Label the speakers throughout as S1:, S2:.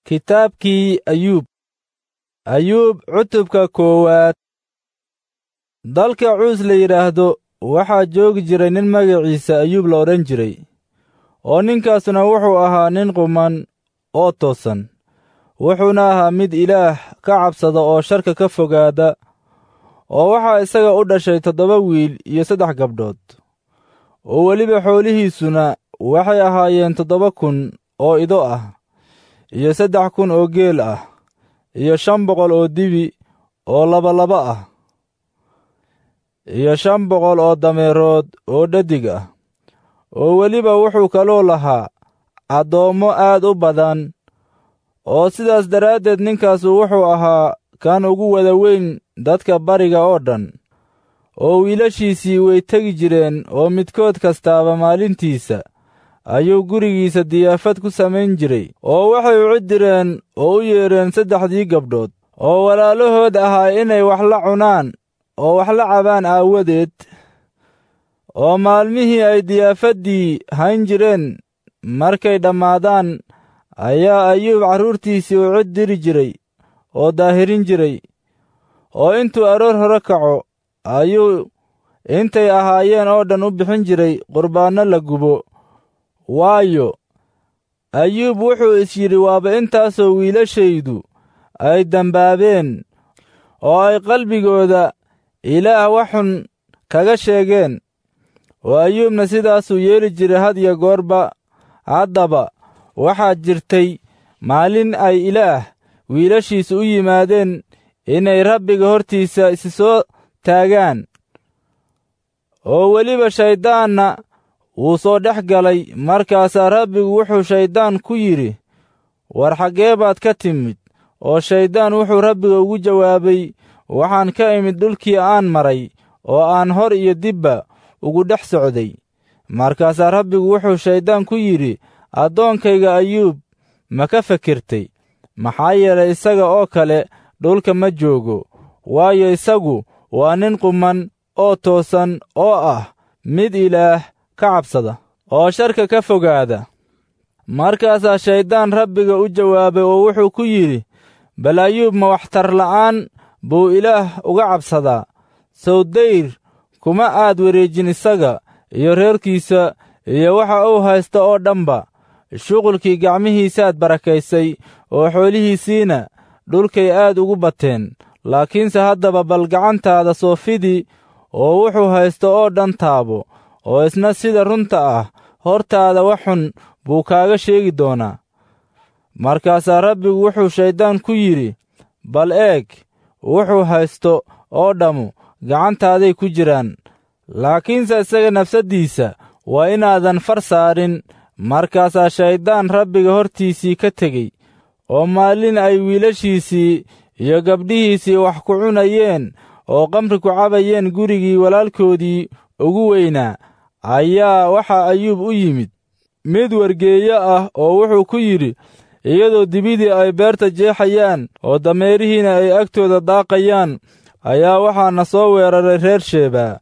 S1: Kitaabkii Ayuub Ayuub cutubka koowaad Dalka Cuus la yidhaahdo waxaa joogi jiray nin magaciisa Ayuub la odhan jiray oo ninkaasuna wuxuu ahaa nin quman oo toosan wuxuuna ahaa mid Ilaah ka cabsada oo sharka ka fogaada oo waxaa isaga u dhashay toddoba wiil iyo saddex gabdhood oo weliba xoolihiisuna waxay ahaayeen toddoba kun oo ido ah iyo saddex kun oo geel ah iyo shan boqol oo dibi oo labalaba ah iyo shan boqol oo dameerood oo dhadig ah oo weliba wuxuu kaloo lahaa addoommo aad u badan oo sidaas daraaddeed ninkaasu wuxuu ahaa kan ugu wada weyn dadka bariga oo dhan oo wiilashiisii way tegi jireen oo midkood kastaaba maalintiisa ayuu gurigiisa diyaafad ku samayn jiray oo waxay u cidireen oo u yeedheen saddexdii gabdhood oo walaalahood ahaa inay wax la cunaan oo wax la cabaan aawadeed oo maalmihii ay diyaafaddii hayn jireen markay dhammaadaan ayaa ayuub carruurtiisii u cid diri jiray oo daahirin jiray oo intuu aroor hore kaco ayuu intay ahaayeen oo dhan u bixin jiray qurbaanno la gubo waayo ayuub wuxuu is yidhi waaba intaasoo wiilashaydu ay dembaabeen oo ay qalbigooda ilaah wax xun kaga sheegeen oo ayuubna sidaasuu yeeli jiray had iyo goorba haddaba waxaa jirtay maalin ay ilaah wiilashiisa u yimaadeen inay rabbiga hortiisa isi soo taagaan oo weliba shayddaanna wuu soo dhex galay markaasaa rabbigu wuxuu shayddaan ku yidhi war xaggee baad ka timid oo shayddaan wuxuu rabbiga ugu jawaabay waxaan ka imid dhulkii aan maray oo aan hor iyo dibba ugu dhex socday markaasaa rabbigu wuxuu shayddaan ku yidhi addoonkayga ayuub ma ka fikirtay maxaa yeelay isaga oo kale dhulka ma joogo waayo isagu waa nin quman oo toosan oo ah mid ilaah ka cabsada oo sharka ka fogaada markaasaa shayddaan rabbiga u jawaabay oo wuxuu ku yidhi bal ayuub ma waxtar la'aan buu ilaah uga cabsadaa sawdayr kuma aad wareejin isaga iyo reerkiisa iyo waxa uu haysta oo dhanba shuqulkii gacmihiisaad barakaysay oo xoolihiisiina dhulkay aad ugu bateen laakiinse haddaba bal gacantaada soofidii oo wuxuu haysto oo dhan taabo oo isna sida runta ah hortaada wax xun buu kaaga sheegi doonaa markaasaa rabbigu wuxuu shayddaan ku yidhi bal eeg wuxuu haysto oo dhammu gacantaaday ku jiraan laakiinse isaga nafsaddiisa waa inaadan far saarin markaasaa shayddaan rabbiga hortiisii ka tegey oo maalin ay wiilashiisii iyo gabdhihiisii wax ku cunayeen oo qamri ku cabayeen gurigii walaalkoodii ugu weynaa ayaa waxaa ayuub u yimid mid wargeeyo ah oo wuxuu ku yidhi iyadoo dibidii ay beerta jeexayaan oo dameerihiina ay agtooda daaqayaan ayaa waxaana soo weeraray reer sheebaa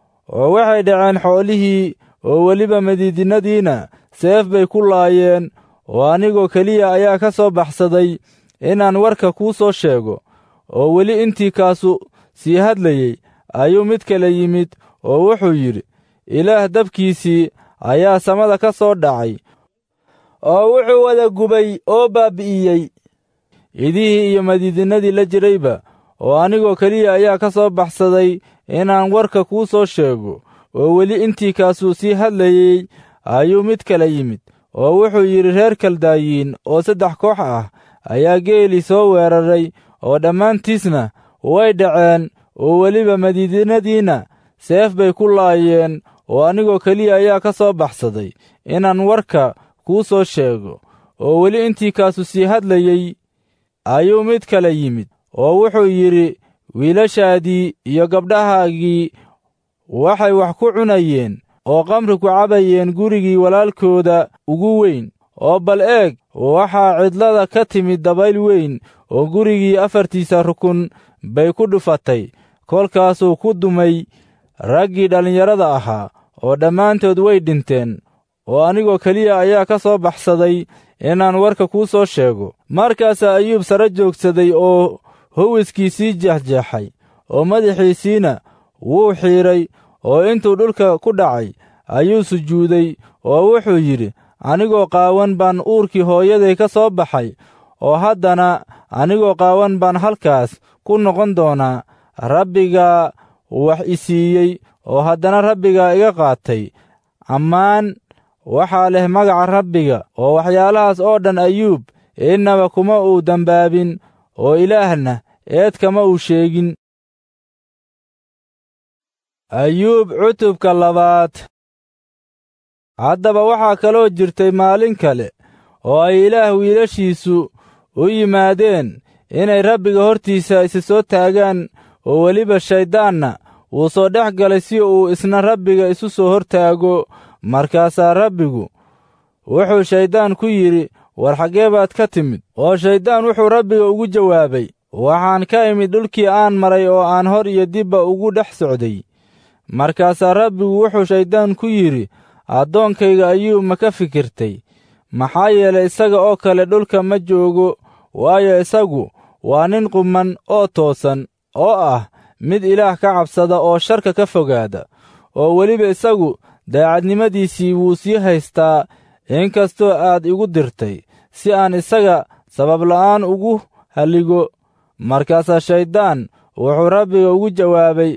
S1: oo waxay dhaceen xoolihii oo weliba madiidinadiina seef bay ku laayeen oo anigoo keliya ayaa ka soo baxsaday inaan warka kuu soo sheego oo weli intii kaasu sii hadlayey ayuu mid kale yimid oo wuxuu yidhi ilaah dabkiisii ayaa samada ka soo dhacay oo wuxuu wada gubay oo baabbi'iyey idihii iyo madiidinadii la jirayba oo anigoo keliya ayaa ka soo baxsaday inaan warka kuu soo sheego oo weli intii kaasuu sii hadlayey ayuu mid kale yimid oo wuxuu yidhi reer kaldaayiin oo saddex koox ah ayaa geelii soo weeraray oo dhammaantiisna way dhaceen oo weliba madiidinadiina seef bay ku laayeen oo anigoo keliya ayaa ka soo baxsaday inaan warka kuu soo sheego oo weli intii kaasu sii hadlayey ayuu mid kale yimid oo wuxuu yidhi wiilashaadii iyo gabdhahaagii waxay wax ku cunayeen oo qamri ku cabayeen gurigii walaalkooda ugu weyn oo bal eeg waxaa cidlada ka timid dabayl weyn oo gurigii afartiisa rukun bay ku dhufatay kolkaasuu ku dumay raggii dhallinyarada ahaa oo dhammaantood way dhinteen oo anigoo keliya ayaa ka soo baxsaday inaan warka kuu soo sheego markaasaa ayuub sare joogsaday oo howiskiisii jeexjeexay oo madaxiisiina wuu xiidray oo intuu dhulka ku dhacay ayuu sujuuday oo wuxuu yidhi anigoo qaawan baan uurkii hooyaday ka soo baxay oo haddana anigoo qaawan baan halkaas ku noqon doonaa rabbigaa wax i siiyey oo haddana rabbigaa iga qaatay ammaan waxaa leh magaca rabbiga oo waxyaalahaas oo dhan ayuub innaba kuma uu dembaabin oo ilaahna eed kama uu sheegin ayuub cutubka labaad haddaba waxaa kaloo jirtay maalin kale oo ay ilaah wiilashiisu u yimaadeen inay rabbiga hortiisa isi soo taagaan oo weliba shayddaanna wuu soo dhex galay si uu isna rabbiga isu soo hortaago markaasaa rabbigu wuxuu shayddaan ku yidhi war xaggee baad ka timid oo shayddaan wuxuu rabbiga ugu jawaabay waxaan ka imid dhulkii aan maray oo aan hor iyo dibba ugu dhex socday markaasaa rabbigu wuxuu shayddaan ku yidhi addoonkayga ayuu ma ka fikirtay maxaa yeelay isaga oo kale dhulka ma joogo waayo isagu waa nin qumman oo toosan oo ah mid ilaah ka cabsada oo sharka ka fogaada oo weliba isagu daacadnimadiisii wuu sii haystaa inkastoo aad igu dirtay si aan isaga sababla'aan ugu halligo markaasaa shayddaan wuxuu rabbiga ugu jawaabay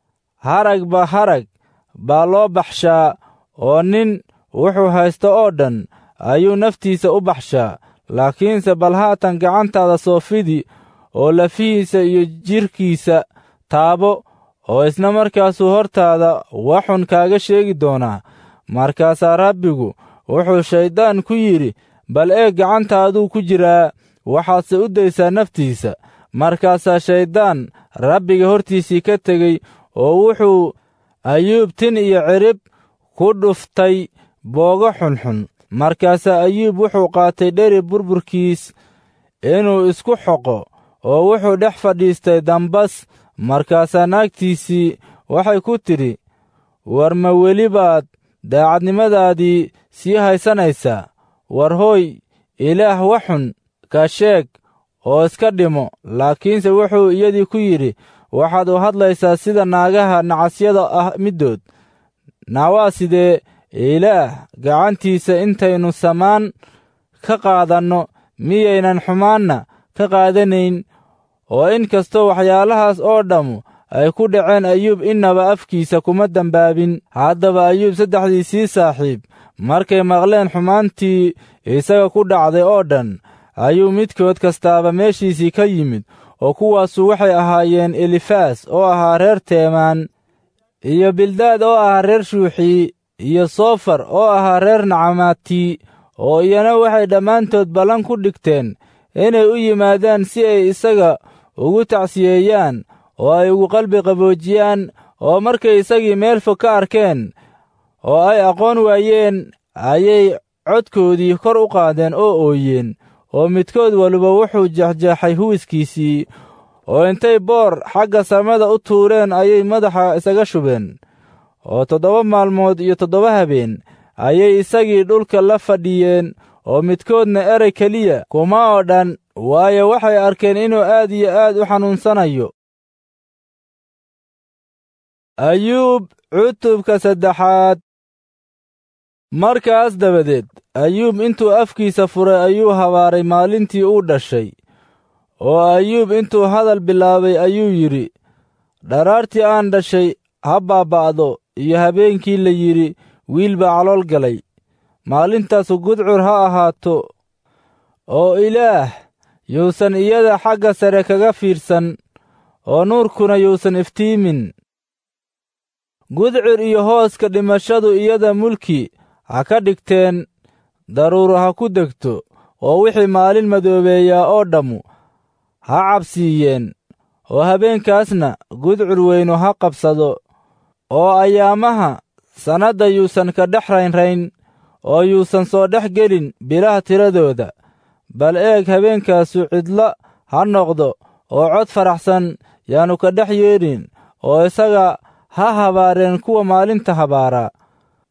S1: haragba harag baa loo baxshaa oo nin wuxuu haysto oo dhan ayuu naftiisa u baxshaa laakiinse bal haatan gacantaada soofidi oo lafihiisa iyo jidhkiisa taabo oo isna markaasuu hortaada waxun kaaga sheegi doonaa markaasaa rabbigu wuxuu shayddaan ku yidhi bal eeg gacantaaduu ku jiraa waxaadse u daysaa naftiisa markaasaa shayddaan rabbiga hortiisii ka tegey oo wuxuu ayuub tin iyo cirib ku dhuftay boogo xunxun markaasaa ayuub wuxuu qaatay dheri burburkiis inuu isku xoqo oo wuxuu dhex fadhiistay dambas markaasaa naagtiisii waxay ku tidhi war ma weli baad daacadnimadaadii sii haysanaysaa war hooy ilaah waxun ka sheeg oo iska dhimo laakiinse wuxuu iyadii ku yidhi waxaad u hadlaysaa sida naagaha nacasyada ah middood naawaa sidee ilaah gacantiisa intaynu samaan ka qaadanno miyaynan xumaanna ka qaadanayn oo in kastoo waxyaalahaas oo dhammu ay ku dhaceen ayuub innaba afkiisa kuma dembaabin haddaba ayuub saddexdiisii saaxiib markay maqleen xumaantii isaga ku dhacday oo dhan ayuu midkood kastaaba meeshiisii ka yimid oo kuwaasu waxay ahaayeen elifaas oo ahaa reer teemaan iyo bildaad oo ahaa reer shuuxii iyo soofar oo ahaa reer nacamaati oo iyana waxay dhammaantood ballan ku dhigteen inay u yimaadaan si ay isaga ugu tacsiyeeyaan oo ay ugu qalbi qaboojiyaan oo markay isagii meel fog ka arkeen oo ay aqoon waayeen ayay codkoodii kor u qaadeen oo ooyeen oo midkood waliba wuxuu jeexjeexay huwiskiisii oo intay boor xagga samada u tuureen ayay madaxa isaga shubeen oo toddoba maalmood iyo toddoba habeen ayay isagii dhulka la fadhiyeen oo midkoodna erey keliya kuma oo dhan waayo waxay arkeen inuu aad iyo aad u xanuunsanayo ayuub cutubka saddexaad markaas dabadeed ayuub intuu afkiisa furay ayuu habaaray maalintii uu dhashay oo ayuub intuu hadal bilaabay ayuu yidhi dharaartii aan dhashay ha baaba'do iyo habeenkii la yidhi wiil baa calool galay maalintaasu gudcur ha ahaato oo ilaah yuusan iyada xagga sare kaga fiirsan oo nuurkuna yuusan iftiimin gudcur iyo hooska dhimashadu iyada mulki ha ka dhigteen daruuro ha ku degto oo wixii maalin madoobeeyaa oo dhammu ha cabsiiyeen oo habeenkaasna gudcur weynu ha qabsado oo ayaamaha sannadda yuusan ka dhex raynrayn oo yuusan soo dhex gelin bilaha tiradooda bal eeg habeenkaasu cidlo ha noqdo oo cod faraxsan yaannu ka dhex yeedhin oo isaga ha habaareen kuwa maalinta habaaraa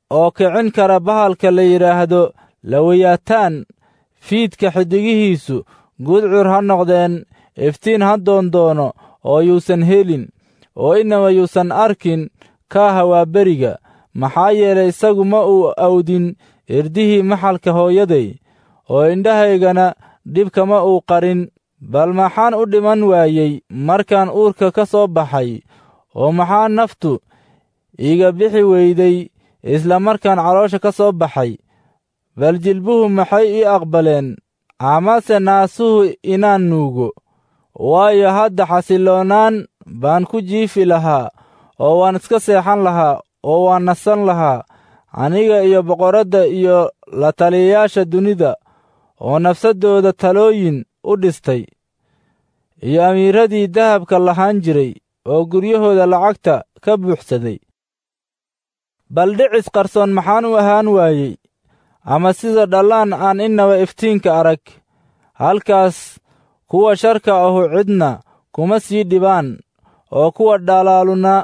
S1: oo kicin kara bahalka la yidhaahdo lawayaataan fiidka xiddigihiisu gudcur ha noqdeen iftiin ha doondoono oo yuusan helin oo inaba yuusan arkin kaaha waa beriga maxaa yeelay isagu ma uu awdin irdihii maxalka hooyaday oo indhahaygana dhibkama uu qarin bal maxaan u dhiman waayey markaan uurka ka soo baxay oo maxaa naftu iiga bixi weyday isla markaan caloosha ka soo baxay bal jilbuhu maxay ii aqbaleen amase naasuhu inaan nuugo waayo hadda xasilloonaan baan ku jiifi lahaa oo waan iska seexan lahaa oo waan nasan lahaa aniga iyo boqoradda iyo la taliyayaasha dunida oo nafsaddooda talooyin u dhistay iyo amiiradii dahabka lahaan jiray oo guryahooda lacagta ka buuxsaday bal dhicis qarsoon maxaan u ahaan waayey ama sida dhallaan aan innaba iftiinka arag halkaas kuwa sharka ahu cidna kuma sii dhibaan oo kuwa dhalaaluna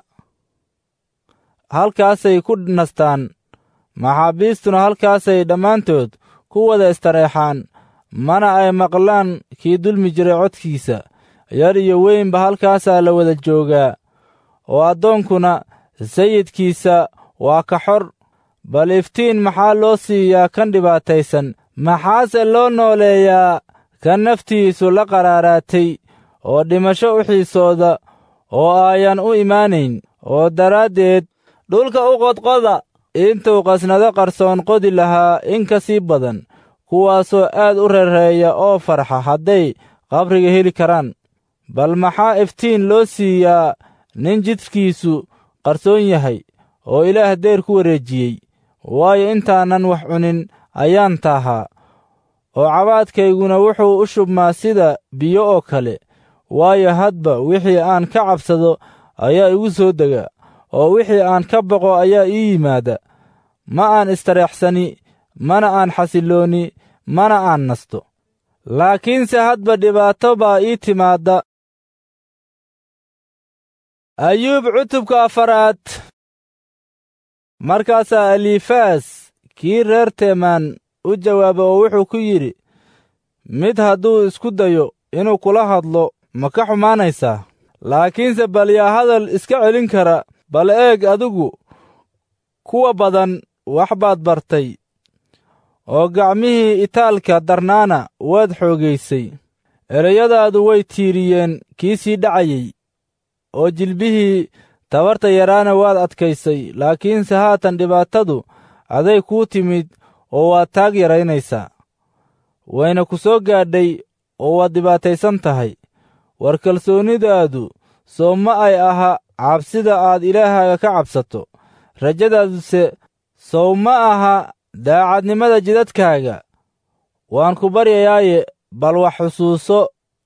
S1: halkaasay ku nastaan maxaabiistuna halkaasay dhammaantood ku wada istareexaan mana ay maqlaan kii dulmi jiray codkiisa yar iyo weynba halkaasaa la wada joogaa oo addoonkuna sayidkiisa waa ka xor bal iftiin maxaa loo siiyaa kan dhibaataysan maxaase loo nooleeyaa kan naftiisu la qaraaraatay oo dhimasho u xiisooda oo aayan u imaanayn oo daraaddeed dhulka u qodqoda intuu qasnado qarsoon qodi lahaa in ka sii badan kuwaasoo aad u rereeya oo farxa hadday qabriga heli karaan bal maxaa iftiin loo siiyaa nin jidhkiisu qarsoon yahay oo ilaah deyr ku wareejiyey waayo intaanan wax cunin ayaan taahaa oo cabaadkayguna wuxuu u shubmaa sida biyo oo kale waayo hadba wixii aan ka cabsado ayaa igu soo dega oo wixii aan ka boqo ayaa ii yimaada ma aan istareexsani mana aan xasillooni mana aan nasto laakiinse hadba dhibaato baa ii timaadda ayuub cutubka afaraad markaasaa alifaas kii reer teemaan u jawaaba oo wuxuu ku yidhi mid hadduu isku dayo inuu kula hadlo ma ka xumaanaysaa laakiinse bal yaa hadal iska celin kara bal eeg adigu kuwa badan wax baad bartay oo gacmihii itaalka darnaana waad xoogaysay ereyadaadu way tiiriyeen kii sii dhacayey oo jilbihii tabarta yaraana waad adkaysay laakiinse haatan dhibaatadu aday kuu timid oo waad taag yaraynaysaa wayna ku soo gaadhay oo waad dhibaataysan tahay war kalsoonidaadu soo ma ay aha cabsida aad ilaahaaga ka cabsato rajadaaduse sow ma aha daacadnimada jidadkaaga waan ku baryayaaye bal wax xusuuso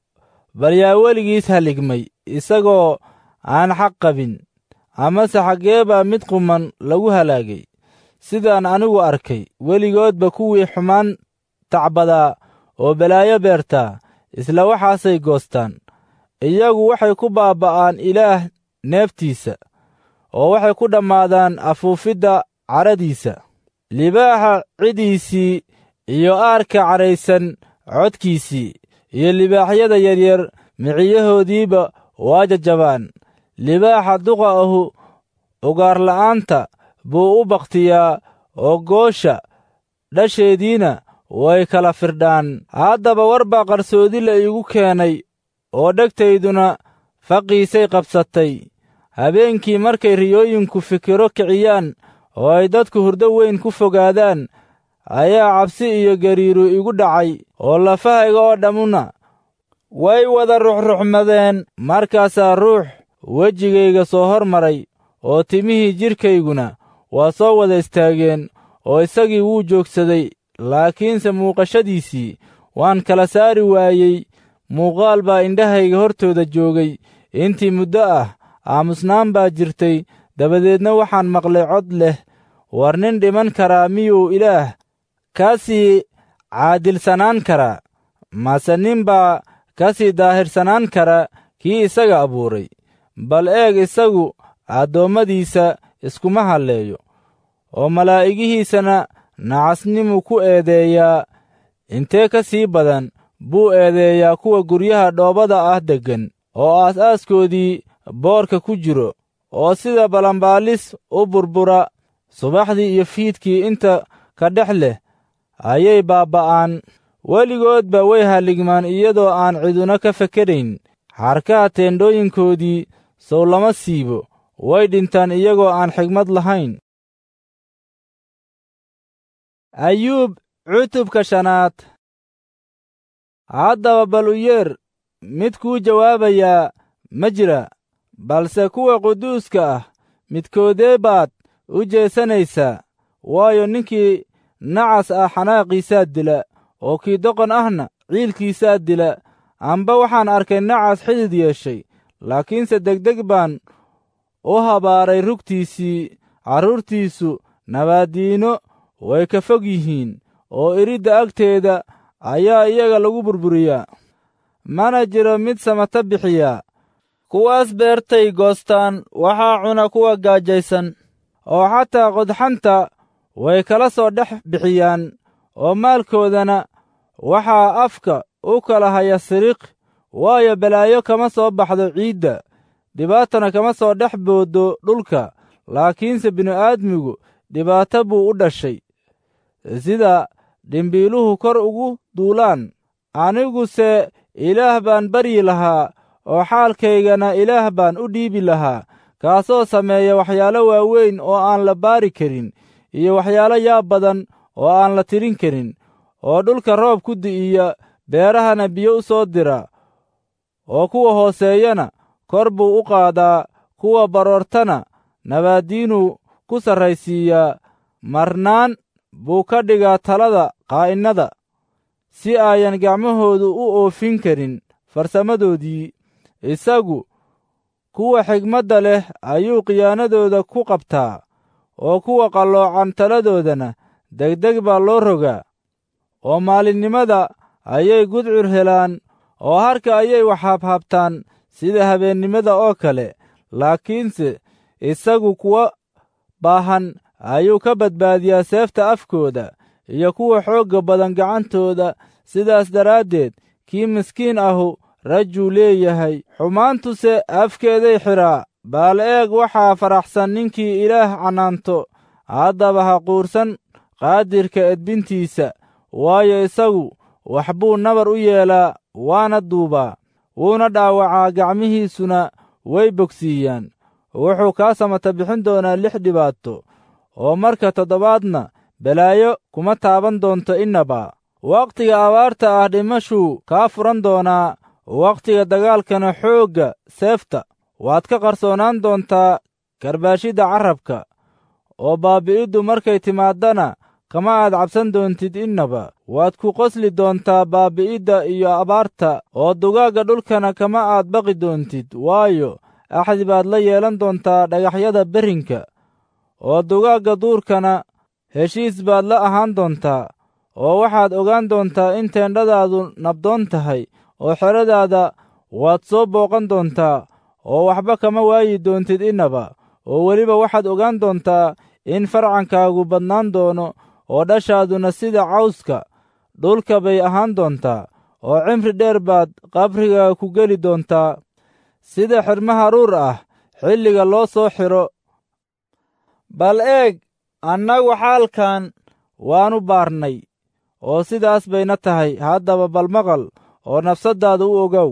S1: bal yaa weligiis haligmay isagoo aan xaq qabin amase xaggee baa mid quman lagu halaagay sidaan anigu arkay weligoodba kuwii xumaan tacbadaa oo balaayo beertaa isla waxaasay goostaan iyagu waxay ku baaba'aan ilaah neeftiisa oo waxay ku dhammaadaan afuufidda cadhadiisa libaaxa cidiisii iyo aarka cadhaysan codkiisii iyo libaaxyada yaryar miciyahoodiiba waa jajabaan libaaxa duqa ahu ugaarla'aanta buu u bakhtiyaa oo goosha dhasheediina way kala firdhaan haddaba war baa qarsoodi la iigu keenay oo dhegtayduna faqiisay qabsatay habeenkii markay riyooyinku fikiro kiciyaan oo ay dadku hurdo weyn ku fogaadaan ayaa cabsi iyo gariiru igu dhacay oo lafahayga oo dhammuna way wada ruxruxmadeen markaasaa ruux wejigayga soo hor maray oo timihii jidhkayguna waa soo wada istaageen oo isagii wuu joogsaday laakiinse muuqashadiisii waan kala saari waayey muuqaal baa indhahayga hortooda joogay intii muddo ah aamusnaan baa jirtay dabadeedna waxaan maqlay cod leh war nin dhiman karaa miyuu ilaah ka sii caadilsanaan karaa mase nin baa ka sii daahirsanaan kara kii isaga abuuray bal eeg isagu addoommadiisa iskuma halleeyo oo malaa'igihiisana nacasnimu ku eedeeyaa intee ka sii badan buu eedeeyaa kuwa guryaha dhoobada ah deggan oo aas-aaskoodii boorka ku jiro oo sida balanbaalis u burbura subaxdii iyo fiidkii inta ka dhex leh ayay baabba'aan weligoodba way halligmaan iyadoo aan ciduna ka fekerayn xarkaha teendhooyinkoodii sow lama siibo way dhintaan iyagoo aan xigmad lahayn ayuub cutubka shanaad haddaba bal u yeer mid kuu jawaabayaa ma jira balse kuwa quduuska ah midkoodee baad u jeesanaysaa waayo ninkii nacas ah xanaaqiisaa dila oo kii doqon ahna ciilkiisaa dila amba waxaan arkay nacas xidid yeeshay laakiinse degdeg baan u habaaray rugtiisii carruurtiisu nabaaddiino way ka fog yihiin oo iridda agteeda ayaa iyaga lagu burburiyaa mana jiro mid samata bixiyaa kuwaas beertay goostaan waxaa cuna kuwa gaajaysan oo xataa qodxanta way kala soo dhex bixiyaan oo maalkoodana waxaa afka u kala haya siriq waayo balaayo kama soo baxdo ciidda dhibaatana kama soo dhex booddo dhulka laakiinse bini'aadmigu dhibaato buu u dhashay sida dhimbiiluhu kor ugu duulaan aniguse ilaah baan baryi lahaa oo xaalkaygana ilaah baan u dhiibi lahaa kaasoo sameeya waxyaalo waaweyn oo aan la baari karin iyo waxyaalo yaab badan oo aan la tirin karin oo dhulka roob ku di'iya beerahana biyo u soo dira oo kuwa hooseeyana kor buu u qaadaa kuwa baroortana nabaaddiinuu ku sarraysiiyaa marnaan buu ka dhigaa talada qaa'innada si ayan gacmahoodu u oofin karin farsamadoodii isagu kuwa xigmadda leh ayuu khiyaanadooda ku qabtaa oo kuwa qalloocan taladoodana degdeg baa loo rogaa oo maalinnimada ayay gudcur helaan oo harka ayay waxhabhabtaan sida habeennimada oo kale laakiinse isagu kuwa baahan ayuu ka badbaadiyaa seefta afkooda iyo kuwa xoogga badan gacantooda sidaas daraaddeed kii miskiin ahu rajuu leeyahay xumaantuse afkeeday xidhaa baal eeg waxaa faraxsan ninkii ilaah cannaanto haddaba ha quursan qaadirka edbintiisa waayo isagu wax buu nabar u yeelaa waana duubaa wuuna dhaawacaa gacmihiisuna way bogsiiyaan wuxuu kaa samata bixin doonaa lix dhibaato oo marka toddobaadna balaayo kuma taaban doonto innaba wakhtiga abaarta ah dhimashuu kaa furan doonaa wakhtiga dagaalkana xoogga seefta waad ka qarsoonaan doontaa karbaashidda carrabka oo baabi'iddu markay timaaddana kama aad cabsan doontid innaba waad ku qosli doontaa baabi'idda iyo abaarta oo dugaagga dhulkana kama aad baqi doontid waayo axdi baad la yeelan doontaa dhagaxyada berrinka oo dugaagga duurkana heshiis baad la ahaan doontaa oo waxaad ogaan doontaa in teendhadaadu nabdoon tahay oo xeradaada waad soo booqan doontaa oo waxba kama waayi doontid innaba oo weliba waxaad ogaan doontaa in farcankaagu badnaan doono oo dhashaaduna sida cawska dhulka bay ahaan doontaa oo cimri dheer baad qabrigaaga ku geli doontaa sida xidhmo haruur ah xilliga loo soo xidho bal eeg annagu xaalkan waannu baarnay oo sidaas bayna tahay haddaba bal maqal oo nafsaddaada u ogow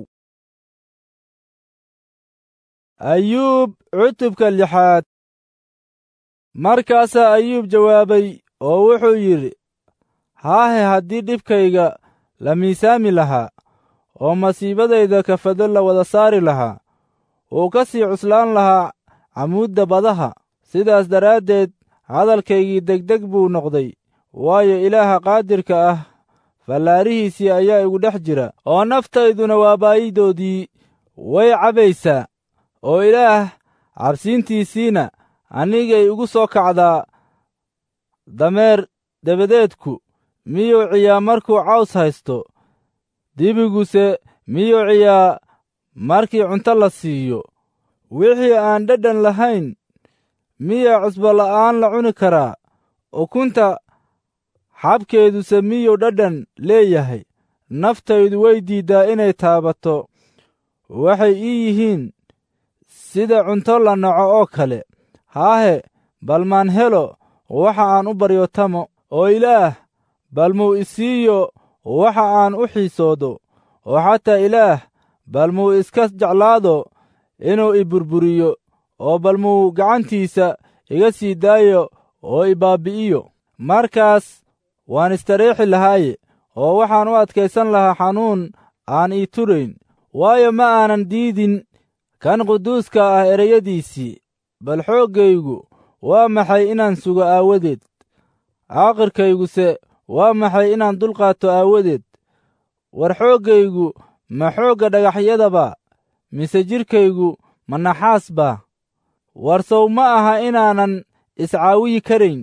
S1: ayuub cutubka lixaad markaasaa ayuub jawaabay oo wuxuu yidhi haahe haddii dhibkayga la miisaami lahaa oo masiibadayda kafado la wada saari lahaa wuu ka sii cuslaan lahaa camuudda badaha sidaas daraaddeed hadalkaygii degdeg buu noqday waayo ilaaha qaadirka ah fallaarihiisii ayaa igu dhex jira oo naftayduna waa baayidoodii way cabaysaa oo ilaah cabsiintiisiina anigay igu soo kacdaa dameer dabadeedku miyuu ciyaa markuu caws haysto dibiguse miyuu ciyaa markii cunto la siiyo wixii aan dhadhan lahayn miyaa cusbo la'aan la cuni karaa ukunta xabkeeduse miyuu dhadhan leeyahay naftaydu way diiddaa inay taabato waxay ii yihiin sida cunto la naco oo kale haahe bal maan helo waxa aan u baryotamo oo ilaah bal muu isiiyo waxa aan u xiisoodo oo xataa ilaah bal muu iska jeclaado inuu i burburiyo oo bal muu gacantiisa iga sii daayo oo i baabbi'iyo markaas waan istareexi lahaaye oo waxaan u adkaysan lahaa xanuun aan ii turayn waayo ma aanan diidin kan quduuska ah ereyadiisii bal xooggaygu waa maxay inaan sugo aawadeed caaqirkayguse waa maxay inaan dulqaato aawadeed war xooggaygu ma xoogga dhagaxyadaba mise jidhkaygu ma naxaas baa war sow ma aha inaanan iscaawiyi karayn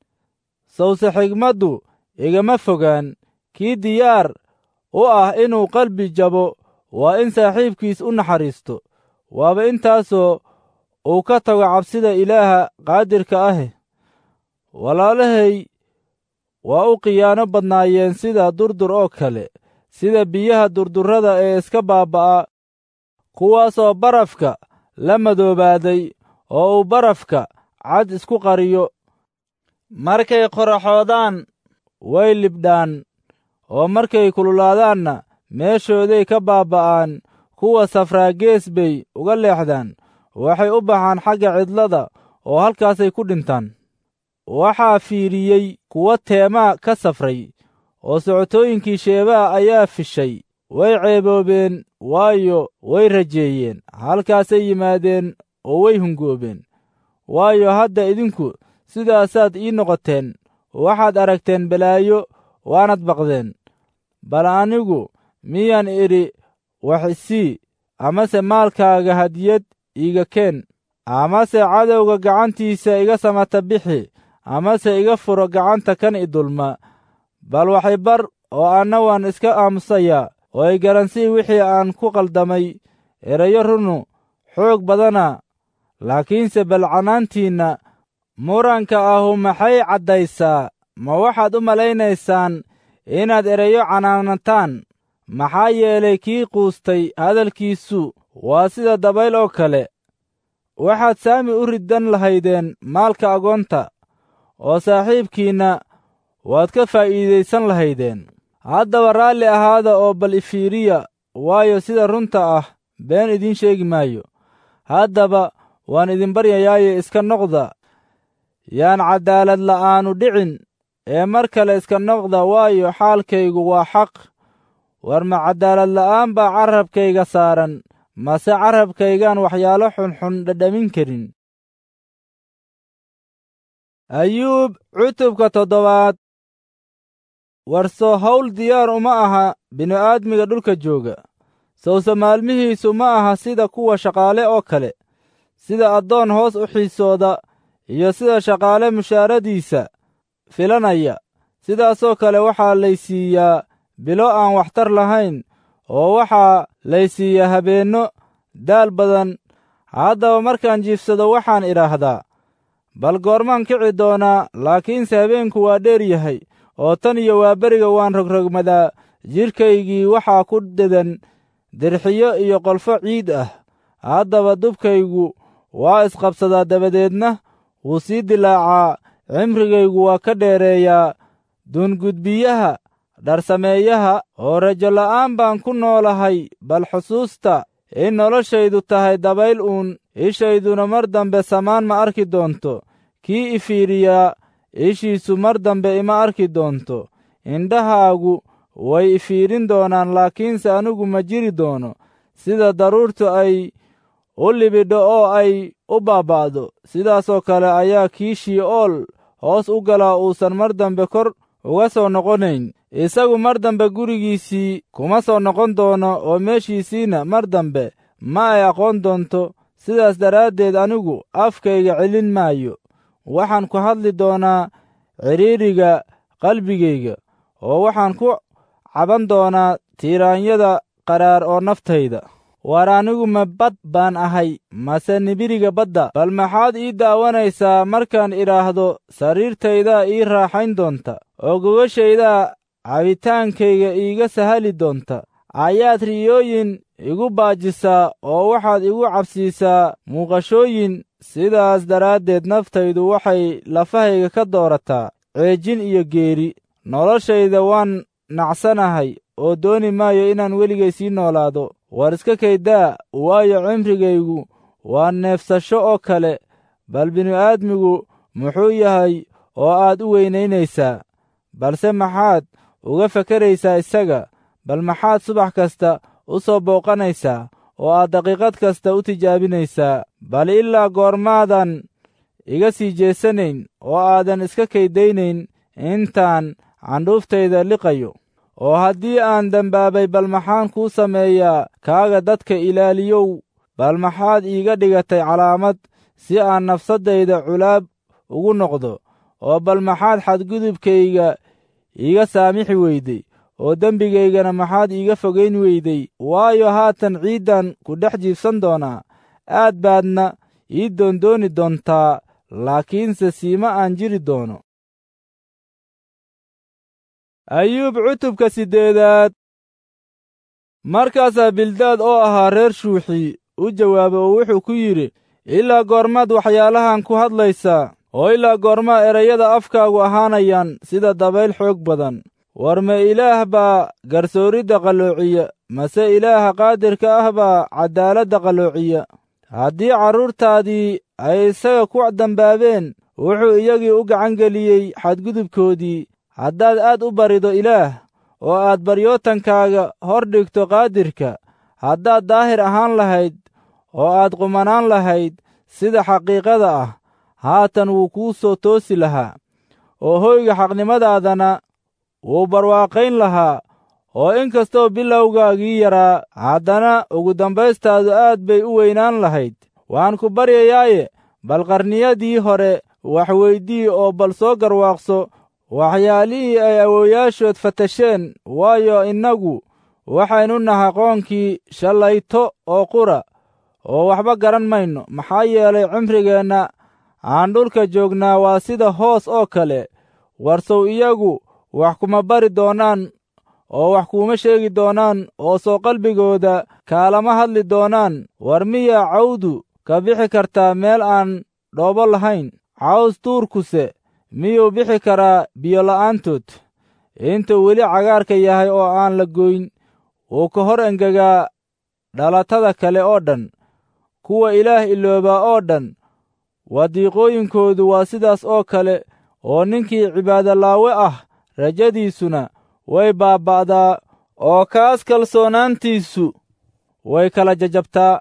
S1: sawse xigmaddu igama fogaan kii diyaar u ah inuu qalbi jabo waa in saaxiibkiis u naxariisto waaba intaasoo uu ka tago cabsida ilaaha qaadirka ahe walaalahay waa u khiyaano badnaayeen sida durdur oo kale sida biyaha durdurrada ee iska baabba'a kuwaasoo barafka la madoobaaday oo uu barafka cad isku qariyo markay qoraxoodaan way libdhaan oo markay kululaadaanna meeshooday ka baabba'aan kuwa safraagees bay uga leexdaan waxay u baxaan xagga cidlada oo halkaasay ku dhintaan waxaa fiiriyey kuwa teemaa ka safray oo socotooyinkii sheebaa ayaa fishay way ceeboobeen waayo way rajeeyeen halkaasay yimaadeen oo way hungoobeen waayo hadda idinku sidaasaad ii noqoteen waxaad aragteen balaayo waanad baqdeen bal anigu miyaan idhi wax isii amase maalkaaga hadiyad iiga keen amase cadowga gacantiisa iga samata bixi amase iga furo gacanta kan i dulma bal waxay bar oo anna waan iska aamusayaa oo ay garansii wixii aan ku qaldamay erayo runu xoog badana laakiinse bal canaantiinna muranka ahu maxay caddaysaa ma waxaad u malaynaysaan inaad erayo canaanataan maxaa yeelay kii quustay hadalkiisu waa sida dabayl oo kale waxaad saami u riddan lahaydeen maalka agoonta oo saaxiibkiinna waad ka faa'iidaysan lahaydeen haddaba raalli ahaada oo bal ifiiriya waayo sida runta ah been idiin sheegi maayo haddaba waan idin baryayaaye iska noqda yaan caddaalad la'aanu dhicin ee mar kale iska noqda waayo xaalkaygu waa xaq war ma caddaalad la'aan baa carrabkayga saaran mase carrabkaygaan waxyaalo xunxun dhadhamin karin ayuub cutubka toddobaad warso hawl diyaar uma aha bini'aadmiga dhulka jooga sawse maalmihiisu ma aha sida kuwa shaqaale oo kale sida addoon hoos u xiisooda iyo sida shaqaale mushaaradiisa filanaya sidaasoo kale waxaa laysiiyaa bilo aan waxtar lahayn oo waxaa laysiiyaa habeenno daal badan haddaba markaan jiifsado waxaan idhaahdaa bal goormaan kici doonaa laakiinse habeenku waa dheer yahay oo tan iyo waaberiga waan rogrogmadaa jidhkaygii waxaa ku dedan dirxiyo iyo qolfo ciid ah haddaba dubkaygu waa isqabsadaa dabadeedna wuu sii dilaacaa cimrigaygu waa ka dheereeyaa duungudbiyaha dharsameeyaha oo rajo la'aan baan ku noolahay bal xusuusta in noloshaydu tahay dabayl uun ishayduna mar dambe samaan ma arki doonto kii ifiiriyaa ishiisu mar dambe ima arki doonto indhahaagu way ifiirin doonaan laakiinse anigu ma jiri doono sida daruurtu ay u libidho oo ay u baaba'do sidaasoo kale ayaa kii shii'ool hoos u galaa uusan mar dambe kor uga soo noqonayn isagu mar dambe gurigiisii kuma soo noqon doono oo meeshiisiina mar dambe ma ay aqoon doonto sidaas daraaddeed anigu afkayga celin maayo waxaan ku hadli doonaa cidhiidriga qalbigayga oo waxaan ku caban doonaa tiiraanyada qaraar oo naftayda war anigu ma bad baan ahay mase nibiriga badda bal maxaad ii daawanaysaa markaan idhaahdo sariirtaydaa ii raaxayn doonta oo gogashaydaa cabitaankayga iiga sahali doonta ayaad riyooyin igu baajisaa oo waxaad igu cabsiisaa muuqashooyin sidaas daraaddeed naftaydu waxay lafahayga ka doorataa ceejin iyo geeri noloshayda waan nacsanahay oo dooni maayo inaan weligay sii noolaado war iska kaydaa waayo cimrigaygu waa neefsasho oo kale bal binu-aadmigu muxuu yahay oo aad u weynaynaysaa balse maxaad uga fakaraysaa isaga bal maxaad subax kasta u soo booqanaysaa oo aad daqiiqad kasta u tijaabinaysaa bal ilaa goormaadan iga sii jeesanayn oo aadan iska kaydaynayn intaan candhuuftayda liqayo oo haddii aan dembaabay bal maxaan kuu sameeyaa kaaga dadka ilaaliyow bal maxaad iiga dhigatay calaamad si aan nafsaddayda culaab ugu noqdo oo bal maxaad xadgudubkayga iiga saamixi weyday oo dembigaygana maxaad iiga fogayn weyday waayo haatan ciiddan ku dhex jiibsan doonaa aad baadna ii doondooni doontaa laakiinse siima aan jiri doono ayuub cutubka siddeedaad markaasaa bildaad oo ahaa reer shuuxi u jawaabay oo wuxuu ku yidhi ilaa goormaad waxyaalahan ku hadlaysaa oo ilaa goormaa erayada afkaagu ahaanayaan sida dabayl xoog badan war ma ilaah baa garsooridda qalloociya mase ilaaha qaadirka ah baa caddaaladda qalloociya haddii carruurtaadii ay isaga ku dambaabeen wuxuu iyagii u gacangeliyey xadgudubkoodii haddaad aad u barido ilaah oo aad baryootankaaga hor dhigto qaadirka haddaad daahir ahaan lahayd oo aad qumanaan lahayd sida xaqiiqada ah haatan wuu kuu soo toosi lahaa oo hoyga xaqnimadaadana wuu barwaaqayn lahaa oo in kastoo bilowgaagii yaraa haddana ugu dambaystaadu aad bay u weynaan lahayd waan ku baryayaaye bal qarniyadii hore wax weydii oo bal soo garwaaqso waxyaalihii ay awoowayaashood fatasheen waayo innagu waxaynu nahay qoonkii shallayto oo qura oo waxba garan mayno maxaa yeelay cimrigeenna aan dhulka joognaa waa sida hoos oo kale warsow iyagu wax kuma bari doonaan oo wax kuuma sheegi doonaan oo soo qalbigooda kaalama hadli doonaan war miyaa cawdu ka bixi kartaa meel aan dhoobo lahayn caws tuurkuse miyuu bixi karaa biyola'aantood intuu weli cagaarka yahay oo aan la goyn wuu ka hor engegaa dhalatada kale oo dhan kuwa ilaah iloobaa oo dhan wadiiqooyinkoodu waa sidaas oo kale oo ninkii cibaadolaawe ah rajadiisuna way baaba'daa oo kaas kalsoonaantiisu way kala jajabtaa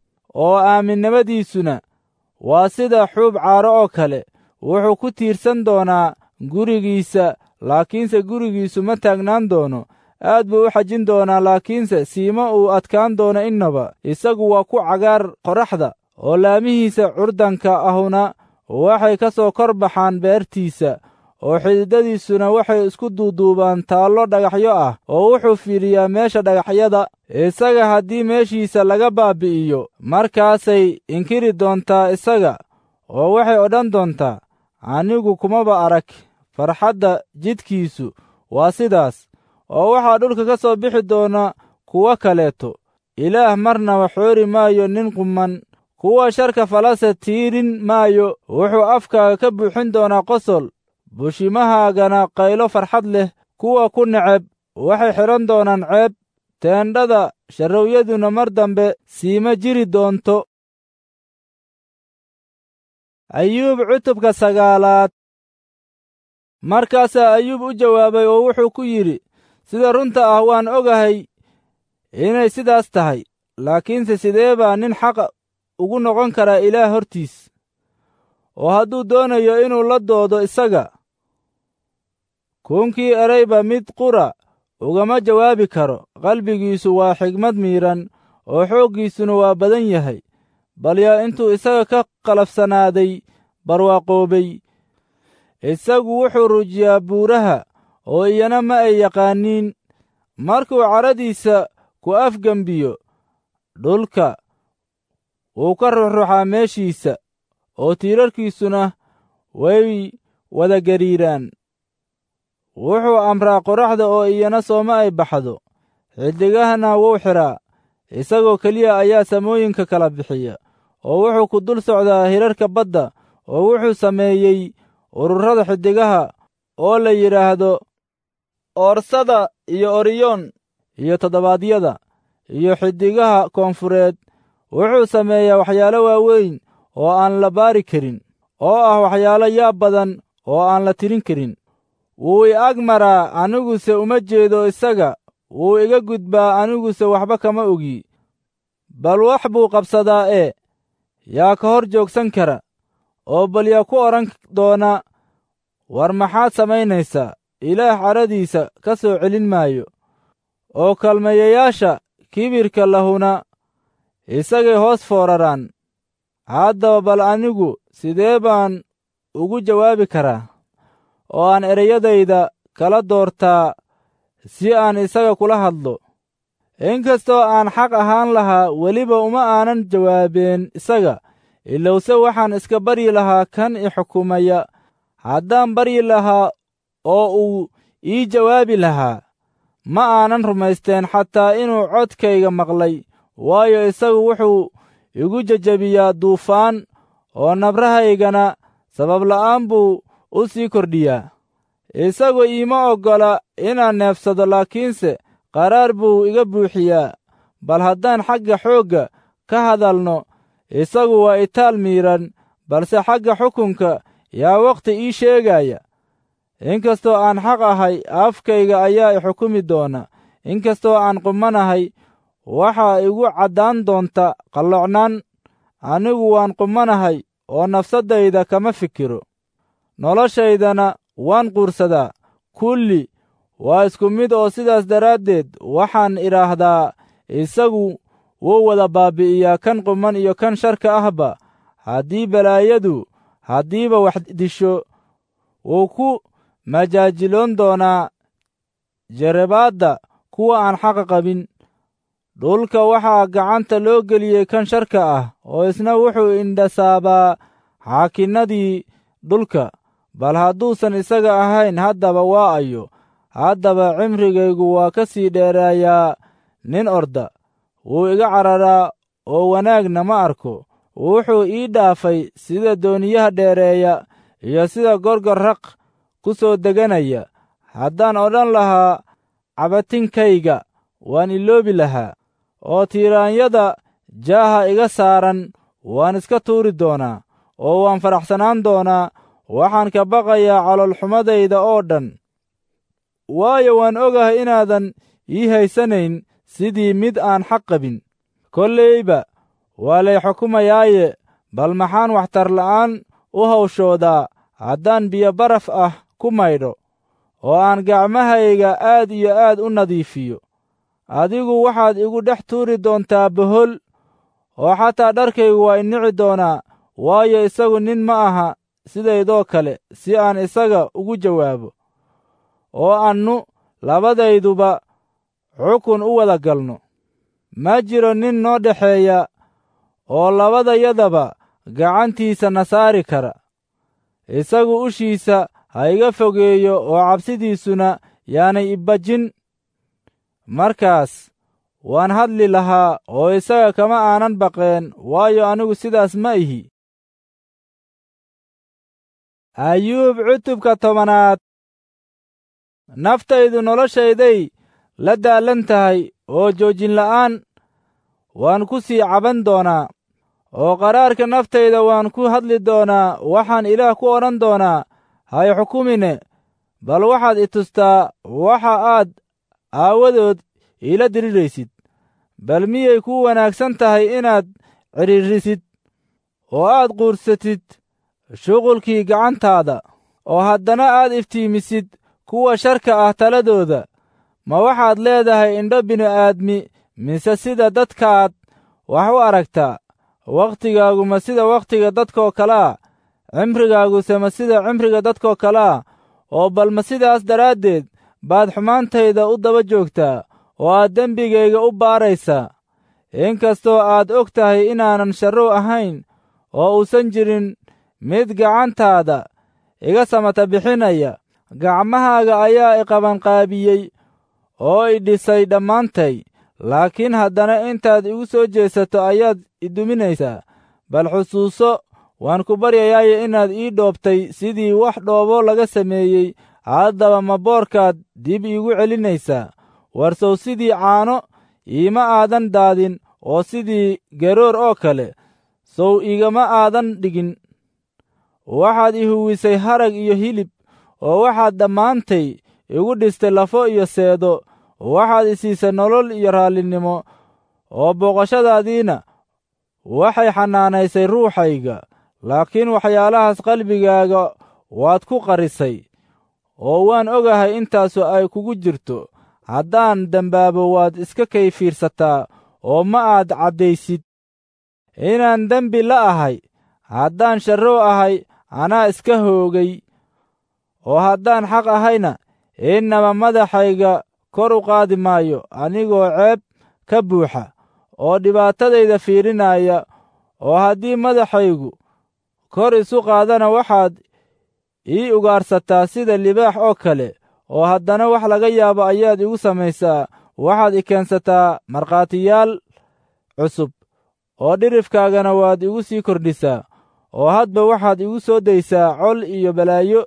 S1: oo aaminnimadiisuna waa sida xuub caaro oo kale wuxuu ku tiirsan doonaa gurigiisa laakiinse gurigiisu ma taagnaan doono aad buu u xajin doonaa laakiinse siima uu adkaan doono innaba isagu waa ku cagaar qorraxda oo laamihiisa curdanka ahuna waxay ka soo kor baxaan beertiisa oo xididadiisuna waxay isku duuduubaan taallo dhagaxyo ah oo wuxuu fiidhiyaa meesha dhagaxyada isaga haddii meeshiisa laga baabbi'iyo markaasay inkiri doontaa isaga oo waxay odhan doontaa anigu kumaba arag farxadda jidkiisu waa sidaas oo waxaa dhulka ka soo bixi doona kuwo kaleeto ilaah marnaba xoori maayo nin quman kuwa sharka falase tiirin maayo wuxuu afkaaga ka buuxin doonaa qosol bushimahaagana qaylo farxad leh kuwa ku neceb waxay xidhan doonaan ceeb teendhada sharrowyaduna mar dambe siima jiri doonto ayuub cutubka sagaalaad markaasaa ayuub u jawaabay oo wuxuu ku yidhi sida runta ah waan ogahay inay sidaas tahay laakiinse sidee baa nin xaqa ugu noqon karaa ilaah hortiis oo hadduu doonayo inuu la doodo isaga kuunkii erayba mid qura ugama jawaabi karo qalbigiisu waa xigmad miidhan oo xooggiisuna waa badan yahay bal yaa intuu isaga ka qalafsanaaday barwaaqoobay isagu wuxuu rujiyaa buuraha oo iyana ma ay yaqaaniin markuu cadhadiisa ku afgembiyo dhulka wuu ka ruxruxaa meeshiisa oo tiirarkiisuna way wada gariiraan wuxuu amraa qoraxda oo iyana sooma ay baxdo xiddigahana wuu xidhaa isagoo keliya ayaa samooyinka kala bixiya oo wuxuu ku dul socdaa hirarka badda oo wuxuu sameeyey ururada xiddigaha oo la yidhaahdo oorsada iyo oriyoon iyo toddobaadyada iyo xiddigaha koonfureed wuxuu sameeyaa waxyaalo waaweyn oo aan la baari karin oo ah waxyaalo yaab badan oo aan la tirin karin wuu i ag maraa aniguse uma jeedo isaga wuu iga gudbaa aniguse waxba kama ogi bal wax buu qabsadaa ee yaa ka hor joogsan kara oo bal yaa ku odhan doona war maxaad samaynaysaa ilaah cadhadiisa ka soo celin maayo oo kalmayayaasha kibirka lahuna isagay hoos fooraraan haddaba bal anigu sidee baan ugu jawaabi karaa oo aan ereyadayda kala doortaa si aan isaga kula hadlo inkastoo aan xaq ahaan lahaa weliba uma aanan jawaabeen isaga ilowse waxaan iska baryi lahaa kan i xukumaya haddaan baryi lahaa oo uu ii jawaabi lahaa ma aanan rumaysteen xataa inuu codkayga maqlay waayo isagu wuxuu igu jejebiyaa duufaan oo nabrahaygana sababla'aan buu u sii kordhiyaa isagu iima oggola inaan neefsado laakiinse qaraar buu iga buuxiyaa bal haddaan xagga xoogga ka hadalno isagu waa itaal miidhan balse xagga xukunka yaa wakhti ii sheegaya inkastoo aan xaq ahay afkayga ayaa i xukumi doona inkastoo aan qumanahay waxaa igu caddaan doonta qallocnaan anigu waan qumanahay oo nafsaddayda kama fikiro noloshaydana waan quursadaa kulli waa isku mid oo sidaas daraaddeed waxaan idhaahdaa isagu wuu wada baabbi'iyaa kan quman iyo kan sharka ahba haddii balaayadu haddiiba wax disho wuu ku majaajiloon doonaa jarebaadda kuwa aan xaqa qabin dhulka waxaa gacanta loo geliyey kan sharka ah oo isna wuxuu indhasaabaa xaakinnadii dhulka bal hadduusan isaga ahayn haddaba waa ayo haddaba cimrigaygu waa ka sii dheeraayaa nin orda wuu iga cararaa oo wanaagna ma arko wuxuu ii dhaafay sida dooniyaha dheereeya iyo sida gorgor raq ku soo deganaya haddaan odhan lahaa cabatinkayga waan iloobi lahaa oo tiiraanyada jaaha iga saaran waan iska tuuri doonaa oo waan faraxsanaan doonaa waxaan ka baqayaa caloolxumadayda oo dhan waayo waan ogahay inaadan ii haysanayn sidii mid aan xaq qabin kollayba waa lay xukumayaaye bal maxaan waxtarla'aan u hawshoodaa haddaan biyo baraf ah ku maydho oo aan gacmahayga aad iyo aad u nadiifiyo adigu waxaad igu dhex tuuri doontaa bohol oo xataa dharkaygu waa inici doonaa waayo isagu nin ma aha sidaydoo kale si aan isaga ugu jawaabo oo annu labadayduba xukun u wada galno ma jiro nin noo dhexeeya oo labadayadaba gacantiisa na saari kara isagu ushiisa ha iga fogeeyo oo cabsidiisuna yaanay ibajin markaas waan hadli lahaa oo isaga kama aanan baqeen waayo anigu sidaas ma ihi ayuub cutubka tobanaad naftaydu noloshayday la daallan tahay oo joojinla'aan waan ku sii caban doonaa oo qaraarka naftayda waan ku hadli doonaa waxaan ilaah ku odhan doonaa hay xukumine bal waxaad i tustaa waxa aad aawadood iila diriraysid bal miyay kuu wanaagsan tahay inaad cidhiidrisid oo aad quursatid shuqulkii gacantaada oo haddana aad iftiimisid kuwa sharka ah taladooda ma waxaad leedahay indho bini'aadmi mise sida dadkaad wax u aragtaa wakhtigaagu ma sida wakhtiga dadkoo kalea cimrigaaguse ma sida cimriga dadkoo kalea oo bal ma sidaas daraaddeed baad xumaantayda u daba joogtaa oo aad dembigayga u baaraysaa inkastoo aad og tahay inaanan sharrow ahayn oo uusan jirin mid gacantaada iga samata bixinaya gacmahaaga ayaa iqabanqaabiyey oo i dhisay dhammaantay laakiin haddana intaad igu soo jeesato ayaad i duminaysaa bal xusuuso waan ku baryayaaye inaad ii dhoobtay sidii wax dhoobo laga sameeyey haddaba ma boorkaad dib iigu celinaysaa warsow sidii caano iima aadan daadin oo sidii garoor oo kale sow igama aadan dhigin waxaad i huwisay harag iyo hilib oo waxaad dhammaantay igu dhistay lafo iyo seedo waxaad i siisay nolol iyo raallinimo oo booqashadaadiina waxay xanaanaysay ruuxayga laakiin waxyaalahaas qalbigaaga waad ku qarisay oo waan ogahay intaasu ay kugu jirto haddaan dembaabo waad iska kay fiirsataa oo ma aad caddaysid inaan dembi la ahay haddaan sharrow ahay anaa iska hoogay oo haddaan xaq ahayna innaba madaxayga kor u qaadi maayo anigoo ceeb ka buuxa oo dhibaatadayda fiirinaya oo haddii madaxaygu kor isu qaadana waxaad ii ugaarsataa sida libaax oo kale oo haddana wax laga yaabo ayaad igu samaysaa waxaad i keensataa markhaatiyaal cusub oo dhirifkaagana waad igu sii kordhisaa oo hadba waxaad igu soo daysaa col iyo balaayo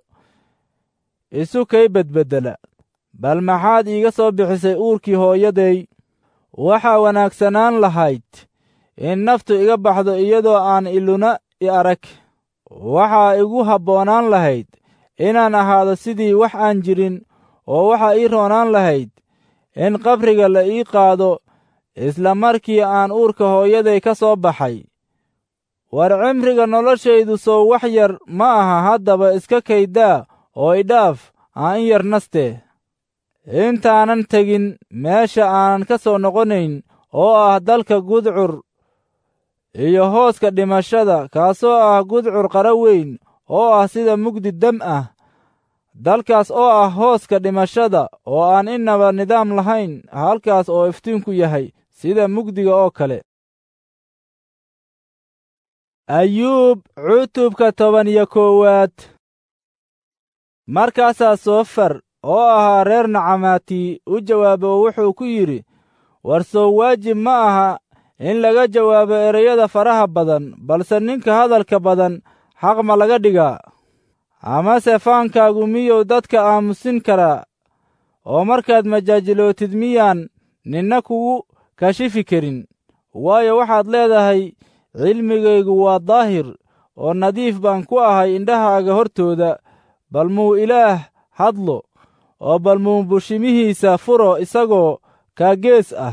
S1: isu kay bedbeddela bal maxaad iiga soo bixisay uurkii hooyaday waxaa wanaagsanaan lahayd in naftu iga baxdo iyadoo aan iluna i arag waxaa igu habboonaan lahayd inaan ahaado sidii wax aan jirin oo waxaa ii roonaan lahayd in qabriga la ii qaado isla markii aan uurka hooyaday ka soo baxay war cimriga noloshaydu sow wax yar ma aha haddaba iska kaydaa oo idhaaf aan in yar nastee intaanan tegin meesha aanan ka soo noqonayn oo ah dalka gudcur iyo hooska dhimashada kaasoo ah gudcur qara weyn oo ah sida mugdi dam ah dalkaas oo ah hooska dhimashada oo aan innaba nidaam lahayn halkaas oo iftiinku yahay sida mugdiga oo kale ayuub cutubka toban iyo koowaad markaasaa soofar oo ahaa reer nacamaati u jawaaba oo wuxuu ku yidhi war sow waajib ma aha in laga jawaabo ereyada faraha badan balse ninka hadalka badan xaq ma laga dhigaa amase faankaagu miyuu dadka aamusin karaa oo markaad majaajilootid miyaan ninna kugu kashifi karin waayo waxaad leedahay cilmigaygu waa daahir oo nadiif baan ku ahay indhahaaga hortooda bal muu ilaah hadlo oo bal muu bushimihiisa furo isagoo kaagees ah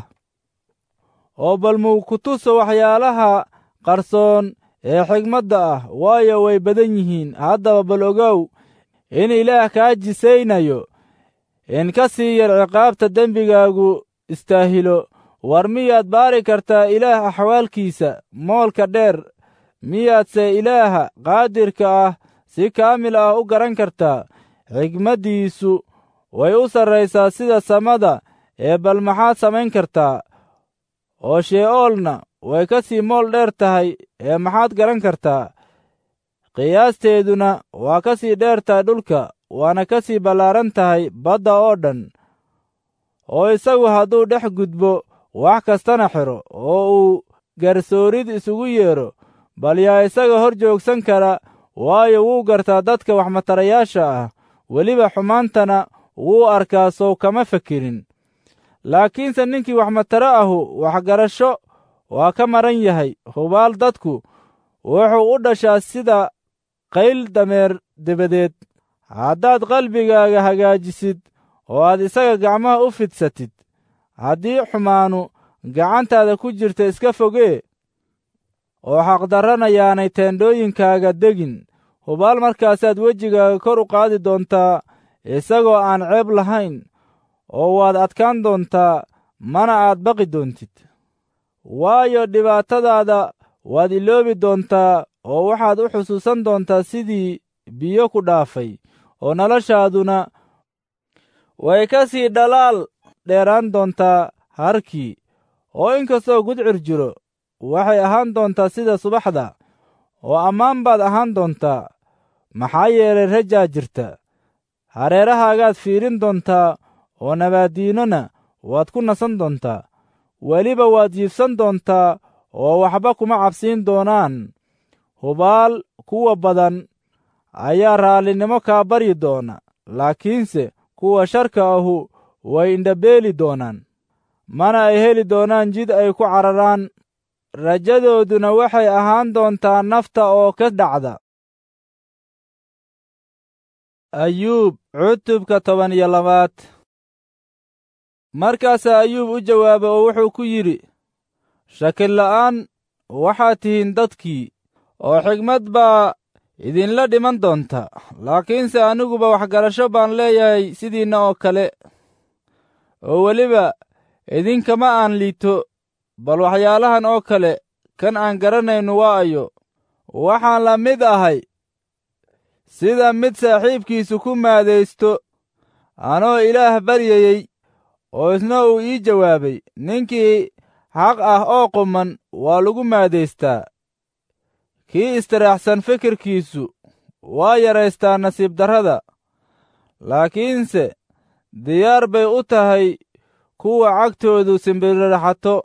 S1: oo bal muu ku tuso waxyaalaha qarsoon ee xigmadda ah waayo way badan yihiin haddaba bal ogow in ilaah kaa jisaynayo in ka sii yar ciqaabta dembigaagu istaahilo war miyaad baari kartaa ilaah axwaalkiisa moolka dheer miyaadse ilaaha qaadirka ah si kaamil ah u garan kartaa xigmaddiisu way u sarraysaa sida samada ee bal maxaad samayn kartaa oo shee'oolna way ka sii mool dheer tahay ee maxaad garan kartaa qiyaasteeduna waa ka sii dheer tahay dhulka waana ka sii ballaaran tahay badda oo dhan oo isagu hadduu dhex gudbo wax kastana xidho oo uu garsoorid isugu yeedho bal yaa isaga hor joogsan kara waayo wuu gartaa dadka waxmatarayaasha ah weliba xumaantana wuu arkaa sow kama fekirin laakiinse ninkii waxmataro ahu waxgarasho waa ka maran yahay hubaal dadku wuxuu u dhashaa sida qayl dameer debadeed haddaad qalbigaaga hagaajisid oo aad isaga gacmaha u fidsatid haddii xumaanu gacantaada ku jirta iska fogee oo xaqdarrana yaanay teendhooyinkaaga degin hubaal markaasaad wejigaaga kor u qaadi doontaa isagoo aan ceeb lahayn oo waad adkaan doontaa mana aad baqi doontid waayo dhibaatadaada waad iloobi doontaa oo waxaad u xusuusan doontaa sidii biyo ku dhaafay oo noloshaaduna way ka sii dhalaal dheeraan doontaa harkii oo inkastoo gudcir jiro waxay ahaan doontaa sida subaxda oo ammaan baad ahaan doontaa maxaa yeelay rajaa jirta hareerahaagaad fiirin doontaa oo nabaaddiinona waad ku nasan doontaa weliba waad jiibsan doontaa oo waxba kuma cabsiin doonaan hubaal kuwa badan ayaa raallinimo kaa baryi doona laakiinse kuwa sharka ahu way indhabeeli doonaan mana ay heli doonaan jid ay ku cararaan rajadooduna waxay ahaan doontaa nafta oo ka dhacda ayuub cutubka toban iyo labaad markaasaa ayuub u jawaabay oo wuxuu ku yidhi shakilla'aan waxaad tihiin dadkii oo xigmad baa idinla dhiman doonta laakiinse aniguba waxgarasho baan leeyahay sidiinna oo kale oo weliba idinkama aan liito bal waxyaalahan oo kale kan aan garanayno waa ayo waxaan la mid ahay sida mid saaxiibkiisu ku maadaysto anoo ilaah baryayey oo isna uu ii jawaabay ninkii xaq ah oo quman waa lagu maadaystaa kii istiraaxsan fikirkiisu waa yaraystaa nasiib darrada laakiinse diyaar bay u tahay kuwa cagtoodu simbiriraxato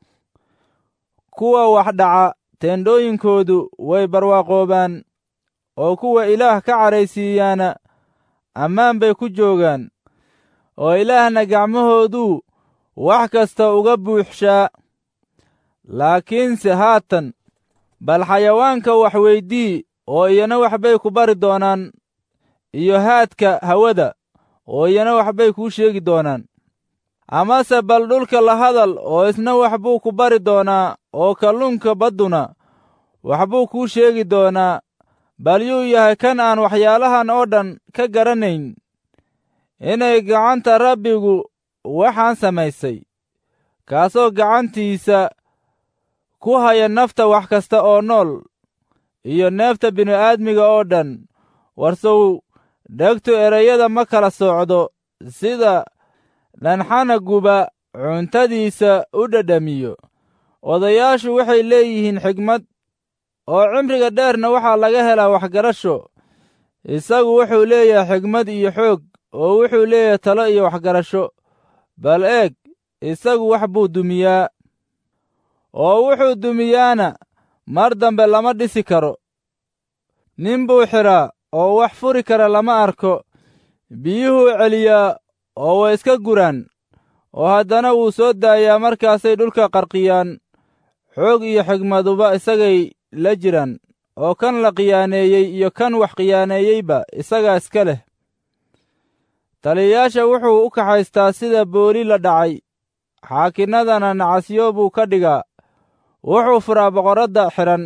S1: kuwa wax dhaca teendhooyinkoodu way barwaaqoobaan oo kuwa ilaah ka cadhaysiiyaana ammaan bay ku joogaan oo ilaahna gacmahooduu wax kasta uga buuxshaa laakiinse haatan bal xayawaanka wax weydii oo iyana waxbay ku bari doonaan iyo haadka hawada oo iyana waxbay kuu sheegi doonaan amase bal dhulka la hadal oo isna wax buu ku bari doonaa oo kalluunka badduna waxbuu kuu sheegi doonaa bal yuu yahay kan aan waxyaalahan oo dhan ka garanayn inay gacanta rabbigu waxaan samaysay kaasoo gacantiisa ku haya nafta wax kasta oo nool iyo neefta bini'aadmiga oo dhan warsow dhegtu ereyada ma kala soocdo sida dhanxanaguba cuntadiisa u dhadhamiyo odayaashu waxay leeyihiin xigmad oo cimriga dheerna waxaa laga helaa waxgarasho isagu wuxuu leeyahay xigmad iyo xoog oo wuxuu leeyahay talo iyo waxgarasho bal eeg isagu wax buu dumiyaa oo wuxuu dumiyaana mar dambe lama dhisi karo nin buu xidhaa oo wax furi kara lama arko biyuhuu celiyaa oo way iska guraan oo haddana wuu soo daayaa markaasay dhulka qarqiyaan xoog iyo xigmaduba isagay la jiraan oo kan la khiyaaneeyey iyo kan wax khiyaaneeyeyba isagaa iska leh taliyayaasha wuxuu u kaxaystaa sida booli la dhacay xaakinnadana nacasyo buu ka dhigaa wuxuu furaa boqorradda xidhan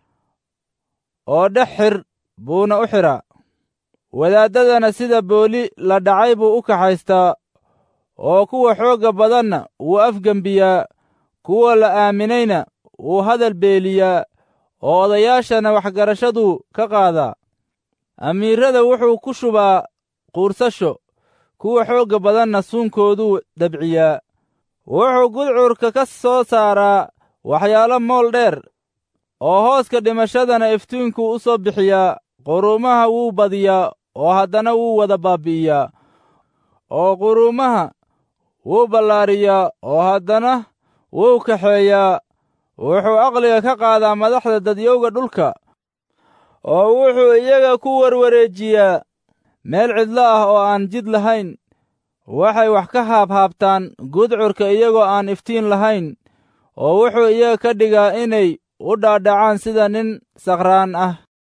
S1: oo dhex xir buuna u xidhaa wadaaddadana sida booli la dhacay buu u kaxaystaa oo kuwa xoogga badanna wuu afgembiyaa kuwa la aaminayna wuu hadal beeliyaa oo odayaashana waxgarashaduu ka qaadaa amiirrada wuxuu ku shubaa quursasho kuwa xoogga badanna suunkooduu dabciyaa wuxuu gudcurka ka soo saaraa waxyaalo mool dheer oo hooska dhimashadana iftiinkuu u soo bixiyaa quruumaha wuu badiyaa oo haddana wuu wada baabbi'iyaa oo quruumaha wuu ballaariyaa oo haddana wuu kaxeeyaa wuxuu aqliga ka qaadaa madaxda dadyowga dhulka oo wuxuu iyaga ku warwareejiyaa meel cidlo ah oo aan jid lahayn waxay wax ka haabhaabtaan gudcurka iyagoo aan iftiin lahayn oo wuxuu iyaga ka dhigaa inay u dhaadhacaan sida nin sakhraan ah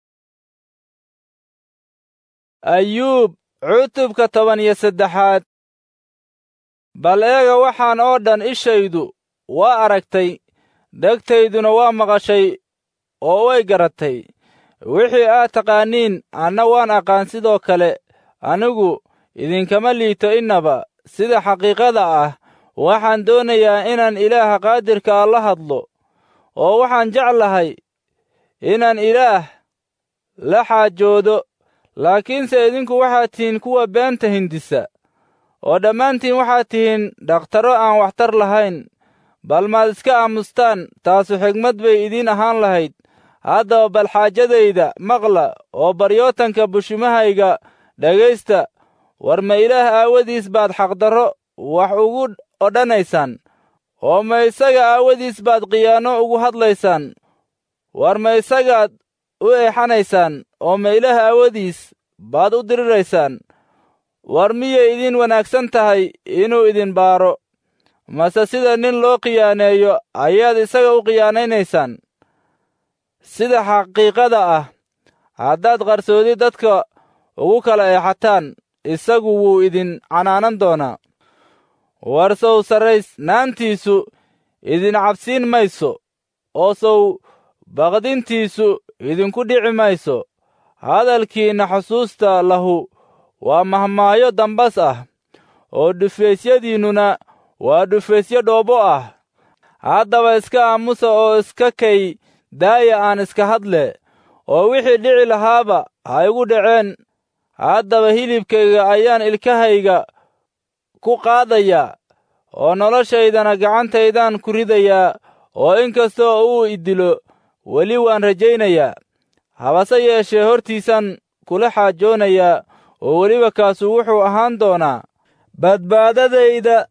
S1: ayuub cutubka toban iyo saddexaad bal eega waxaan oo dhan ishaydu waa aragtay dhegtayduna waa maqashay oo way garatay wixii aad taqaaniin anna waan aqaan sidoo kale anigu idinkama liito innaba sida xaqiiqada ah waxaan doonayaa inaan ilaaha qaadirka ah la hadlo oo waxaan jeclahay inaan ilaah la xaajoodo laakiinse idinku waxaad tihiin kuwa beenta hindisa oo dhammaantiin waxaad tihiin dhakhtarro aan waxtar lahayn bal maad iska aamustaan taasu xigmad bay idiin ahaan lahayd haddaba bal xaajadayda maqla oo baryootanka bushimahayga dhegaysta war ma ilaah aawadiis baad xaqdarro wax ugu odhanaysaan oo ma isaga aawadiis baad khiyaano ugu hadlaysaan war ma isagaad u eexanaysaan oo ma ilaah aawadiis baad u diriraysaan war miyay idiin wanaagsan tahay inuu idin baaro mase sida nin loo khiyaaneeyo ayaad isaga u khiyaanaynaysaan sida xaqiiqada ah haddaad qarsoodi dadka ugu kala eexataan isagu wuu idin canaanan doonaa war sow sarraysnaantiisu idin cabsiin mayso oo sow baqdintiisu idinku dhici mayso hadalkiinna xusuusta lahu waa mahmaayo dambas ah oo dhufaysyadiinnuna waa dhufaysyo dhoobo ah haddaba iska aamusa oo iska kay daaya aan iska hadle oo wixii dhici lahaaba ha igu dhaceen haddaba hilibkayga ayaan ilkahayga ku qaadayaa oo noloshaydana gacantaydaan ku ridayaa oo in kastoo uu idilo weli waan rajaynayaa habase yeeshee hortiisaan kula xaajoonayaa oo weliba kaasu wuxuu ahaan doonaa badbaadadayda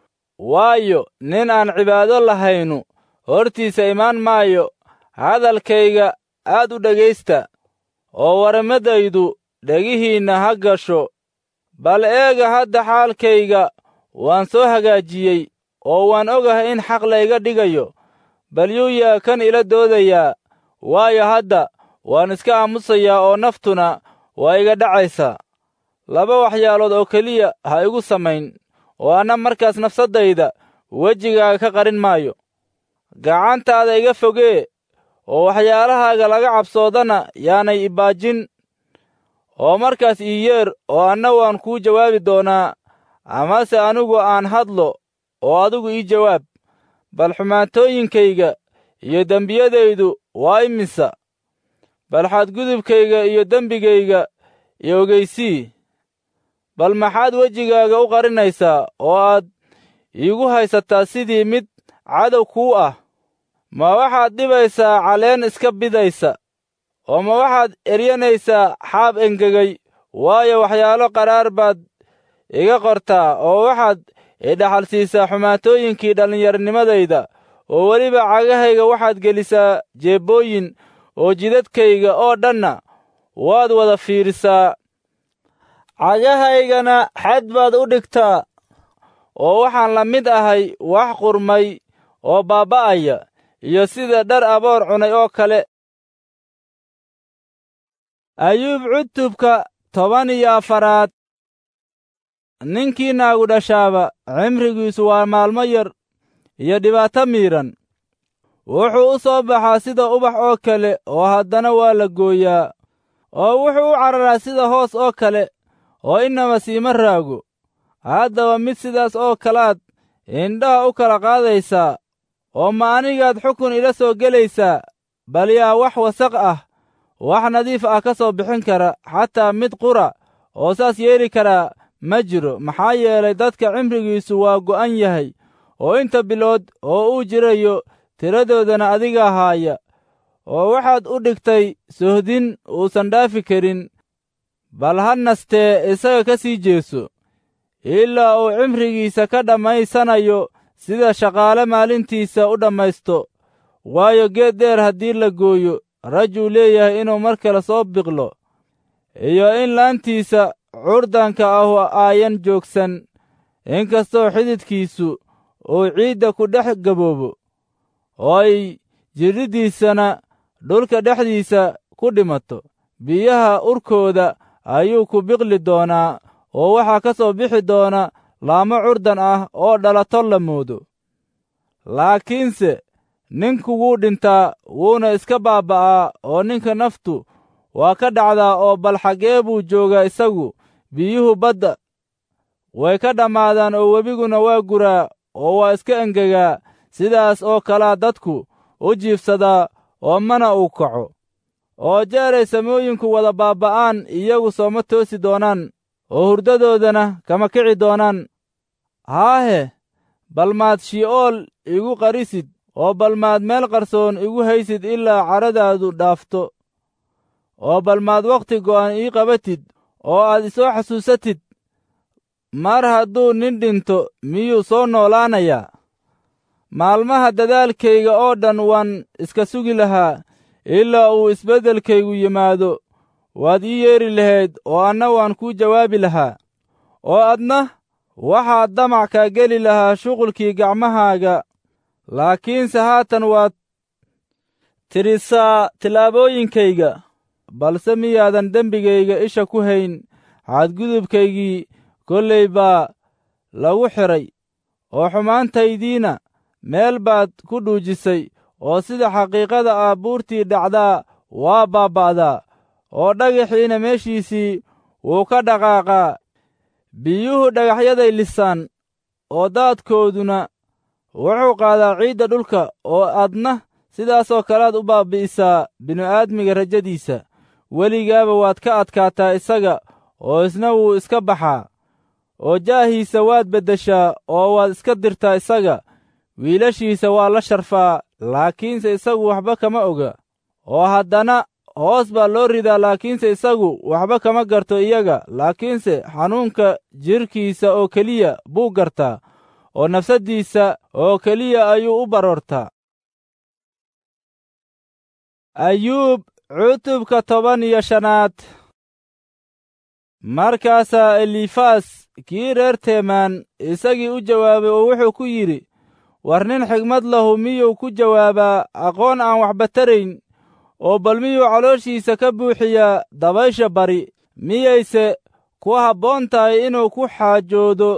S1: waayo nin aan cibaado lahaynu hortiisa imaan maayo hadalkayga aad u dhegaysta oo warmadaydu dhegihiinna ha gasho bal eega hadda xaalkayga waan soo hagaajiyey oo waan ogahay in xaq layga dhigayo bal yuuyaa kan ila doodayaa waayo hadda waan iska aamusayaa oo naftuna waa iga dhacaysaa laba waxyaalood oo keliya ha igu samayn oo anna markaas nafsaddayda wejigaaga ka qarin maayo gacantaada iga fogee oo waxyaalahaaga laga cabsoodana yaanay ibaajin oo markaas ii yeer oo anna waan kuu jawaabi doonaa amase anigu aan hadlo oo adigu ii jawaab bal xumaantooyinkayga iyo dembiyadaydu waa imisa bal xadgudubkayga iyo dembigayga iyo ogeysii bal maxaad wejigaaga u qarinaysaa oo aad iigu haysataa sidii mid cadow kuu ah ma waxaad dhibaysaa caleen iska bidaysa oo ma waxaad eryanaysaa xaab engegay waayo waxyaalo qaraar baad iga qortaa oo waxaad idhaxal siisaa xumaatooyinkii dhallinyarnimadayda oo weliba cagahayga waxaad gelisaa jeebbooyin oo jidadkayga oo dhanna waad wada fiirisaa cagahaygana xad baad u dhigtaa oo waxaan la mid ahay wax qurmay oo baaba'aya iyo sida dhar aboor cunay oo kale ayuub cutubka toban iyo afaraad ninkii naagu dhashaaba cimrigiisu waa maalmo yar iyo dhibaato miidhan wuxuu u soo baxaa sida ubax oo kale oo haddana waa la gooyaa oo wuxuu u cararaa sida hoos oo kale oo innaba siima raago haddaba mid sidaas oo kalaad indhaha u kala qaadaysaa oo ma anigaad xukun ila soo gelaysaa bal yaa wax wasaq ah wax nadiif ah ka soo bixin kara xataa mid qura oo saas yeeli karaa ma jiro maxaa yeelay dadka cimrigiisu waa go'an yahay oo inta bilood oo uu jirayo tiradoodana adigaa haaya oo waxaad u dhigtay sohdin uusan dhaafi karin bal ha nastee isaga ka sii jeeso ilaa uu cimrigiisa ka dhammaysanayo sida shaqaale maalintiisa u dhammaysto waayo geed dheer haddii la gooyo rajuu leeyahay inuu mar kale soo biqlo iyo in laantiisa curdanka ahu aayan joogsan inkastoo xididkiisu uu ciidda ku dhex gaboobo oo ay jidhiddiisana dhulka dhexdiisa ku dhimato biyaha urkooda ayuu ku biqli doonaa oo waxaa ka soo bixi doona laamo curdan ah oo dhalato la moodo laakiinse ninku wuu dhintaa wuuna iska baaba'aa oo ninka naftu waa ka dhacdaa oo bal xaggee buu joogaa isagu biyuhu badda way ka dhammaadaan oo webiguna waa guraa oo waa iska engegaa sidaas oo kalaa dadku u jiibsadaa oo mana uu kaco oo jeeray samooyinku wada baaba'aan iyagu sooma toosi doonaan oo hurdadoodana kama kici doonaan haahe bal maad shi'ool igu qarisid oo bal maad meel qarsoon igu haysid ilaa caradaadu dhaafto oo bal maad wakhti go'an ii qabatid oo aad isoo xasuusatid mar hadduu nin dhinto miyuu soo noolaanayaa maalmaha dadaalkayga oo dhan waan iska sugi lahaa ilaa uu isbeddelkaygu yimaado waad ii yeedhi lahayd oo anna waan kuu jawaabi lahaa oo adna waxaad damac kaa geli lahaa shuqulkii gacmahaaga laakiinse haatan waad tirisaa tillaabooyinkayga balse miyaadan dembigayga isha ku hayn xadgudubkaygii kollay baa lagu xidhay oo xumaantaydiina meel baad ku dhuujisay oo sida xaqiiqada ah buurtii dhacdaa waa baaba'daa oo dhagaxiina meeshiisii wuu ka dhaqaaqaa biyuhu dhagaxyaday lisaan oo daadkooduna wuxuu qaadaa ciidda dhulka oo adna sidaasoo kalead u baabbi'isaa binu-aadmiga rajadiisa weligaaba waad ka adkaataa isaga oo isna wuu iska baxaa oo jaahiisa waad beddeshaa oo waad iska dirtaa isaga wiilashiisa waa la sharfaa laakiinse isagu waxba kama oga oo haddana hoos baa loo ridaa laakiinse isagu waxba kama garto iyaga laakiinse xanuunka jidhkiisa oo keliya buu gartaa oo nafsaddiisa oo keliya ayuu u baroortaa ayuub cutubka toban iyo shanaad markaasaa elifas kii reer teemaan isagii u jawaabay oo wuxuu ku yidhi war nin xigmad lahu miyuu ku jawaabaa aqoon aan waxba tarayn oo bal miyuu calooshiisa ka buuxiyaa dabaysha bari miyayse ku habboon tahay inuu ku xaajoodo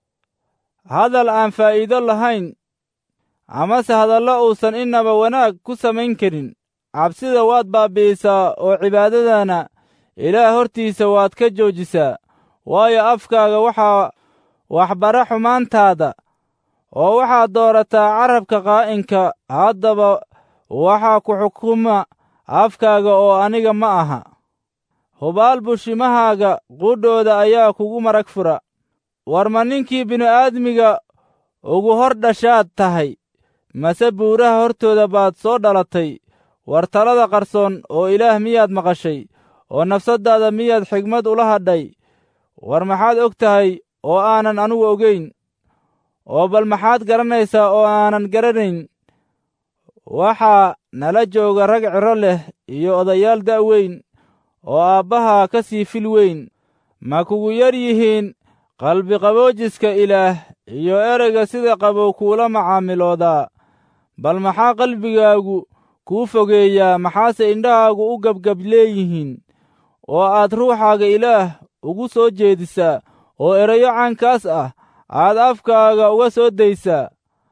S1: hadal aan faa'iido lahayn amase hadallo uusan innaba wanaag ku samayn karin cabsida waad baabbi'isaa oo cibaadadana ilaah hortiisa waad ka joojisaa waayo afkaaga waxaa waxbara xumaantaada oo waxaad doorataa carabka qaa'inka haddaba waxaa ku xukuma afkaaga oo aniga ma aha hubaal bushimahaaga qudhooda ayaa kugu marag fura war ma ninkii bini'aadmiga ugu hor dhashaad tahay mase buuraha hortooda baad soo dhalatay war talada qarsoon oo ilaah miyaad maqashay oo nafsaddaada miyaad xigmad ula hadhay war maxaad og tahay oo aanan anugu ogayn oo bal maxaad garanaysaa oo aanan garanayn waxaa nala jooga rag ciro leh iyo odayaal da' weyn oo aabbaha ka sii fil weyn ma kugu yar yihiin qalbiqaboojiska ilaah iyo ereyga sida qabow kuula macaamiloodaa bal maxaa qalbigaagu kuu fogeeyaa maxaase indhahaagu u gebgab leeyihiin oo aad ruuxaaga ilaah ugu soo jeedisaa oo erayo caankaas ah aad afkaaga uga soo daysaa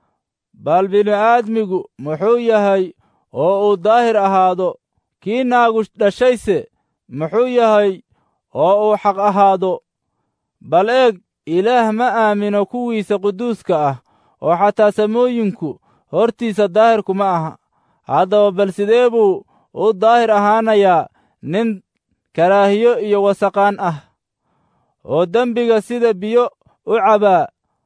S1: bal bini'aadmigu muxuu yahay oo uu daahir ahaado kii naagu dhashayse muxuu yahay oo uu xaq ahaado bal eeg ilaah ma aamino kuwiisa quduuska ah oo xataa samooyinku hortiisa daahirku ma aha haddaba bal sidee buu u daahir ahaanayaa nin karaahiyo iyo wasaqaan ah oo dembiga sida biyo u cabaa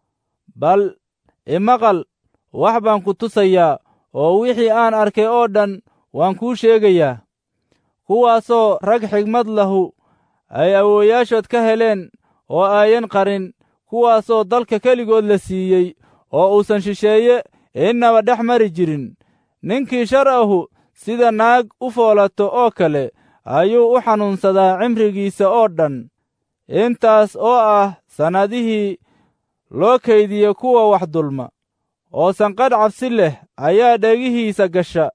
S1: bal imaqal wax baan ku tusayaa oo wixii aan arkay oo dhan waan kuu sheegayaa kuwaasoo rag xigmad lahu ay awoowayaashood ka heleen oo aayan qarin kuwaasoo dalka keligood la siiyey oo uusan shisheeye innaba dhex mari jirin ninkii shar ahu sida naag u foolato oo kale ayuu u xanuunsadaa cimrigiisa oo dhan intaas oo ah sannadihii loo kaydiye kuwa wax dulma oo sanqadh cabsi leh ayaa dhegihiisa gasha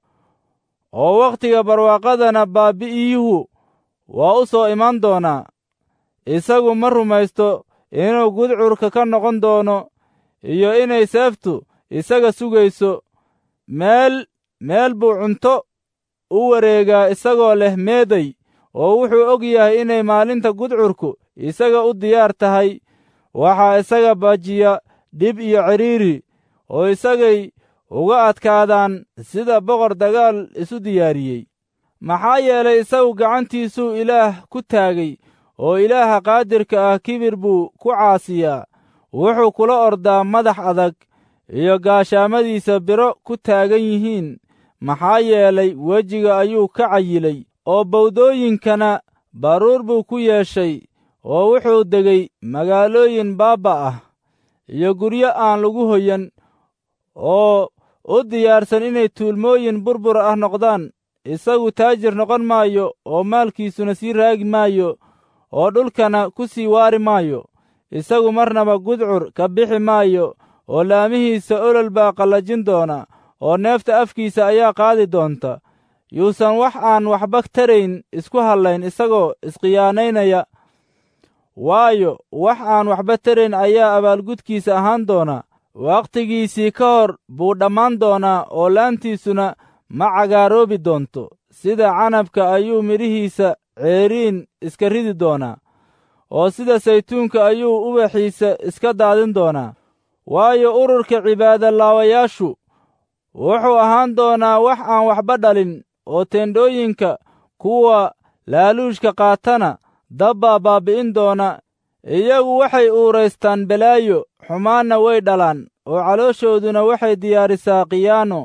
S1: oo wakhtiga barwaaqadana baabbi'iyuhu waa u soo iman doonaa isagu ma rumaysto inuu gudcurka ka noqon doono iyo inay seeftu isaga sugayso meel meel buu cunto u wareegaa isagoo leh meeday oo wuxuu og yahay inay maalinta gudcurku isaga u diyaar tahay waxaa isaga baajiya dhib iyo cidhiiri oo isagay uga adkaadaan sida boqor dagaal isu diyaariyey maxaa yeelay isagu gacantiisuu ilaah ku taagay oo ilaaha qaadirka ah kibir buu ku caasiyaa wuxuu kula ordaa madax adag iyo gaashaamadiisa biro ku taagan yihiin maxaa yeelay wejiga ayuu ka cayilay oo bawdooyinkana baruur buu ku yeeshay oo wuxuu degay magaalooyin baabba ah iyo guryo aan lagu hoyan oo u diyaarsan inay tuulmooyin burbur ah noqdaan isagu taajir noqon maayo oo maalkiisuna sii raagi maayo oo dhulkana ku sii waari maayo isagu marnaba gudcur ka bixi maayo oo laamihiisa olol baa qallajin doona oo neefta afkiisa ayaa qaadi doonta yuusan wax aan waxba tarayn isku hallayn isagoo isqiyaanaynaya waayo wax aan waxba tarayn ayaa abaalgudkiisa ahaan doona wakhtigiisii ka hor buu dhammaan doonaa oo laantiisuna ma cagaaroobi doonto sida canabka ayuu midhihiisa ceeriin iska ridi doonaa oo sida saytuunka ayuu ubaxiisa iska daadin doonaa waayo ururka cibaadolaawayaashu wuxuu ahaan doonaa wax aan waxba dhalin oo teendhooyinka kuwa laaluushka qaatana dabbaa baabbi'in doona iyagu waxay uuraystaan balaayo xumaanna way dhalaan oo calooshooduna waxay diyaarisaa khiyaano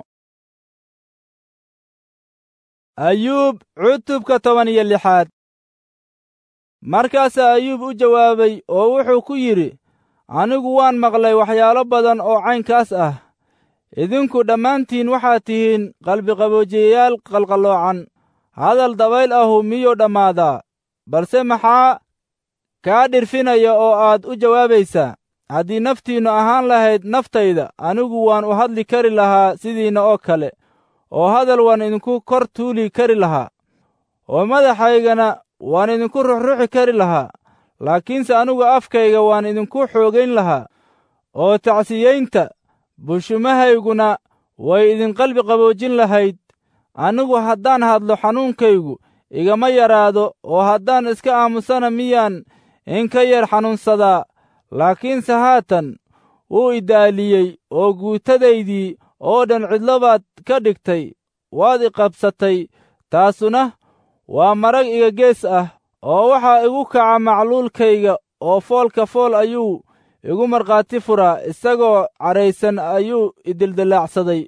S1: ayuub cutubka toban iyo lixaad markaasaa ayuub u jawaabay oo wuxuu ku yidhi anigu waan maqlay waxyaalo badan oo caynkaas ah idinku dhammaantiin waxaad tihiin qalbiqaboojiyayaal qalqalloocan hadal dabayl ahu miyuu dhammaadaa balse maxaa kaa dhirfinaya oo aad u jawaabaysaa haddii naftiinnu ahaan lahayd naftayda anigu waan u hadli kari lahaa sidiinna oo kale oo hadal waan idinku kor tuuli kari lahaa oo madaxaygana waan idinku ruxruxi kari lahaa laakiinse anigu afkayga waan idinku xoogayn lahaa oo tacsiyaynta bushumahayguna way idinqalbi qaboojin lahayd anigu haddaan hadlo xanuunkaygu igama yaraado oo haddaan iska aamusana miyaan in ka yar xanuunsadaa laakiinse haatan wuu idaaliyey oo guutadaydii oo dhan cidlo baad ka dhigtay waad iqabsatay taasuna waa marag iga gees ah oo waxaa igu kaca macluulkayga oo foolka fool ayuu igu markhaati furaa isagoo cadhaysan ayuu idildillaacsaday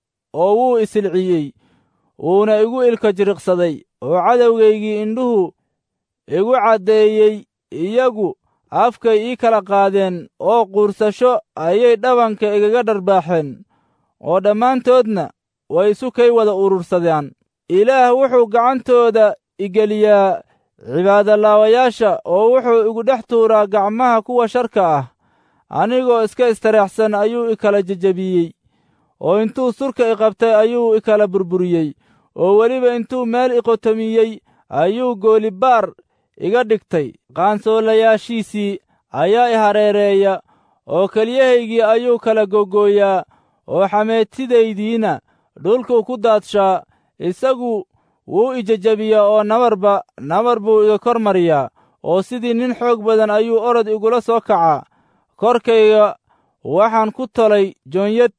S1: oo wuu isilciyey wuuna igu ilka jiriqsaday oo cadowgaygii indhuhu igu caddeeyey iyagu afkay ii kala qaadeen oo quursasho ayay dhabanka igaga dharbaaxeen oo dhammaantoodna way isu kay wada urursadaan ilaah wuxuu gacantooda igeliyaa cibaadolaawayaasha oo wuxuu igu dhex tuuraa gacmaha kuwa sharka ah anigoo iska istareexsan ayuu i kala jejebiyey oo intuu surka i qabtay ayuu i kala burburiyey oo weliba intuu meel i qotomiyey ayuu goolibaar iga dhigtay qaansoolayaashiisii ayaa i hareereeya oo keliyahaygii ayuu kala gogooyaa oo xameetidaydiina dhulkuu ku daadshaa isagu wuu i jejebiyaa oo nabarba nabar buu iga kor mariyaa oo sidii nin xoog badan ayuu orod igula soo kacaa korkayga waxaan ku tolay joonyad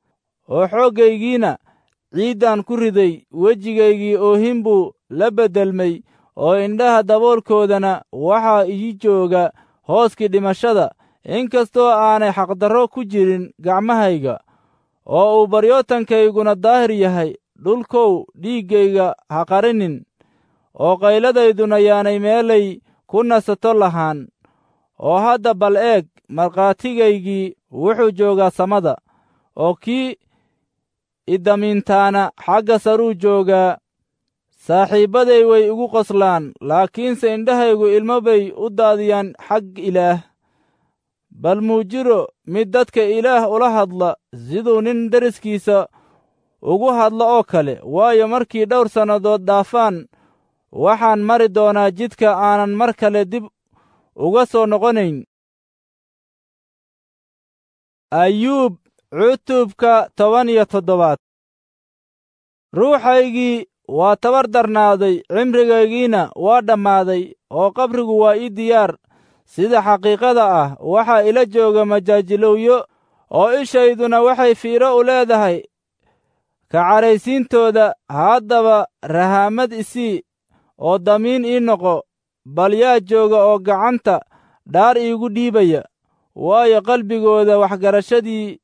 S1: oo xooggaygiina ciiddaan ku riday wejigaygii oohin buu la beddelmay oo indhaha daboolkoodana waxaa ii jooga hooskii dhimashada inkastoo aanay xaqdarro ku jirin gacmahayga oo uu baryootankayguna daahir yahay dhulkow dhiiggayga ha qarinin oo qayladayduna yaanay meelay ku nasato lahaan oo hadda bal eeg markhaatigaygii wuxuu joogaa samada oo kii idamiintaana xagga saruu joogaa saaxiibbaday way igu qoslaan laakiinse indhahaygu ilmo bay u daadiyaan xag ilaah bal muu jiro mid dadka ilaah ula hadla siduu nin deriskiisa ugu hadlo oo kale waayo markii dhowr sannadood dhaafaan waxaan mari doonaa jidka aanan mar kale dib uga soo noqonayn ayuub cutubka toban iyo toddobaad ruuxaygii waa tabar darnaaday cimrigaygiina waa dhammaaday oo qabrigu waa ii diyaar sida xaqiiqada ah waxaa ila jooga majaajilowyo oo ishayduna waxay fiiro u leedahay ka cadhaysiintooda haddaba rahaamad isii oo damiin ii noqo bal yaa jooga oo gacanta dhaar iigu dhiibaya waayo qalbigooda waxgarashadii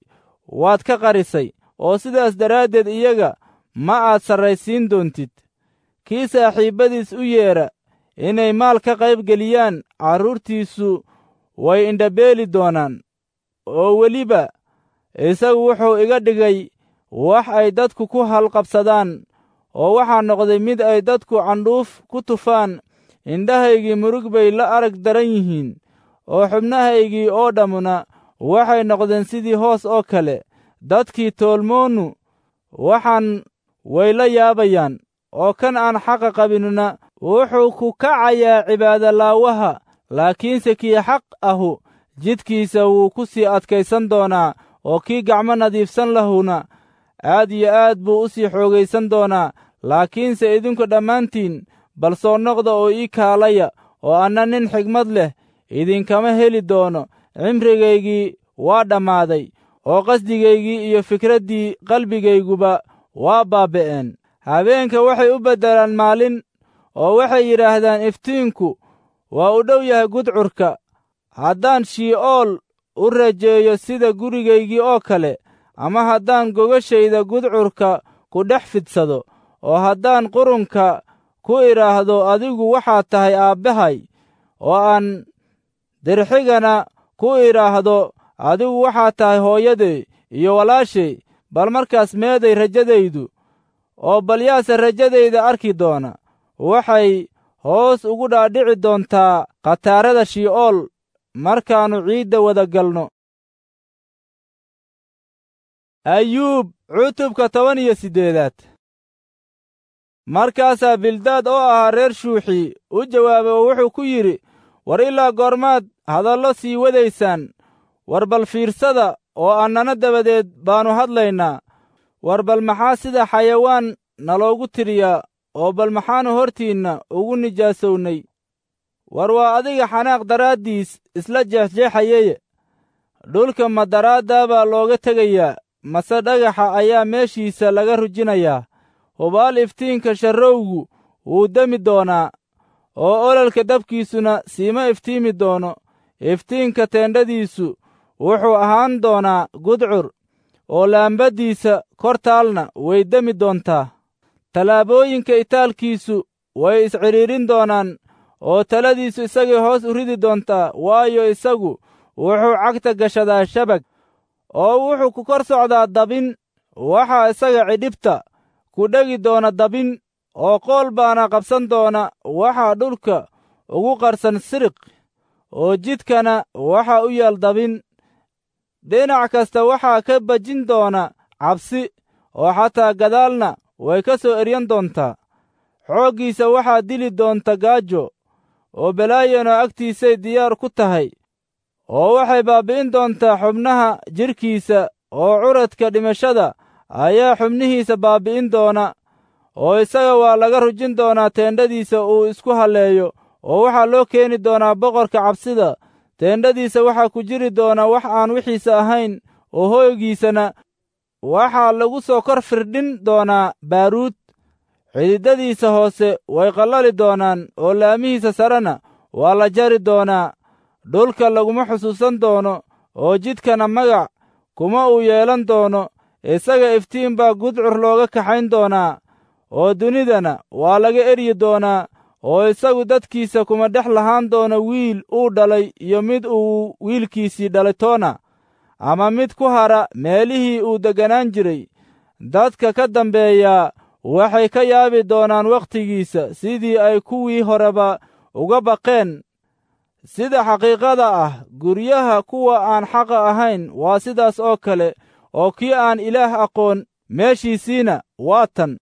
S1: waad ka qarisay oo sidaas daraaddeed iyaga ma aad sarraysiin doontid kii saaxiibbadiis u yeedha inay maal ka qayb geliyaan carruurtiisu way indhabeeli doonaan oo weliba isagu wuxuu iga dhigay wax ay dadku ku halqabsadaan oo waxaa noqday mid ay dadku candhuuf ku tufaan indhahaygii murug bay la arag daran yihiin oo xubnahaygii oo dhammuna waxay noqdeen sidii hoos oo kale dadkii toolmoonu waxaan way la yaabayaan oo kan aan xaqa qabinuna wuxuu ku kacayaa cibaadolaawaha laakiinse kii xaq ahu jidkiisa wuu ku sii adkaysan doonaa oo kii gacmo nadiifsan lahuna aad iyo aad buu u sii xoogaysan doonaa laakiinse idinku dhammaantiin bal soo noqda oo ii kaalaya oo anna nin xigmad leh idinkama heli doono cimrigaygii waa dhammaaday oo qasdigaygii iyo fikraddii qalbigayguba waa baaba'een habeenka waxay u beddelaan maalin oo waxay yidhaahdaan iftiinku waa u dhow yahay gudcurka haddaan shii'ool u rajeeyo sida gurigaygii oo kale ama haddaan gogashayda gudcurka ku dhex fidsado oo haddaan qurunka ku idhaahdo adigu waxaad tahay aabbahay oo aan dirxigana ku idhaahdo adigu waxaad tahay hooyaday iyo walaashay bal markaas meeday rajadaydu oo bal yaase rajadayda arki doona waxay hoos ugu dhaadhici doontaa khataarada shii'ool markaannu ciidda wada galno ayuub cutubka toban iyo siddeedaad markaasaa bildaad oo ahaa reer shuuxi u jawaabay oo wuxuu ku yidhi war ilaa goormaad hadallo sii wadaysaan war bal fiirsada oo annana dabadeed baannu hadlaynaa war bal maxaa sida xayawaan naloogu tiriyaa oo bal maxaannu hortiinna ugu nijaasownay war waa adiga xanaaq daraaddiis isla jeexjeexayeye dhulka ma daraaddaa baa looga tegayaa mase dhagaxa ayaa meeshiisa laga rujinayaa hubaal iftiinka sharrowgu wuu demi doonaa oo ololka dabkiisuna siima iftiimi doono iftiinka teendhadiisu wuxuu ahaan doonaa gudcur oo laambaddiisa kor taalna way demi doontaa tallaabooyinka itaalkiisu way iscidhiidhin doonaan oo taladiisu isagay hoos u ridi doontaa waayo isagu wuxuu cagta gashadaa shabag oo wuxuu ku kor socdaa dabin waxaa isaga cidhibta ku dhegi doona dabin oo qool baana qabsan doona waxaa dhulka ugu qarsan siriq oo jidkana waxaa u yaal dabin dhinac kasta waxaa ka bajin doona cabsi oo xataa gadaalna way ka soo eryan doontaa xooggiisa waxaa dili doonta gaajo oo balaayano agtiisay diyaar ku tahay oo waxay baabbi'in doontaa xubnaha jidhkiisa oo curadka dhimashada ayaa xubnihiisa baabbi'in doona oo isaga waa laga rujin doonaa teendhadiisa uu isku halleeyo oo waxaa loo keeni doonaa boqorka cabsida teendhadiisa waxaa ku jiri doona wax aan wixiisa ahayn oo hooygiisana waxaa lagu soo kor firdhin doonaa baaruud xididadiisa hoose way qallali doonaan oo laamihiisa sarena waa la jari doonaa dhulka laguma xusuusan doono oo jidkana magac kuma uu yeelan doono isaga iftiin baa gudcur looga kaxayn doonaa oo dunidana waa laga eryi doonaa oo isagu dadkiisa kuma dhex lahaan doono wiil uu dhalay iyo mid uu wiilkiisii dhalay toona ama mid ku hara meelihii uu degganaan jiray dadka ka dambeeyaa waxay ka yaabi doonaan wakhtigiisa sidii ay kuwii horeba uga baqeen sida xaqiiqada ah guryaha kuwa aan xaqa ahayn waa sidaas oo kale oo kii aan ilaah aqoon meeshiisiina waa tan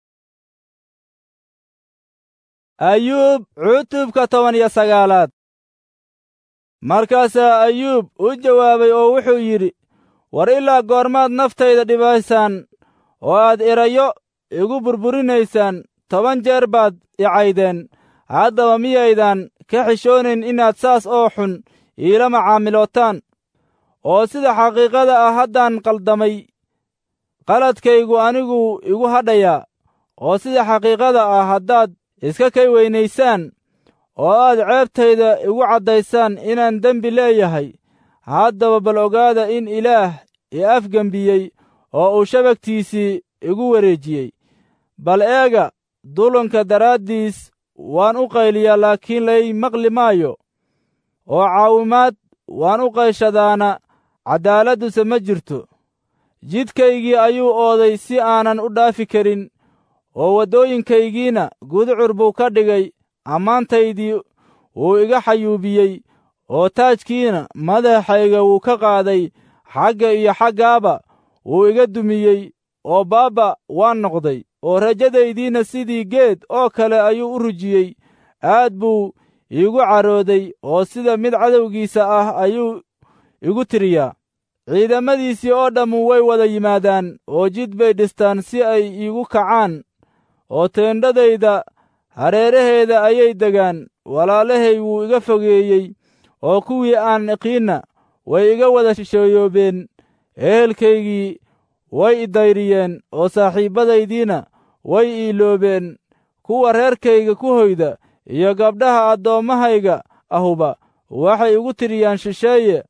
S1: ayuub cutubka toban iyo sagaalaad markaasaa ayuub u jawaabay oo wuxuu yidhi war ilaa goormaad naftayda dhibaysaan oo aad erayo igu burburinaysaan toban jeer baad i caydeen haddaba miyaydan ka xishoonayn inaad saas oo xun iila macaamilootaan oo sida xaqiiqada ah haddaan qaldamay qaladkaygu anigu igu hadhayaa oo sida xaqiiqada ah haddaad iska kay weynaysaan oo aad ceebtayda igu caddaysaan inaan dembi leeyahay haddaba bal ogaada in ilaah i afgembiyey oo uu shabagtiisii igu wareejiyey bal eega dulanka daraaddiis waan u qayliyaa laakiin lay maqli maayo oo caawimaad waan u qayshadaana caddaaladduse ma jirto jidkaygii ayuu ooday si aanan u dhaafi karin oo waddooyinkaygiina guducur buu ka dhigay ammaantaydii wuu iga xayuubiyey oo taajkiina madaxayga wuu ka qaaday xagga iyo xaggaaba wuu iga dumiyey oo baabba waan noqday oo rajadaydiina sidii geed oo kale ayuu u rujiyey aad buu iigu carooday oo sida mid cadowgiisa ah ayuu igu tiriyaa ciidamadiisii oo dhammu way wada yimaadaan oo jid bay dhistaan si ay iigu kacaan oo teendhadayda hareeraheeda ayay degaan walaalahay wuu iga fogeeyey oo kuwii aan iqiinna way iga wada shisheeyoobeen ehelkaygii way idayriyeen oo saaxiibbadaydiina way iiloobeen kuwa reerkayga ku hoyda iyo gabdhaha addoommahayga ahuba waxay igu tiriyaan shisheeye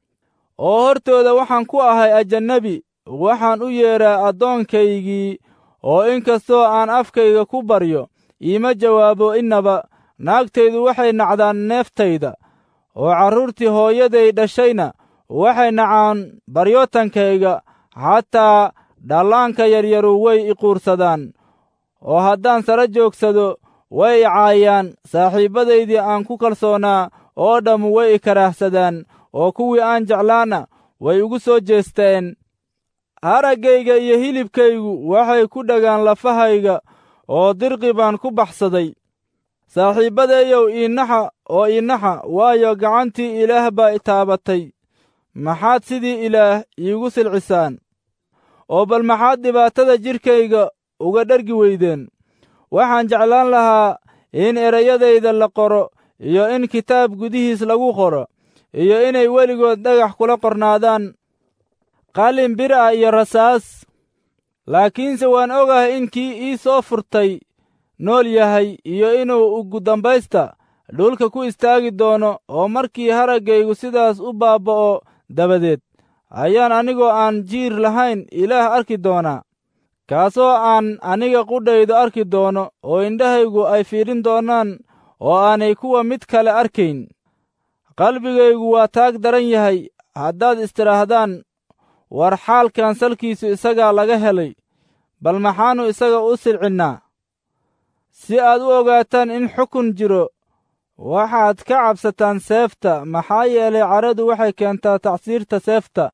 S1: oo hortooda waxaan ku ahay ajannabi waxaan u yeedhaa addoonkaygii oo in kastoo aan afkayga ku baryo iima jawaabo innaba naagtaydu waxay nacdaan neeftayda oo carruurtii hooyaday dhashayna waxay nacaan baryootankayga xataa dhallaanka yaryaru way i quursadaan oo haddaan sara joogsado way i caayaan saaxiibbadaydii aan ku kalsoonaa oo dhammu way i karaahsadaan oo kuwii aan jeclaana way igu soo jeesteen haraggayga iyo hilibkaygu waxay ku dhagaan lafahayga oo dirqi baan ku baxsaday saaxiibbadeeyow iinaxa oo iinaxa waayo gacantii ilaah baa i taabatay maxaad sidii ilaah iigu silcisaan oo bal maxaad dhibaatada jidhkayga uga dhargi weydeen waxaan jeclaan lahaa in erayadayda la qoro iyo in kitaab gudihiis lagu qoro iyo inay weligood dhagax kula qornaadaan qalin bir ah iyo rasaas laakiinse waan ogahay in kii ii soo furtay nool yahay iyo inuu ugu dambaysta dhulka ku istaagi doono oo markii haraggaygu sidaas u baabba'o dabadeed ayaan anigoo aan jiir lahayn ilaah arki doonaa kaasoo aan aniga qudhaydu arki doono oo indhahaygu ay fiidhin doonaan oo aanay kuwa mid kale arkayn qalbigaygu waa taag daran yahay haddaad istidhaahdaan war xaalkan salkiisu isagaa laga helay bal maxaannu isaga u silcinnaa si aad u ogaataan in xukun jiro waxaad ka cabsataan seefta maxaa yeelay caradu waxay keentaa tacsiirta seefta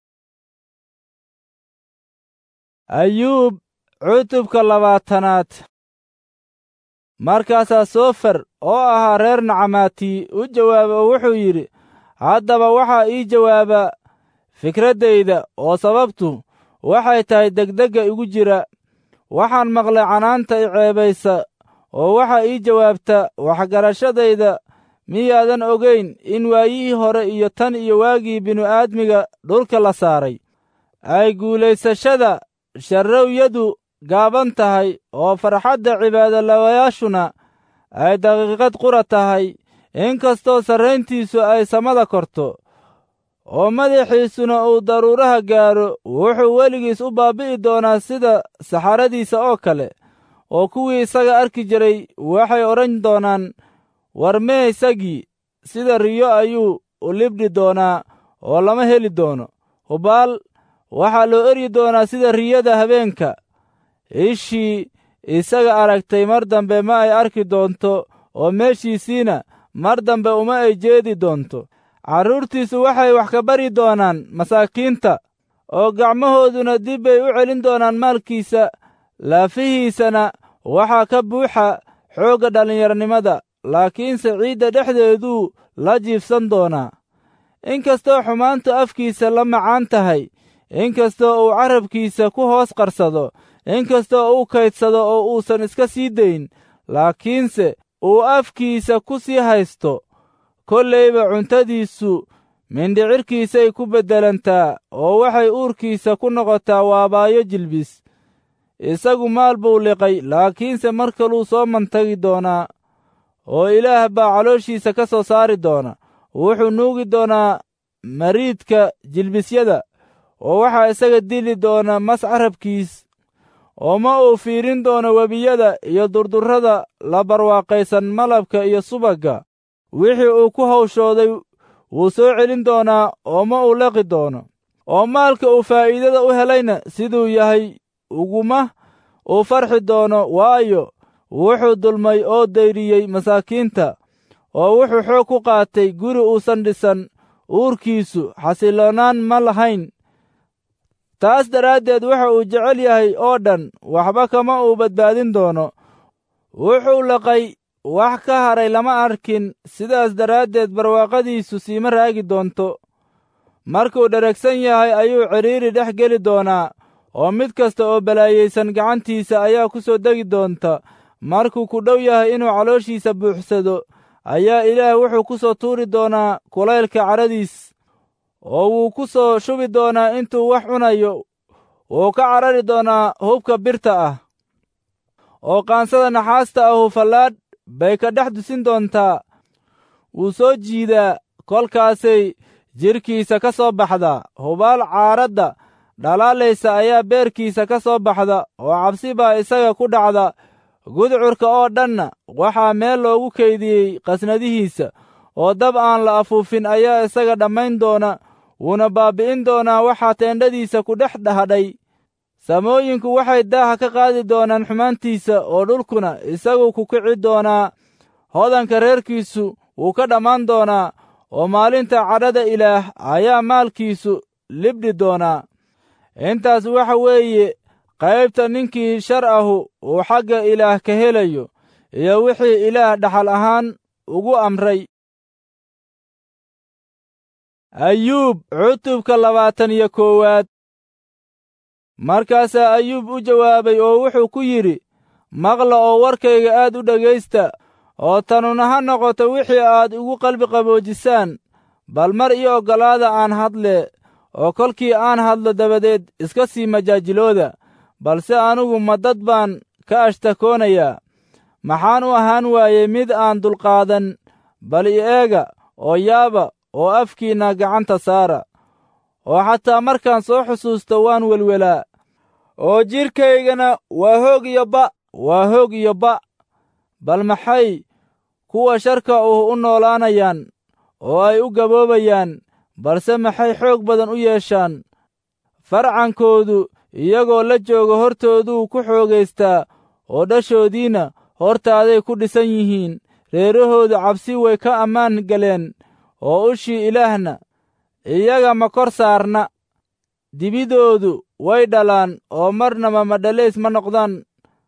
S1: ayuub cutubka labaatanaad markaasaa sofer oo ahaa reer nacamaati u jawaaba oo wuxuu yidhi haddaba waxaa ii jawaaba fikraddayda oo sababtu waxay tahay degdegga igu jira waxaan maqlay canaanta i ceebaysa oo waxaa ii jawaabta waxgarashadayda miyaadan ogayn in waayihii hore iyo tan iyo waagii binu-aadmiga dhulka la saaray ay guulaysashada sharrowyadu gaaban tahay oo farxadda cibaadolawayaashuna ay daqiiqad qura tahay in kastoo sarrayntiisu ay samada korto oo madaxiisuna uu daruuraha gaaro wuxuu weligiis u baabbi'i doonaa sida saxaradiisa oo kale oo kuwii isaga arki jiray waxay odhan doonaan war mee isagii sida riyo ayuu u libdhi doonaa oo lama heli doono hubaal waxaa loo eryi doonaa sida riyada habeenka ishii isaga aragtay mar dambe ma ay arki doonto oo meeshiisiina mar dambe uma ay jeedi doonto carruurtiisu waxay wax ka bari doonaan masaakiinta oo gacmahooduna dib bay u celin doonaan maalkiisa laafihiisana waxaa ka buuxa xoogga dhallinyarnimada laakiinse ciidda dhexdeeduu la jiifsan doonaa in kastoo xumaantu afkiisa la macaan tahay in kastoo uu carabkiisa ku hoos qarsado in kastoo uu kaydsado oo uusan iska sii dayn laakiinse uu afkiisa ku sii haysto kollayba cuntadiisu mindhicirkiisay ku beddelantaa oo waxay uurkiisa ku noqotaa waabaayo jilbis isagu maal buu liqay laakiinse mar kaluu soo mantagi doonaa oo ilaah baa calooshiisa ka soo saari doona wuxuu nuugi doonaa mariidka jilbisyada oo waxaa isaga dili doona mas carabkiis oo ma uu fiirin doono webiyada iyo durdurrada la barwaaqaysan malabka iyo subagga wixii uu ku hawshooday wuu soo celin doonaa oo ma uu laqi doono oo maalka uu faa'iidada u helayna siduu yahay uguma uu farxi doono waayo wuxuu dulmay oo dayriyey masaakiinta oo wuxuu xoog ku qaatay guri uusan dhisan uurkiisu xasilloonaan ma lahayn taas daraaddeed waxa uu jecel yahay oo dhan waxba kama uu badbaadin doono wuxuu laqay wax ka haray lama arkin sidaas daraaddeed barwaaqadiisu siima raagi doonto markuu dheragsan yahay ayuu cidhiiri dhex geli doonaa oo mid kasta oo balaayaysan gacantiisa ayaa ku soo degi doonta markuu ku dhow yahay inuu calooshiisa buuxsado ayaa ilaah wuxuu ku soo tuuri doonaa kulaylka cadhadiis oo wuu ku soo shubi doonaa intuu wax cunayo wuu ka carari doonaa hubka birta ah oo qaansada naxaasta ahu fallaadh bay ka dhex dusin doontaa wuu soo jiidaa kolkaasay jidhkiisa ka soo baxdaa hubaal caaradda dhalaalaysa ayaa beerkiisa ka soo baxda oo cabsi baa isaga ku dhacda gudcurka oo dhanna waxaa meel loogu kaydiyey qasnadihiisa oo dab aan la afuufin ayaa isaga dhammayn doona wuuna baabbi'in doonaa waxaa teendhadiisa ku dhex dhahadhay samooyinku waxay daaha ka qaadi doonaan xumaantiisa oo dhulkuna isagu ku kici doonaa hodanka reerkiisu wuu ka dhammaan doonaa oo maalinta cadhada ilaah ayaa maalkiisu libdhi doonaa intaas waxa weeye qaybta ninkii shar ahu uu xagga ilaah ka helayo iyo wixii ilaah dhaxal ahaan ugu amray ayuub cutubka labaatan iyo koowaad markaasaa ayuub u jawaabay oo wuxuu ku yidhi maqla oo warkayga aad u dhegaysta oo tanuna ha noqoto wixii aad igu qalbi qaboojisaan bal mar ii oggolaada aan hadle oo kolkii aan hadlo dabadeed iska sii majaajilooda balse anigu ma dad baan ka ashtakoonayaa maxaan u ahaan waayey mid aan dulqaadan bal i eega oo yaaba oo afkiinna gacanta saara oo xataa markaan soo xusuusto waan welwelaa oo jidhkaygana waa hoog iyo ba waa hoog iyo ba bal maxay kuwa sharka uh u noolaanayaan oo ay u gaboobayaan balse maxay xoog badan u yeeshaan farcankoodu iyagoo la jooga hortooduu ku xoogaystaa oo dhashoodiinna hortaaday ku dhisan yihiin reerahoodu cabsi way ka ammaan galeen oo ushii ilaahna iyaga ma kor saarna dibidoodu way dhalaan oo marnaba madhalays ma noqdaan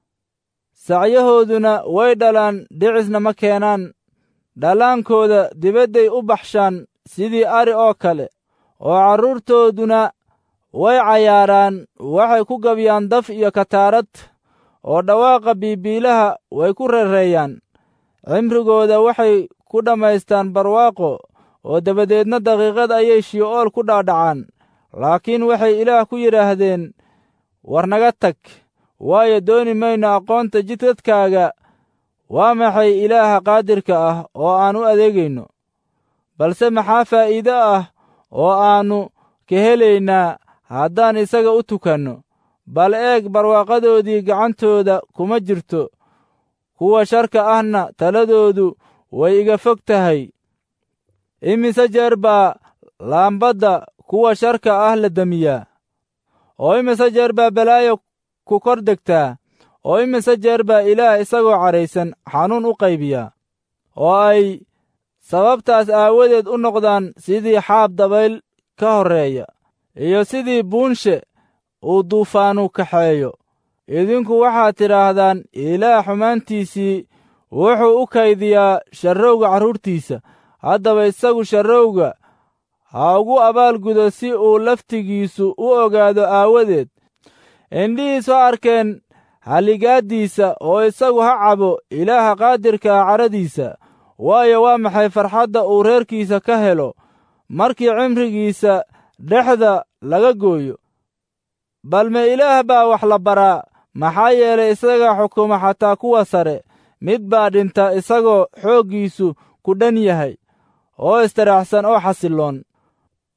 S1: sacyahooduna way dhalaan dhicisna ma keenaan dhallaankooda dibadday u baxshaan sidii ari oo kale oo carruurtooduna way cayaaraan waxay ku gabyaan daf iyo kataarad oo dhawaaqa biibiilaha way ku reereeyaan cimrigooda waxay ku dhammaystaan barwaaqo oo dabadeedna daqiiqad ayay shi'ool ku dhaadhacaan laakiin waxay ilaah ku yidhaahdeen war naga tag waayo dooni mayno aqoonta jidadkaaga waa maxay ilaaha qaadirka ah oo aan u adeegayno balse maxaa faa'iido ah oo aannu ka helaynaa haddaan isaga u tukanno bal eeg barwaaqadoodii gacantooda kuma jirto kuwa sharka ahna taladoodu way iga fog tahay imise jeer baa laambadda kuwa sharka ah la demiyaa oo imise jeer baa balaayo ku kor degtaa oo imise jeer baa ilaah isagoo cadhaysan xanuun u qaybiyaa oo ay sababtaas aawadeed u noqdaan sidii xaab dabayl ka horreeya iyo sidii buunshe uu duufaanu kaxeeyo idinku waxaad tidhaahdaan ilaah xumaantiisii wuxuu u kaydiyaa sharrowga carruurtiisa haddaba isagu sharrowga ha ugu abaalgudo si uu laftigiisu u ogaado aawadeed indhihiisu ha arkeen halligaaddiisa oo isagu ha cabo ilaaha qaadirka ah cadhadiisa waayo waa maxay farxadda uu reerkiisa ka helo markii cimrigiisa dhexda laga gooyo balme ilaah baa wax la baraa maxaa yeelay isaga xukuma xataa kuwa sare mid baa dhinta isagoo xooggiisu ku dhan yahay oo istaraxsan oo xasilloon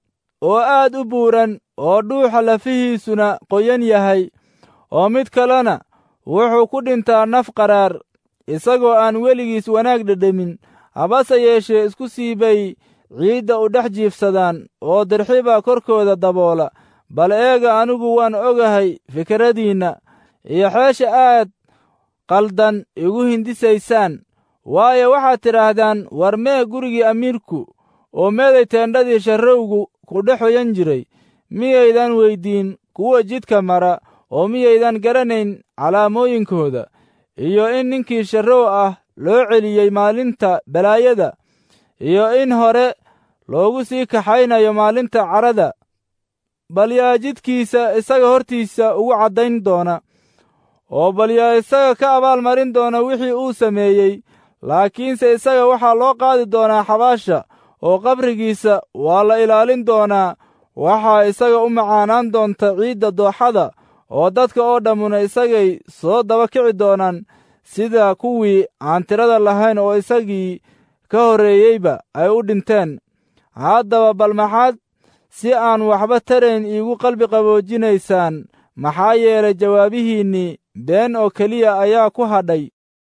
S1: oo aad u buuran oo dhuuxa lafihiisuna qoyan yahay oo mid kalena wuxuu ku dhintaa naf qaraar isagoo aan weligiis wanaag dhedhemin habase yeeshee isku sii bay ciidda u dhex jiifsadaan oo dirxibaa korkooda daboola bal eega anigu waan ogahay fikradiinna iyo xeesha aad qaldan igu hindisaysaan waayo waxaad tidhaahdaan war mee gurigii amiirku oo meeday teendhadii sharrowgu ku dhex hoyan jiray miyaydan weyddiin kuwa jidka mara oo miyaydan garanayn calaamooyinkooda iyo in ninkii sharrow ah loo celiyey maalinta balaayada iyo in hore loogu sii kaxaynayo maalinta carada bal yaa jidkiisa isaga hortiisa ugu caddayn doona oo bal yaa isaga ka abaalmarin doona wixii uu sameeyey laakiinse isaga waxaa loo qaadi doonaa xabaasha oo qabrigiisa waa la ilaalin doonaa waxaa isaga u macaanaan doonta ciidda dooxada oo dadka oo dhammuna isagay soo daba kici doonaan sida kuwii aan tirada lahayn oo isagii ka horreeyeyba ay u dhinteen haddaba bal maxaad si aan waxba tarayn iigu qalbi qaboojinaysaan maxaa yeelay jawaabihiinnii been oo keliya ayaa ku hadhay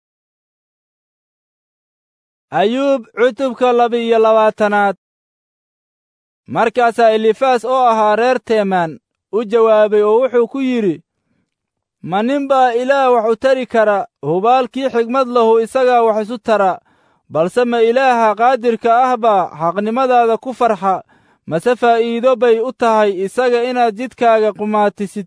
S1: ayuub cutubka laba-iyo labaatanaad markaasaa elifaas oo ahaa reer teemaan u jawaabay oo wuxuu ku yidhi ma nin baa ilaah wax u tari kara hubaalkii xigmad lahu isagaa wax isu tara balse ma ilaaha qaadirka ah baa xaqnimadaada ku farxa mase faa'iido bay u tahay isaga inaad jidkaaga qumaatisid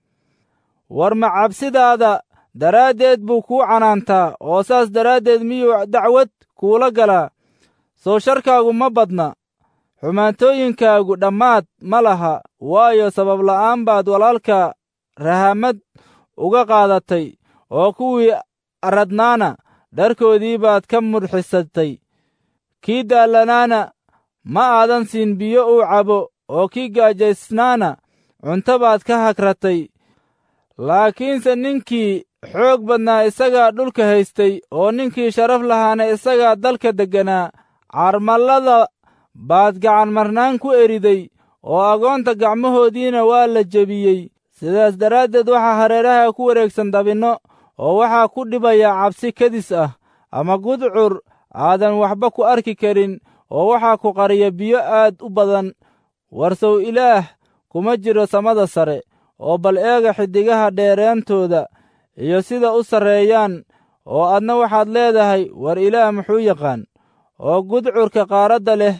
S1: war ma cabsidaada daraaddeed buu kuu canaantaa oo saas daraaddeed miyuu dacwad kuula galaa soo sharkaagu ma badna xumaantooyinkaagu dhammaad ma laha waayo sabab la'aan baad walaalka rahamad uga qaadatay oo kuwii aradnaana dharkoodii baad ka mudxisatay kii daallanaana ma aadan siin biyo uu cabo oo kii gaajaysnaana cunto baad ka hagratay laakiinse ninkii xoog badnaa isagaa dhulka haystay oo ninkii sharaf lahaana isagaa dalka degganaa carmallada baad gacan marnaan ku eriday oo agoonta gacmahoodiina waa la jebiyey sidaas daraaddeed waxaa hareeraha ku wareegsan dabinno oo waxaa ku dhibaya cabsi kadis ah ama gudcur aadan waxba ku arki karin oo waxaa ku qariya biyo aad u badan warsow ilaah kuma jiro samada sare oo bal eega xiddigaha dheereentooda iyo sida u sarreeyaan oo adna waxaad leedahay war ilaah muxuu yaqaan oo gudcurka qaaradda leh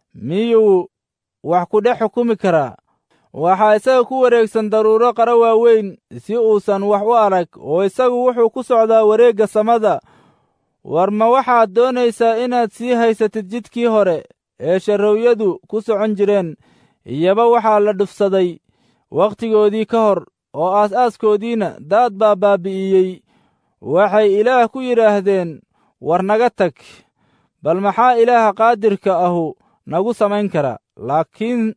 S1: miyuu wax ku dhex xukumi karaa waxaa isaga ku wareegsan daruuro qara waaweyn si uusan wax u arag oo isagu wuxuu ku socdaa wareegga samada war ma waxaad doonaysaa inaad sii haysatid jidkii hore ee sharrowyadu ku socon jireen iyaba waxaa la dhufsaday wakhtigoodii ka hor oo aas-aaskoodiina daad baa baabi'iyey waxay ilaah ku yidhaahdeen war naga tag bal maxaa ilaaha qaadirka ahu nagu samayn karaa laakiin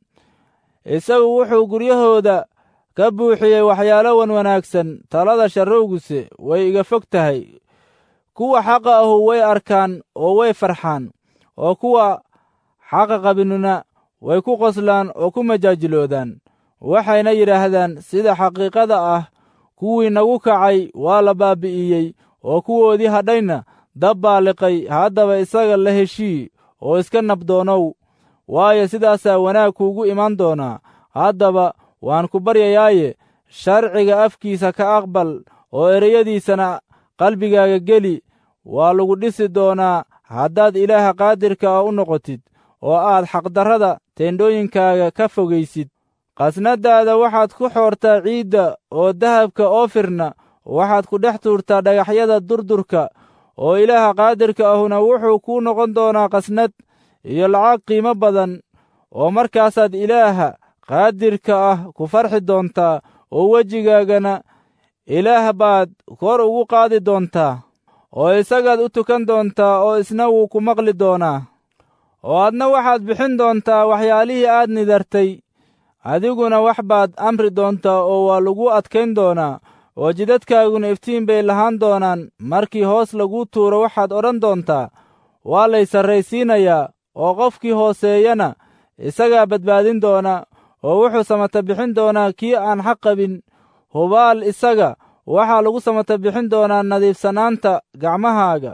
S1: isagu wuxuu guryahooda ka buuxiyey waxyaalo wan wanaagsan talada sharrowguse way iga fog tahay kuwa xaqa ahu way arkaan oo way farxaan oo kuwa xaqa qabinuna way ku qoslaan oo ku majaajiloodaan waxayna yidhaahdaan sida xaqiiqada ah kuwii nagu kacay waa la baabi'iyey oo kuwoodii hadhayna dab baa liqay haddaba isaga la heshii oo iska nabdoonow waayo sidaasaa wanaag kuugu iman doonaa haddaba waan ku baryayaaye sharciga afkiisa ka aqbal oo ereyadiisana qalbigaaga geli waa lagu dhisi doonaa haddaad ilaaha qaadirka ah u noqotid oo aad xaqdarrada teendhooyinkaaga ka fogaysid qasnadaada waxaad ku xoortaa ciidda oo dahabka oofirna waxaad ku dhex tuurtaa dhagaxyada durdurka oo ilaaha qaadirka ahuna wuxuu kuu noqon doonaa qasnad iyo lacag qiimo badan oo markaasaad ilaaha qaadirka ah ku farxi doontaa oo wejigaagana ilaah baad kor ugu qaadi doontaa oo isagaad u tukan doontaa oo isna wuu ku maqli doonaa oo adna waxaad bixin doontaa waxyaalihii aad nidartay adiguna wax baad amri doontaa oo waa lagu adkayn doonaa oo jidadkaaguna iftiin bay lahaan doonaan markii hoos laguu tuuro waxaad odhan doontaa waa lay sarraysiinayaa oo qofkii hooseeyana isagaa badbaadin doona oo wuxuu samata bixin doonaa kii aan xaq qabin hubaal isaga waxaa lagu samata bixin doonaa nadiifsanaanta gacmahaaga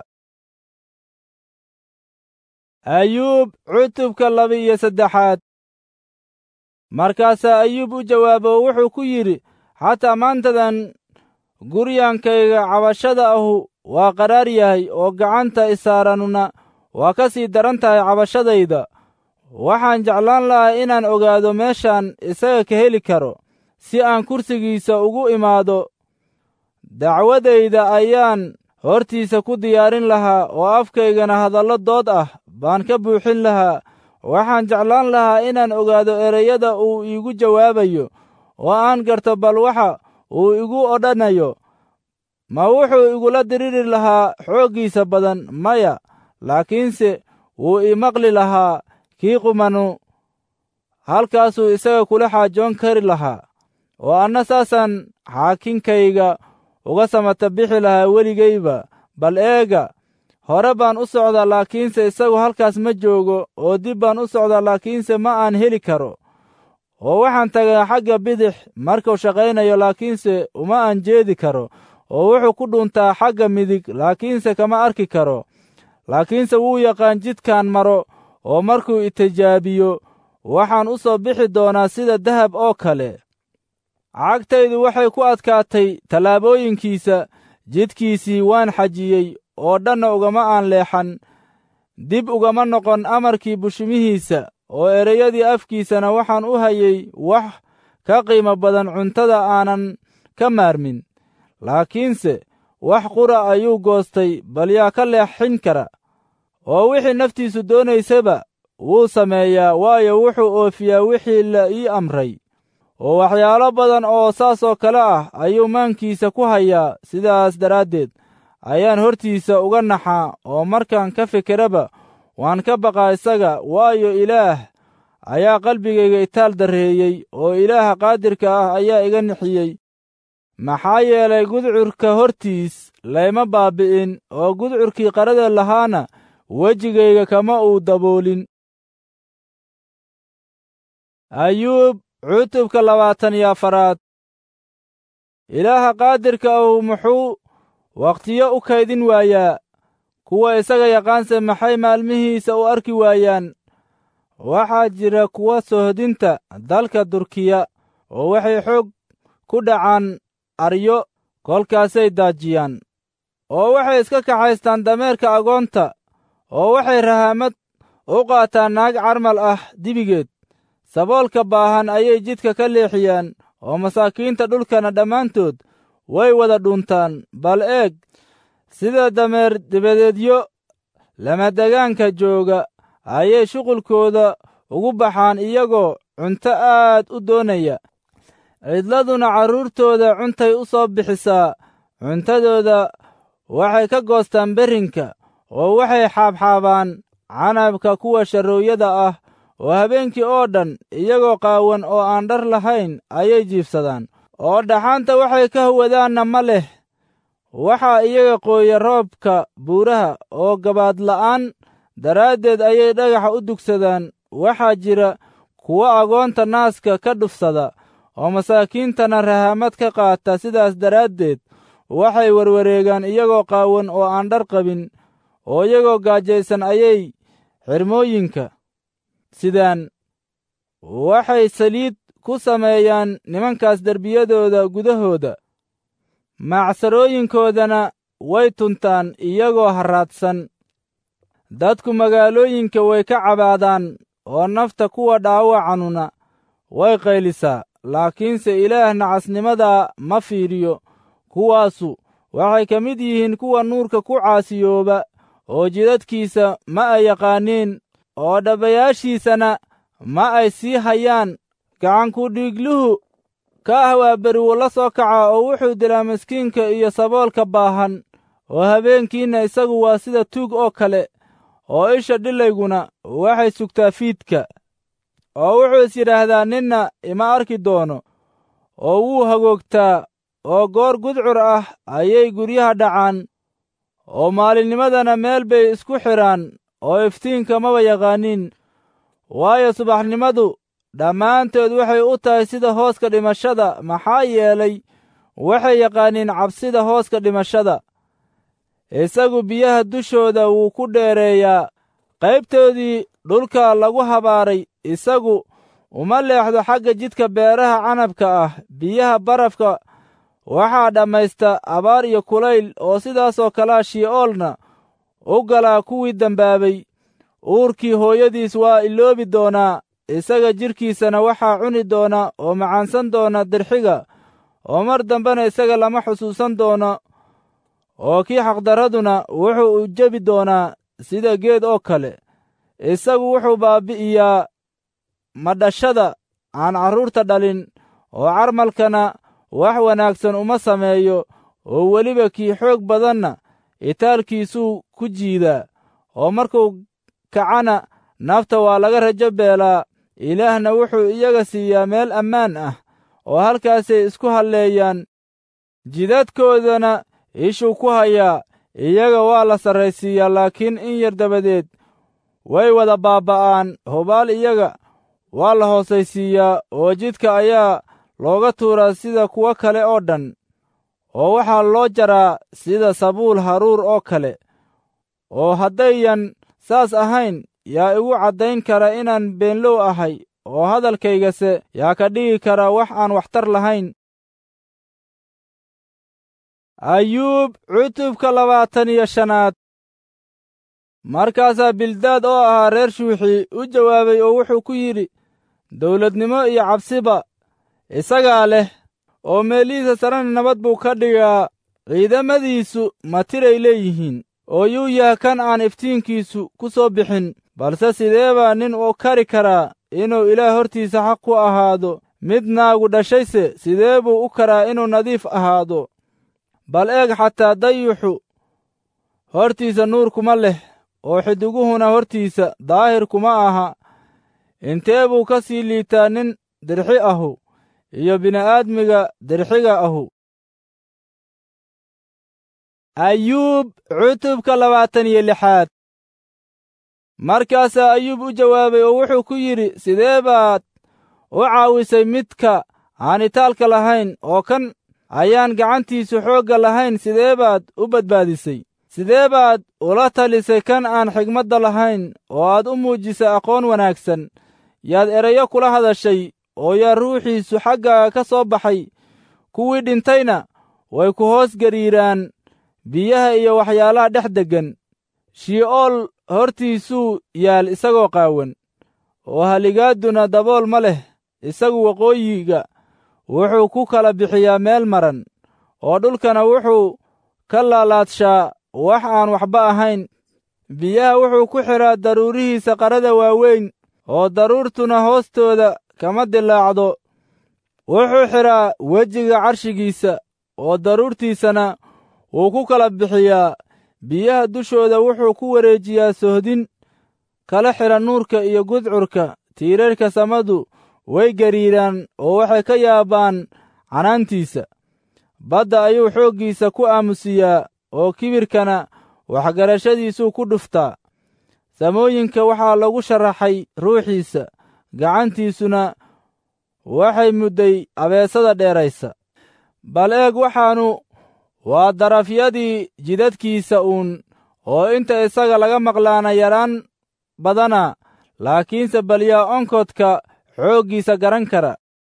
S1: ayuub cutubka laba-iyo saddexaad markaasaa ayuub u jawaabo oo wuxuu ku yidhi xataa maantadan guryankayga cabashada ahu waa qaraar yahay oo gacanta isaaranuna waa ka sii daran tahay cabashadayda waxaan jeclaan lahaa inaan ogaado meeshaan isaga ka heli karo si aan kursigiisa ugu imaado dacwadayda ayaan hortiisa ku diyaarin lahaa oo afkaygana hadallo dood ah baan ka buuxin lahaa waxaan jeclaan lahaa inaan ogaado ereyada uu iigu jawaabayo oo aan garto bal waxa uu igu odhanayo ma wuxuu igula diriri lahaa xooggiisa badan maya laakiinse wuu ii maqli lahaa kii qumanu halkaasuu isaga kula xaajoon kari lahaa oo anna saasaan xaakinkayga uga samata bixi lahaa weligayba bal eega hore baan u socdaa laakiinse isagu halkaas ma joogo oo dib baan u socdaa laakiinse ma aan heli karo oo waxaan tagaa xagga bidix markuu shaqaynayo laakiinse uma aan jeedi karo oo wuxuu ku dhuntaa xagga midig laakiinse kama arki karo laakiinse wuu yaqaan jidkaan maro oo markuu itijaabiyo waxaan u soo bixi doonaa sida dahab oo kale cagtaydu waxay ku adkaatay tallaabooyinkiisa jidkiisii waan xajiyey oo dhanna ugama aan leexan dib ugama noqon amarkii bushimihiisa oo ereyadii afkiisana waxaan u hayay wax ka qiimo badan cuntada aanan ka maarmin laakiinse wax qura ayuu goostay bal yaa ka leexin kara oo wixii naftiisu doonaysaba wuu sameeyaa waayo wuxuu oofiyaa wixii la ii amray oo waxyaalo badan oo saasoo kale ah ayuu maankiisa ku hayaa sidaas daraaddeed ayaan hortiisa uga naxaa oo markaan ka fikiraba waan ka baqaa isaga waayo ilaah ayaa qalbigayga itaal darreeyey oo ilaaha qaadirka ah ayaa iga nixiyey maxaa yeelay gudcurka hortiis layma baabbi'in oo gudcurkii qarada lahaana wejigayga kama uu daboolin ayuub cutubka labaatan iyo afaraad ilaaha qaadirka ahu muxuu wakhtiyo u kaydin waayaa kuwa isaga yaqaanse maxay maalmihiisa u arki waayaan waxaa jira kuwa sohdinta dalka durkiya oo waxay xoog ku dhacaan aryo kolkaasay daajiyaan oo waxay iska kaxaystaan dameerka agoonta oo waxay rahaamad u qaataan naag carmal ah dibigeed saboolka baahan ayay jidka ka leexiyaan oo masaakiinta dhulkana dhammaantood way wada dhuntaan bal eeg sida dameer dibadeedyo lamadegaanka jooga ayay shuqulkooda ugu baxaan iyagoo cunto aad u doonaya cidladuna carruurtooda cuntay u soo bixisaa cuntadooda waxay ka goostaan berrinka oo waxay xaabxaabaan canabka kuwa sharrooyada ah oo habeenkii oo dhan iyagoo qaawan oo aan dhar lahayn ayay jiibsadaan oo dhaxaanta waxay ka hawadaanna ma leh waxaa iyaga qooya roobka buuraha oo gabaadla'aan daraaddeed ayay dhagaxa u dugsadaan waxaa jira kuwo agoonta naaska ka dhufsada oo masaakiintana rahaamad ka qaata sidaas daraaddeed waxay warwareegaan iyagoo qaawan oo aan dhar qabin oo iyagoo gaajaysan ayay xirmooyinka sidaan waxay saliid ku sameeyaan nimankaas derbiyadooda gudahooda macsarooyinkoodana way tuntaan iyagoo harraadsan dadku magaalooyinka way ka cabaadaan oo nafta kuwa dhaawacanuna way qaylisaa laakiinse ilaah nacasnimadaa ma fiiriyo kuwaasu waxay ka mid yihiin kuwa nuurka ku caasiyooba oo jidadkiisa ma ay yaqaaniin oo dhabayaashiisana ma ay sii hayaan gacanku dhiigluhu ka ah waa beriwo la soo kaca oo wuxuu dilaa miskiinka iyo saboolka baahan oo habeenkiinna isagu waa sida tuug oo kale oo isha dhilayguna waxay sugtaa fiidka oo wuxuu is yidhaahdaa ninna ima arki doono oo wuu hagoogtaa oo goor gudcur ah ayay guryaha dhacaan oo maalinnimadana meel bay isku xidhaan oo iftiinka maba yaqaaniin waayo subaxnimadu dhammaantood waxay u tahay sida hooska dhimashada maxaa yeelay waxay yaqaaniin cabsida hooska dhimashada isagu biyaha dushooda wuu ku dheereeyaa qaybtoodii dhulka lagu habaaray isagu uma leexdo xagga jidka beeraha canabka ah biyaha barafka waxaa dhammaysta abaar iyo kulayl oo sidaasoo kalea shi'oolna u galaa kuwii dembaabay uurkii hooyadiis waa iloobi doonaa isaga jidhkiisana waxaa cuni doona oo macaansan doona dirxiga oo mar dambena isaga lama xusuusan doono oo kii xaqdarraduna wuxuu u jebi doonaa sida geed oo kale isagu wuxuu baabbi'iyaa madhashada aan carruurta dhalin oo carmalkana wax wanaagsan uma sameeyo oo weliba kii xoog badanna itaalkiisuu ku jiidaa oo markuu kacana nafta waa laga rajo beelaa ilaahna wuxuu iyaga siiyaa meel ammaan ah oo halkaasay isku halleeyaan jidadkoodana ishuu ku hayaa iyaga waa la sarraysiiyaa laakiin in yar dabadeed way wada baabba'aan hubaal iyaga waa la hoosaysiiyaa oo jidka ayaa looga tuuraa sida kuwo kale oo dhan oo waxaa loo jaraa sida sabuul haruur oo kale oo haddayan saas ahayn yaa igu caddayn kara inaan beenlow ahay oo hadalkaygase yaa ka dhigi kara wax aan waxtar lahayn ayuub cutubka labaatan iyo shanaad markaasaa bildaad oo ahaa reer shuuxi u jawaabay oo wuxuu ku yidhi dawladnimo iyo cabsiba isagaa leh oo meelihiisa sarena nabad buu ka dhigaa ciidamadiisu ma tiray leeyihiin oo yuu yaha kan aan iftiinkiisu ku soo bixin balse sidee baa nin u kari karaa inuu ilaah hortiisa xaq ku ahaado mid naagu dhashayse sidee buu u karaa inuu nadiif ahaado bal eeg xataa dayuxu hortiisa nuur kuma leh oo xidiguhuna hortiisa daahir kuma aha intee buu ka sii liitaa nin dirxi ahu iyo bini'aadmiga dirxiga ahu ayuub cutubka labaatan iyo lixaad markaasaa ayuub u jawaabay oo wuxuu ku yidhi sidee baad u caawisay midka aan itaalka lahayn oo kan ayaan gacantiisu xoogga lahayn sidee baad u badbaadisay sidee baad ula talisay kan aan xigmadda lahayn oo aad u muujisay aqoon wanaagsan yaad erayo kula hadashay oo yaa ruuxiisu xaggaaga ka soo baxay kuwii dhintayna way ku hoos gariiraan biyaha iyo waxyaalaha dhex deggan shii'ool hortiisuu yaal isagoo qaawan oo haligaadduna dabool ma leh isagu waqooyiga wuxuu ku kala bixiyaa meel maran oo dhulkana wuxuu ka laalaadshaa wax aan waxba ahayn biyaha wuxuu ku xidhaa daruurihiisa qarada waaweyn oo daruurtuna hoostooda kama dilaacdo wuxuu xidhaa wejiga carshigiisa oo daruurtiisana wuu ku kala bixiyaa biyaha dushooda wuxuu ku wareejiyaa sohdin kala xidha nuurka iyo gudcurka tiirarka samadu way gariiraan oo waxay ka yaabaan canaantiisa badda ayuu xooggiisa ku aamusiyaa oo kibirkana waxgarashadiisuu ku dhuftaa samooyinka waxaa lagu sharaxay ruuxiisa gacantiisuna waxay mudday abeesada dheeraysa bal eeg waxaannu waa darafyadii jidadkiisa uun oo inta isaga laga maqlaana yaraan badana laakiinse bal yaa onkodka xooggiisa garan kara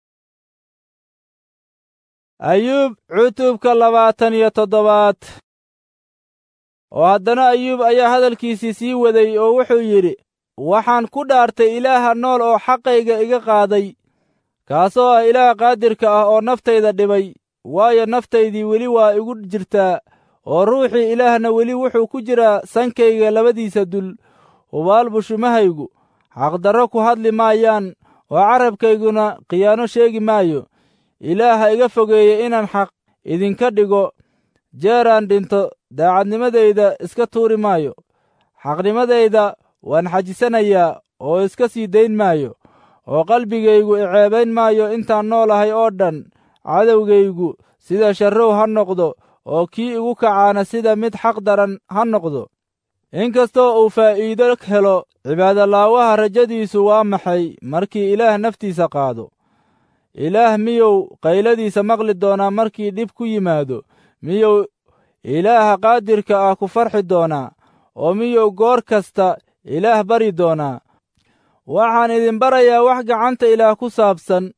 S1: ayuub cutubka labaatan iyo toddobaad oo haddana ayuub ayaa hadalkiisii sii waday oo wuxuu yidhi waxaan ku dhaartay ilaaha nool oo xaqayga iga qaaday kaasoo ah ilaah qaadirka ah oo naftayda dhibay waayo naftaydii weli waa igu jirtaa oo ruuxii ilaahna weli wuxuu ku jiraa sankayga labadiisa dul hubaal bushumahaygu xaqdarro ku hadli maayaan oo carabkayguna khiyaano sheegi maayo ilaaha iga fogeeye inaan xaq idinka dhigo jeeraan dhinto daacadnimadayda iska tuuri maayo xaqnimadayda waan xajisanayaa oo iska sii dayn maayo oo qalbigaygu iceebayn maayo intaan noolahay oo dhan cadowgaygu sida sharrow ha noqdo oo kii igu kacaana sida mid xaq daran ha noqdo inkastoo uu faa'iido helo cibaadolaawaha rajadiisu waa maxay markii ilaah naftiisa qaado ilaah miyuu qayladiisa maqli doonaa markii dhib ku yimaado miyuu ilaaha qaadirka ah ku farxi doonaa oo miyuu goor kasta ilaah bari doonaa waxaan idin barayaa wax gacanta ilaah ku saabsan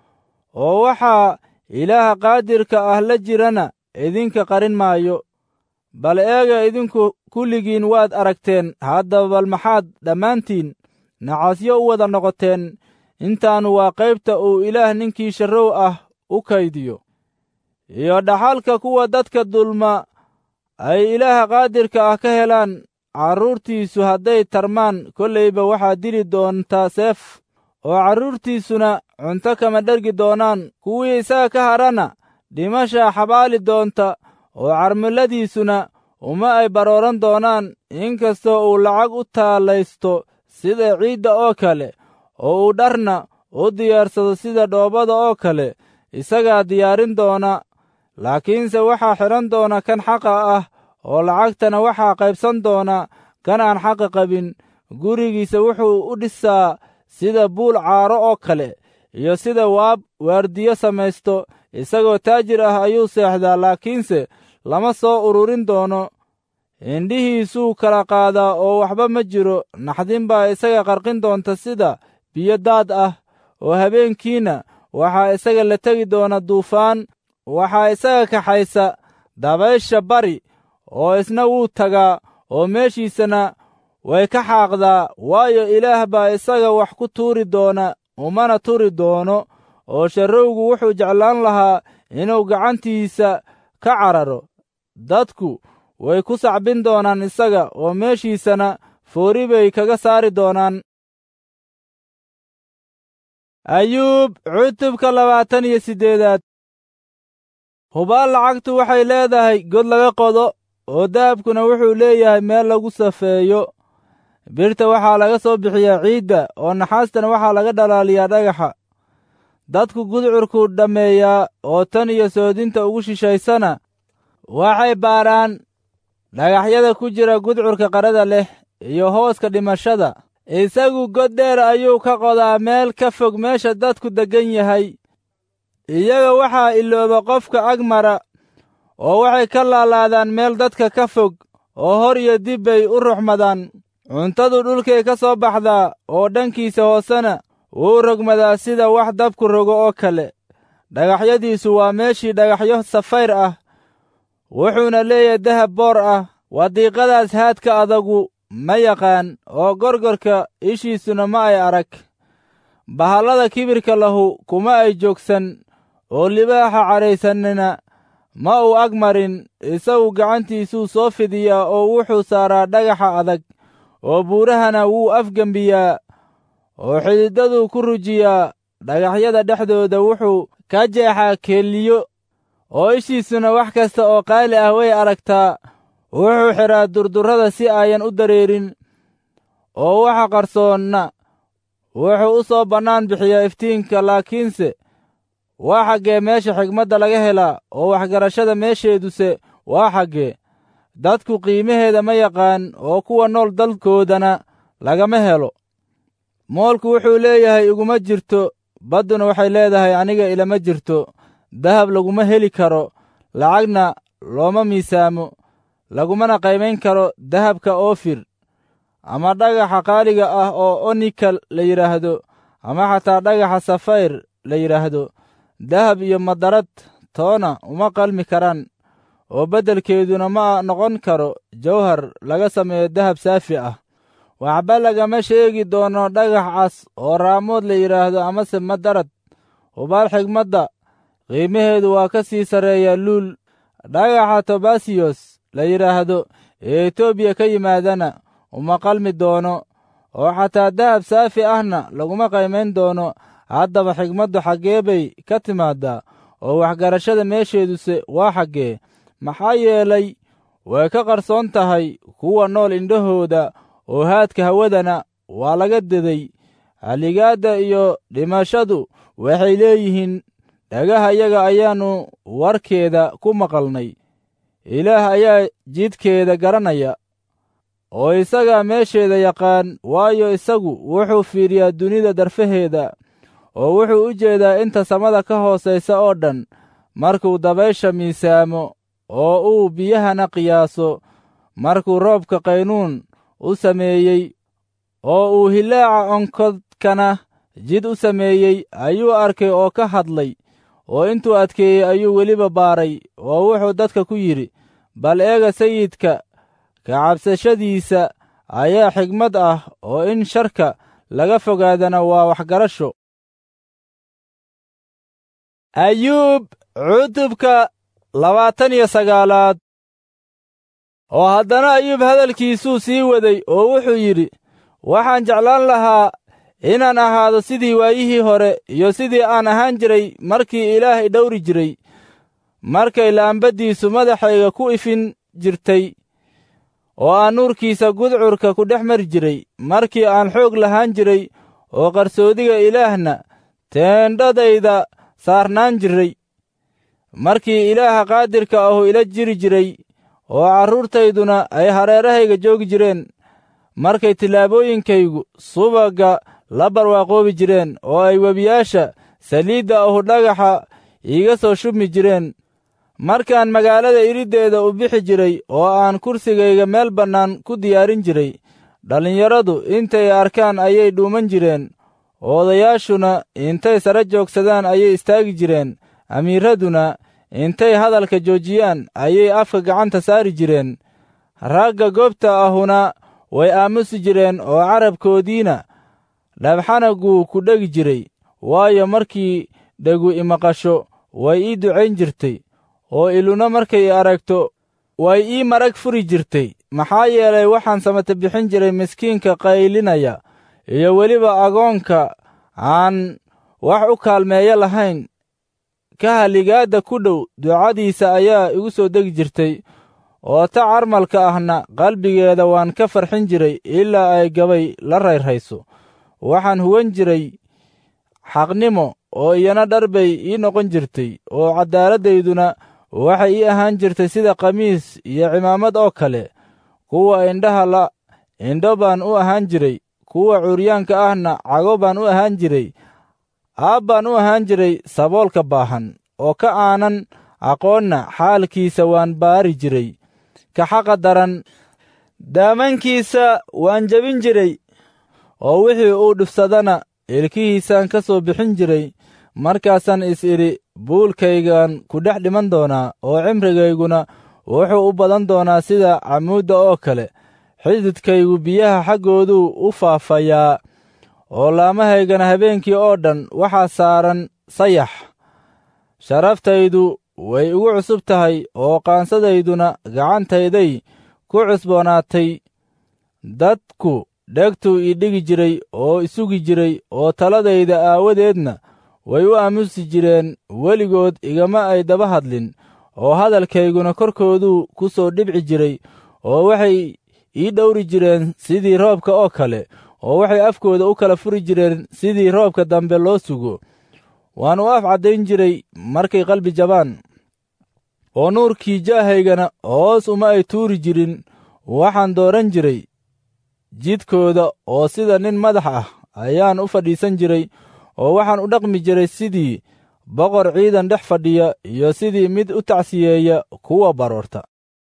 S1: oo waxaa ilaaha qaadirka ah la jirana idinka qarin maayo bal eega idinku kulligiin waad aragteen haddaba bal maxaad dhammaantiin nacasyo u wada noqoteen intaannu waa qaybta uu ilaah ninkii sharrow ah u kaydiyo iyo dhaxalka kuwa dadka dulma ay ilaaha qaadirka ah ka helaan carruurtiisu hadday tarmaan kollayba waxaa dili doontaa seef oo carruurtiisuna cunto kama dhergi doonaan kuwii isaga ka hadhana dhimashaa xabaali doonta oo carmiladiisuna uma ay barooran doonaan inkastoo uu lacag u taallaysto sida ciidda oo kale oo uu dharna u diyaarsado sida dhoobada oo kale isagaa diyaarin doona laakiinse waxaa xidhan doona kan xaqa ah oo lacagtana waxaa qaybsan doona kan aan xaqa qabin gurigiisa wuxuu u dhisaa sida buul caaro oo kale iyo sida waab waardiyo samaysto isagoo taajir ah ayuu seexdaa laakiinse lama soo ururin doono indhihiisuu kala qaadaa oo waxba ma jiro naxdin baa isaga qarqin doonta sida biyo daad ah oo habeenkiina waxaa isaga la tegi doona duufaan waxaa isaga kaxaysa dabaysha bari oo isna wuu tagaa oo meeshiisana way ka xaaqdaa waayo ilaah baa isaga wax ku tuuri doona umana turi doono oo sharrowgu wuxuu jeclaan lahaa inuu gacantiisa ka cararo dadku way ku sacbin doonaan isaga oo meeshiisana foori bay kaga saari doonaan ayuub cutubka labaatan iyo siddeedaad hubaal lacagtu waxay leedahay god laga qodo oo dahabkuna wuxuu leeyahay meel lagu safeeyo birta waxaa laga soo bixiyaa ciidda oo naxaastana waxaa laga dhalaaliyaa dhagaxa dadku gudcurkuu dhammeeyaa oo tan iyo soodinta ugu shishaysana waxay baadhaan dhagaxyada ku jira gudcurka qarada leh iyo hooska dhimashada isagu god dheer ayuu ka qodaa meel ka fog meesha dadku deggan yahay iyaga waxaa ilooba qofka agmara oo waxay ka laalaadaan meel dadka ka fog oo hor iyo dib bay u ruxmadaan cuntadu dhulkay ka soo baxdaa oo dhankiisa hoosena wuu rogmadaa sida wax dabku rogo oo kale dhagaxyadiisu waa meeshii dhagaxyo safayr ah wuxuuna leeyahay dahab boor ah wadiiqadaas haadka adagu ma yaqaan oo gorgorka ishiisuna ma ay arag bahallada kibirka lahu kuma ay joogsan oo libaaxa cadhaysanina ma uu ag marin isagu gacantiisuu soo fidiyaa oo wuxuu saaraa dhagaxa adag oo buurahana wuu afgembiyaa oo xididaduu ku rujiyaa dhagaxyada dhexdooda wuxuu ka jeexaa keeliyo oo ishiisuna wax kasta oo qaali ah way aragtaa wuxuu xidhaa durdurrada si ayan u dareerin oo waxa qarsoonna wuxuu u soo bannaan bixiyaa iftiinka laakiinse waa xaggee meesha xigmadda laga helaa oo waxgarashada meesheeduse waa xaggee dadku qiimaheeda ma yaqaan oo kuwa nool dalkoodana lagama helo moolku wuxuu leeyahay iguma jirto badduna waxay leedahay aniga ilama jirto dahab laguma heli karo lacagna looma miisaamo lagumana qaymayn karo dahabka oofir ama dhagaxa qaaliga ah oo onikal la yidhaahdo ama xataa dhagaxa safayr la yidhaahdo dahab iyo madarad toona uma qalmi karaan oo beddelkeeduna ma noqon karo jawhar laga sameeyo dahab saafi ah waxba lagama sheegi doono dhagax cas oo raamood la yidhaahdo amase madarad hubaal xigmadda qiimaheedu waa ka sii sarreeyaa luul dhagaxa tobasiyos la yidhaahdo ee etoobiya ka yimaadana uma qalmi doono oo xataa dahab saafi ahna laguma qaymayn doono haddaba xigmaddu xaggee bay ka timaaddaa oo waxgarashada meesheeduse waa xaggee maxaa yeelay way ka qarsoon tahay kuwa nool indhahooda oo haadka hawadana waa laga deday haligaadda iyo dhimashadu waxay leeyihiin dhagaha yaga ayaannu warkeeda ku maqalnay ilaah ayaa jidkeeda garanaya oo isagaa meesheeda yaqaan waayo isagu wuxuu fiiriyaa dunida darfaheeda oo wuxuu u jeedaa inta samada ka hoosaysa oo dhan markuu dabaysha miisaamo oo uu biyahana qiyaaso markuu roobka qaynuun u sameeyey oo uu hilaaca onkodkana jid u sameeyey ayuu arkay oo ka hadlay oo intuu adkeeyey ayuu weliba baaray oo wuxuu dadka ku yidhi bal eega sayidka ka cabsashadiisa ayaa xigmad ah oo in sharka laga fogaadana waa waxgarasho ayuub cutubka labaatan iyo sagaalaad oo haddana ayuub hadalkiisuu sii waday oo wuxuu yidhi waxaan jeclaan lahaa inaan ahaado sidii waayihii hore iyo sidii aan ahaan jiray markii ilaahay dhowri jiray markay laambaddiisu madaxayga ku ifin jirtay oo aan nuurkiisa gudcurka ku dhex mari jiray markii aan xoog lahaan jiray oo qarsoodiga ilaahna teendhadayda saarnaan jiray markii ilaaha qaadirka ahu ila jiri jiray oo carruurtayduna ay hareerahayga joogi jireen markay tillaabooyinkaygu subagga la barwaaqoobi jireen oo ay webiyaasha saliidda ahu dhagaxa iiga soo shubmi jireen markaan magaalada iriddeeda u bixi jiray oo aan kursigayga meel bannaan ku diyaarin jiray dhallinyaradu intay arkaan ayay dhuuman jireen odayaashuna intay sare joogsadaan ayay istaagi jireen amiiraduna intay hadalka joojiyaan ayay afka gacanta saari jireen ragga goobta ahuna way aamusi jireen oo carabkoodiina dhabxanaguu ku dhegi jiray waayo markii dhegu imaqasho way ii ducayn jirtay oo iluna markay aragto way ii marag furi jirtay maxaa yeelay waxaan samata bixin jiray miskiinka qaylinaya iyo weliba agoonka aan wax u kaalmeeyo lahayn ka haligaadda ku dhow ducadiisa ayaa igu soo degi jirtay oo ta carmalka ahna qalbigeeda waan ka farxin jiray ilaa ay gabay la rayrhayso waxaan huwan jiray xaqnimo oo iyana dhar bay ii noqon jirtay oo cadaaladdayduna waxay ii ahaan jirtay sida khamiis iyo cimaamad oo kale kuwa indhaha la indho baan u ahaan jiray kuwa curyaanka ahna cago baan u ahaan jiray aab baan u ahaan jiray saboolka baahan oo ka aanan aqoonna xaalkiisa waan baari jiray ka xaqa daran daamankiisa waan jebin jiray oo wixii uu dhufsadana ilkihiisaan ka soo bixin jiray markaasaan is idhi buulkaygaan ku dhex dhiman doonaa oo cimrigayguna wuxuu u badan doonaa sida camuudda oo kale xididkaygu biyaha xaggooduu u faafayaa oo laamahaygana habeenkii oo dhan waxaa saaran sayax sharaftaydu way igu cusub tahay oo qaansadayduna gacantayday ku cusboonaatay dadku dhegtuu ii dhigi jiray oo isugi jiray oo taladayda aawadeedna way u aamusi jireen weligood igama ay daba hadlin oo hadalkayguna korkooduu ku soo dhibci jiray oo waxay ii dhowri jireen sidii roobka oo kale oo waxay afkooda u kala furi jireen sidii roobka dambe loo sugo waan u af caddayn jiray markay qalbi jabaan oo nuurkii jaahaygana hoos uma ay tuuri jirin waxaan dooran jiray jidkooda oo sida nin madax ah ayaan u fadhiisan jiray oo waxaan u dhaqmi jiray sidii boqor ciidan dhex fadhiya iyo sidii mid u tacsiyeeya kuwa baroorta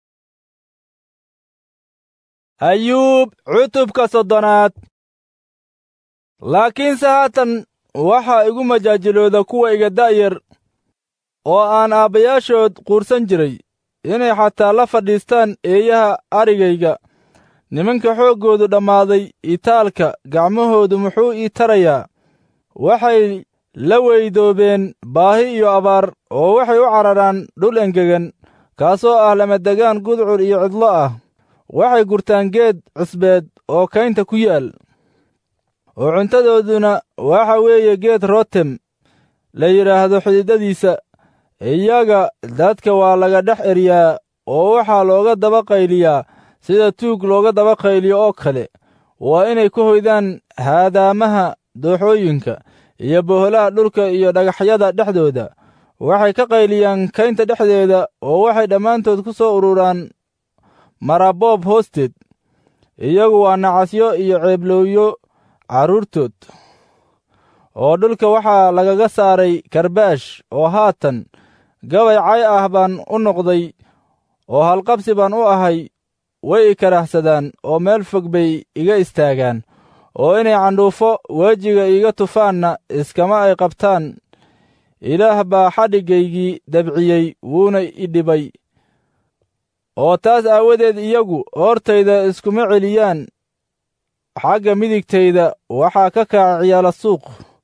S1: ayuub cutubka soddonaad laakiinse haatan waxaa igu majaajilooda kuwa iga da'yar oo aan aabbayaashood quursan jiray inay xataa la fadhiistaan eeyaha arigayga nimanka xooggoodu dhammaaday itaalka gacmahoodu muxuu ii tarayaa waxay la weydoobeen baahi iyo abaar oo waxay u cararaan dhul engegan kaasoo ah lamadegaan gudcur iyo cidlo ah waxay gurtaan geed cusbeed oo kaynta ku yaal oo cuntadooduna waxa weeye geed rotem la yidhaahdo xididadiisa iyaga dadka waa laga dhex eryaa oo waxaa looga daba qayliyaa sida tuug looga daba qayliyo oo kale waa inay ku hoydaan haadaamaha dooxooyinka iyo boholaha dhulka iyo dhagaxyada dhexdooda waxay ka qayliyaan kaynta dhexdeeda oo waxay dhammaantood ku soo ururaan maraboob hoosteed iyagu waa nacasyo iyo ceeblowyo carruurtood oo dhulka waxaa lagaga saaray karbaash oo haatan gabay cay ah baan u noqday oo halqabsi baan u ahay way i karahsadaan oo meel fog bay iga istaagaan oo inay candhuufo wejiga iiga tufaanna iskama ay qabtaan ilaah baa xadhiggaygii dabciyey wuuna i dhibay oo taas aawadeed iyagu hortayda iskuma celiyaan xagga midigtayda waxaa ka kaca ciyaala suuq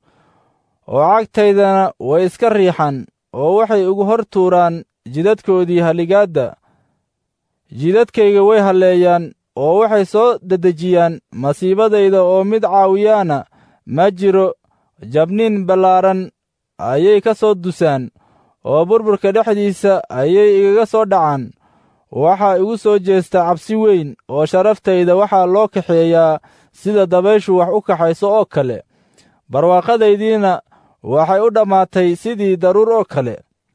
S1: oo cagtaydana way iska riixan oo waxay ugu hor tuuraan jidadkoodii halligaadda jidadkayga way halleeyaan oo waxay soo dedejiyaan masiibadayda oo mid caawiyaana ma jiro jabniin ballaaran ayay ka soo dusaan oo burburka dhexdiisa ayay igaga soo dhacaan waxaa igu soo jeesta cabsi weyn oo sharaftayda waxaa loo kaxeeyaa sida dabayshu wax u kaxayso oo kale barwaaqadaydiina waxay u dhammaatay sidii daruur oo kale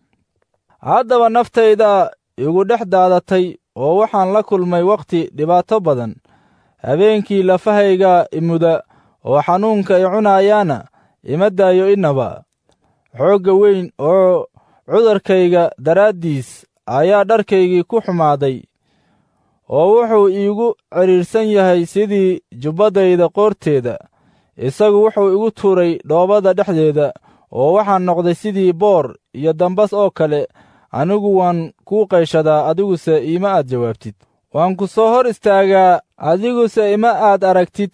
S1: haddaba naftayda igu dhex daadatay oo waxaan la kulmay wakhti dhibaato badan habeenkii lafahayga imuda oo xanuunka i cunayaana ima daayo innaba xoogga weyn oo cudurkayga daraaddiis ayaa dharkaygii ku xumaaday oo wuxuu iigu cidhiidhsan yahay sidii jubbadayda qoorteeda isagu wuxuu igu tuuray dhoobada dhexdeeda oo waxaan noqday sidii boor iyo dambas oo kale anigu waan kuu qayshadaa adiguse ima aad jawaabtid waan ku soo hor istaagaa adiguse ima aad aragtid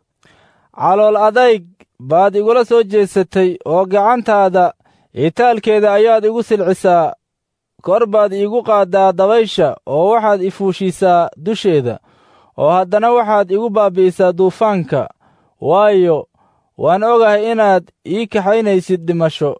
S1: calool adayg baad igula soo jeesatay oo gacantaada itaalkeeda ayaad igu silcisaa kor baad iigu qaaddaa dabaysha oo waxaad i fuushiisaa dusheeda oo haddana waxaad igu baabbi'isaa duufaanka waayo waan ogahay inaad ii kaxaynaysid dhimasho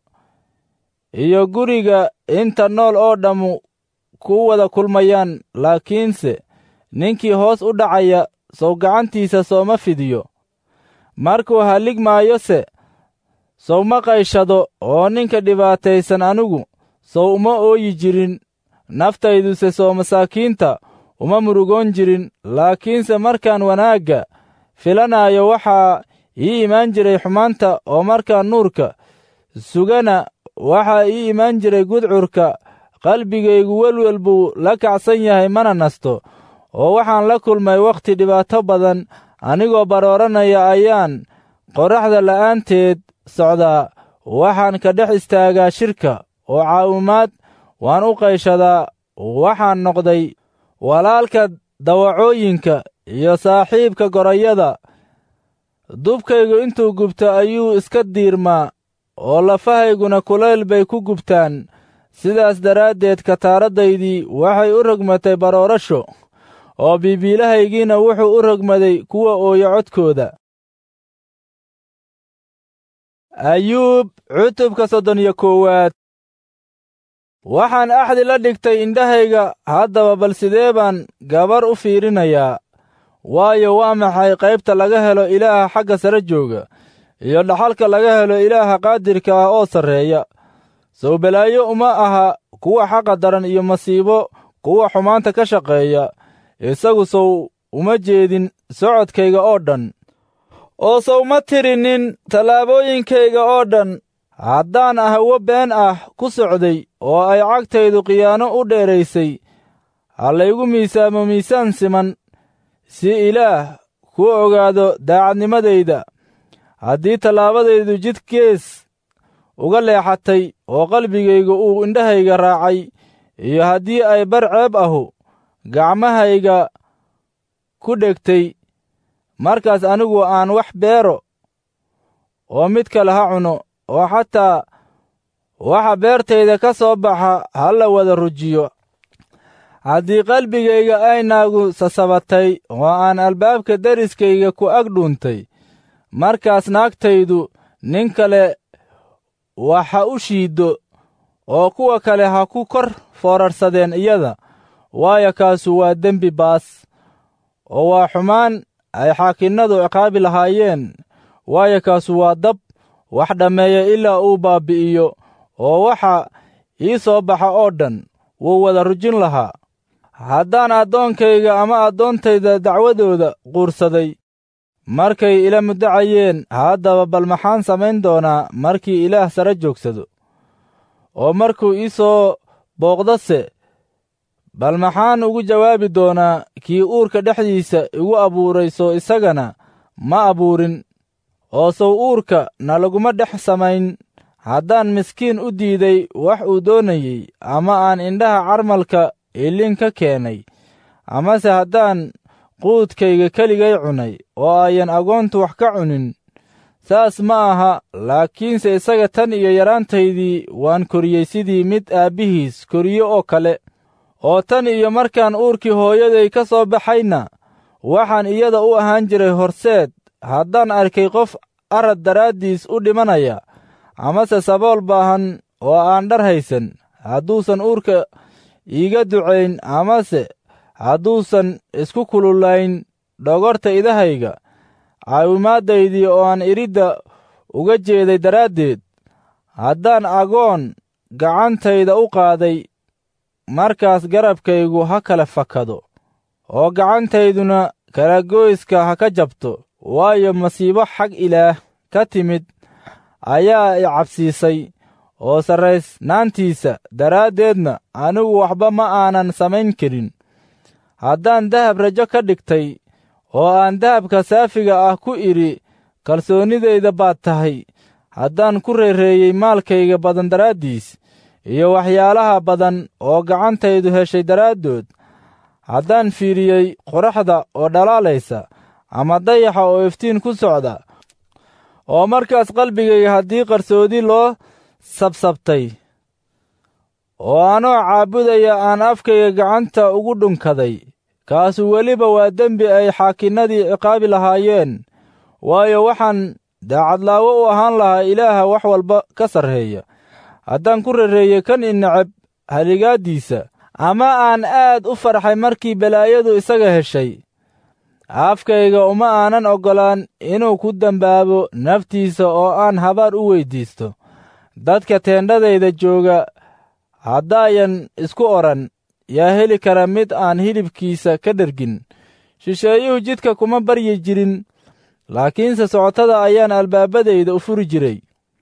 S1: iyo guriga inta nool oo dhammu ku wada kulmayaan laakiinse ninkii hoos u dhacaya sow gacantiisa sooma fidiyo markuu hallig maayose sow ma qayshado oo ninka dhibaataysan anigu sow uma ooyi jirin naftayduse soo masaakiinta uma murugoon jirin laakiinse markaan wanaagga filanaayo waxaa ii imaan jiray xumaanta oo markaan nuurka sugana waxaa ii imaan jiray gudcurka qalbigaygu welwel buu la kacsan yahay mana nasto oo waxaan la kulmay wakhti dhibaato badan anigoo barooranaya ayaan qorraxda la'aanteed socdaa waxaan ka dhex istaagaa shirka oo caawimaad waan u qayshadaa waxaan noqday walaalka dawacooyinka iyo saaxiibka gorayada dubkaygu intuu gubto ayuu iska diirmaa oo lafahayguna kulayl bay ku gubtaan sidaas daraaddeed kataaradaydii waxay u rogmatay baroorasho oo biibiilahaygiina wuxuu u rogmaday kuwa ooya codkooda ayuub cutubka soddon iyo koowaad waxaan axdi la dhigtay indhahayga haddaba bal sidee baan gabar u fiirinayaa waayo waa maxay qaybta laga helo ilaaha xagga sare jooga iyo dhaxalka laga helo ilaaha qaadirka ah oo sarreeya sow balaayo uma aha kuwa xaqa daran iyo masiibo kuwa xumaanta ka shaqeeya isagu sow uma jeedin socodkayga oo dhan oo sow ma tirinin tallaabooyinkayga oo dhan haddaan ahwo been ah ku socday oo ay cagtaydu khiyaano u dheeraysay ha laygu miisaamo miisaan siman si ilaah ku ogaado daacadnimadayda haddii tallaabadaydu jid gees uga leexatay oo qalbigayga uu indhahayga raacay iyo haddii ay bar ceeb ahu gacmahayga ku dhegtay markaas anigu aan wax beero oo mid kale ha cuno oo xataa waxa beertayda ka soo baxa ha la wada rujiyo haddii qalbigayga ay naagu sasabatay oo aan albaabka deriskayga ku ag dhuuntay markaas naagtaydu nin kale wax ha u shiiddo oo kuwa kale ha ku kor foorarsadeen iyada waayo kaasu waa dembi baas oo waa xumaan ay xaakinnadu ciqaabi lahaayeen waayo kaasu waa dab wax dhammeeya ilaa uu baabbi'iyo oo waxa ii soo baxa oo dhan wuu wada rujin lahaa haddaan addoonkayga ama addoontayda dacwadooda quursaday markay ila muddacayeen haddaba bal maxaan samayn doonaa markii ilaah sare joogsado oo markuu ii soo booqdase bal maxaan ugu jawaabi doonaa kii uurka dhexdiisa igu abuuray soo isagana ma abuurin oo sow uurka na laguma dhex samayn haddaan miskiin u diiday wax uu doonayey ama aan indhaha carmalka ilin ka keenay amase haddaan quudkayga keligay cunay oo ayan agoontu wax ka cunin saas ma aha laakiinse isaga tan iyo yaraantaydii waan koriyey sidii mid aabbihiis koriye oo kale oo tan iyo markaan uurkii hooyaday ka soo baxayna waxaan iyada u ahaan jiray horseed haddaan arkay qof arad daraaddiis u dhimanaya amase sabool baahan oo aan dhar haysan hadduusan uurka iiga ducayn amase hadduusan isku kululayn dhogorta idahayga caawimaaddaydii oo aan idhidda uga jeeday daraaddeed haddaan agoon gacantayda u qaaday markaas garabkaygu ha kala fakado oo gacantayduna kalagoyska ha ka jabto waayo masiibo xag ilaah ka timid ayaa i cabsiisay oo sarraysnaantiisa daraaddeedna anigu waxba ma aanan samayn karin haddaan dahab rajo ka dhigtay oo aan dahabka saafiga ah ku idhi kalsoonnidayda baad tahay haddaan ku reereeyey maalkayga badan daraaddiis iyo waxyaalaha badan oo gacantaydu heshay daraaddood haddaan fiiriyey qoraxda oo dhalaalaysa ama dayaxa oo iftiin ku socda oo markaas qalbigayga haddii qarsoodi loo sabsabtay oo anoo caabudaya aan afkayga gacanta ugu dhunkaday kaasu weliba waa dembi ay xaakinnadii ciqaabi lahaayeen waayo waxaan daacadlaawo u ahaan lahaa ilaaha wax walba ka sarreeya haddaan ku rereeyey kan i neceb haligaaddiisa ama aan aad u farxay markii balaayadu isaga heshay afkayga uma aanan oggolaan inuu ku dembaabo naftiisa oo aan habaar u weyddiisto dadka teendhadayda jooga haddaayan isku odhan yaa heli kara mid aan hilibkiisa ka dhergin shisheeyuhu jidka kuma baryi jirin laakiinse socotada ayaan albaabadayda u furi jiray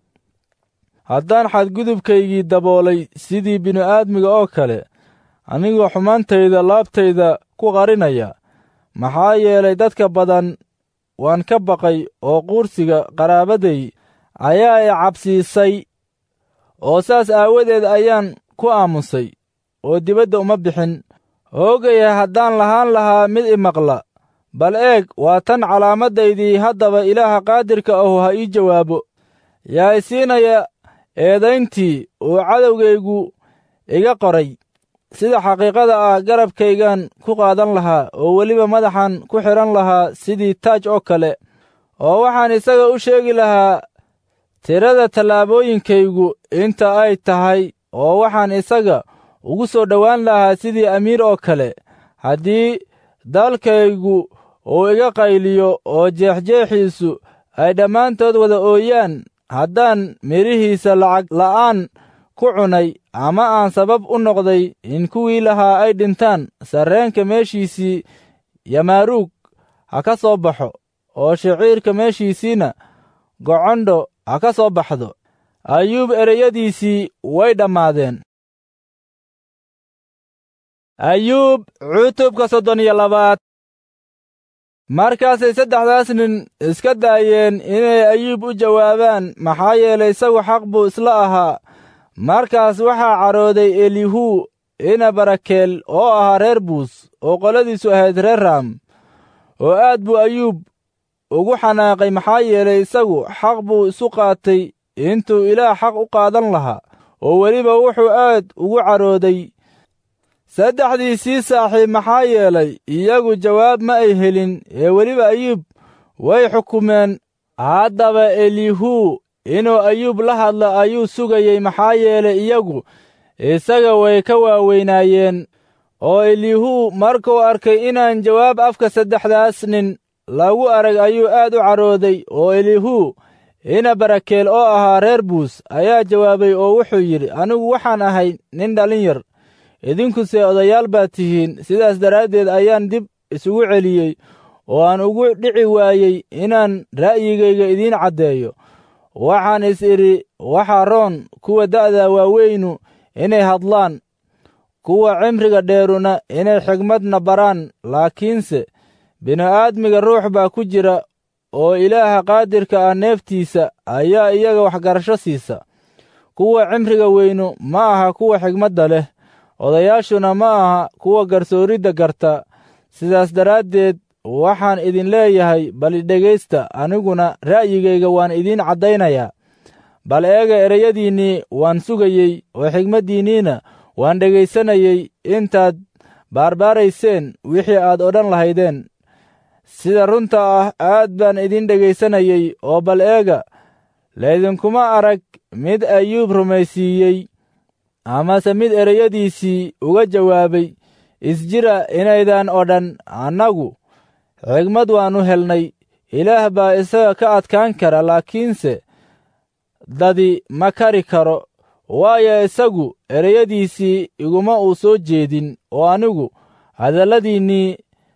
S1: haddaan xadgudubkaygii daboolay sidii bini'aadmiga oo kale anigoo xumaantayda laabtayda ku qarinaya maxaa yeelay dadka badan waan ka baqay oo quursiga qaraabaday ayaa i cabsiisay oo saas aawadeed ayaan ku aamusay oo dibadda uma bixin hoogaya haddaan lahaan lahaa mid i maqla bal eeg waa tan calaamadaydii haddaba ilaaha qaadirka ahu ha ii jawaabo yaa i siinaya eedayntii uu cadowgaygu iga qoray sida xaqiiqada ah garabkaygaan ku qaadan lahaa oo weliba madaxan ku xidhan lahaa sidii taaj oo kale oo waxaan isaga u sheegi lahaa tirada tallaabooyinkaygu inta ay tahay oo waxaan isaga ugu soo dhowaan lahaa sidii amiir oo kale haddii dalkaygu uu iga qayliyo oo jeexjeexiisu ay dhammaantood wada ooyaan haddaan midhihiisa lacag la'aan ku cunay ama aan sabab u noqday in kuwii lahaa ay dhintaan sarreenka meeshiisii yamaaruug ha ka soo baxo oo shiciirka meeshiisiina gocondho ha ka soo baxdo ayuub ereyadiisii way dhammaadeen ayuub cutubka soddon iyo labaad markaasay saddexdaas nin iska daayeen inay ayuub u jawaabaan maxaa yeelay isagu xaq buu isla ahaa markaas waxaa cadhooday elihu ina barakeel oo ahaa reer buus oo qoladiisu ahayd reer raam oo aad buu ayuub ugu xanaaqay maxaa yeelay isagu xaq buu isu qaatay intuu ilaah xaq u qaadan lahaa oo weliba wuxuu aad ugu cadhooday saddexdiisii saaxiib maxaa yeelay iyagu jawaab ma ay helin ee weliba ayuub way xukumeen haddaba elihu inuu ayuub la hadla ayuu sugayey maxaa yeelay iyagu isaga way ka waaweynaayeen oo elihu markuu arkay inaan jawaab afka saddexdaas nin lagu arag ayuu aad u cadhooday oo elihu ina barakeel oo ahaa reer buus ayaa jawaabay oo wuxuu yidhi anigu waxaan ahay nin dhallin yar idinkuse odayaal baad tihiin sidaas daraaddeed ayaan dib isugu celiyey oo aan ugu dhici waayey inaan ra'yigayga idiin caddeeyo waxaan is idhi waxaa roon kuwa da'da waaweynu inay hadlaan kuwa cimriga dheeruna inay xigmadna baraan laakiinse bini'aadmiga ruux baa ku jira oo ilaaha qaadirka ah neeftiisa ayaa iyaga waxgarasho siisa kuwa cimriga weynu ma aha kuwa xigmadda leh odayaashuna ma aha kuwa garsooridda garta sidaas daraaddeed waxaan idin leeyahay bal idhegaysta aniguna ra'yigayga waan idiin caddaynayaa bal eega ereyadiinnii waan sugayey oo xigmaddiinniina waan dhegaysanayey intaad baarbaarayseen wixii aad odhan lahaydeen sida runta ah aad baan idin dhegaysanayey oo bal eega laydinkuma arag mid ayuub rumaysiiyey amase mid ereyadiisii uga jawaabay isjira inaydan odhan annagu xigmad waannu helnay ilaah baa isaga ka adkaan kara laakiinse dadi ma kari karo waayo isagu ereyadiisii iguma uu soo jeedin oo anigu hadalladiinnii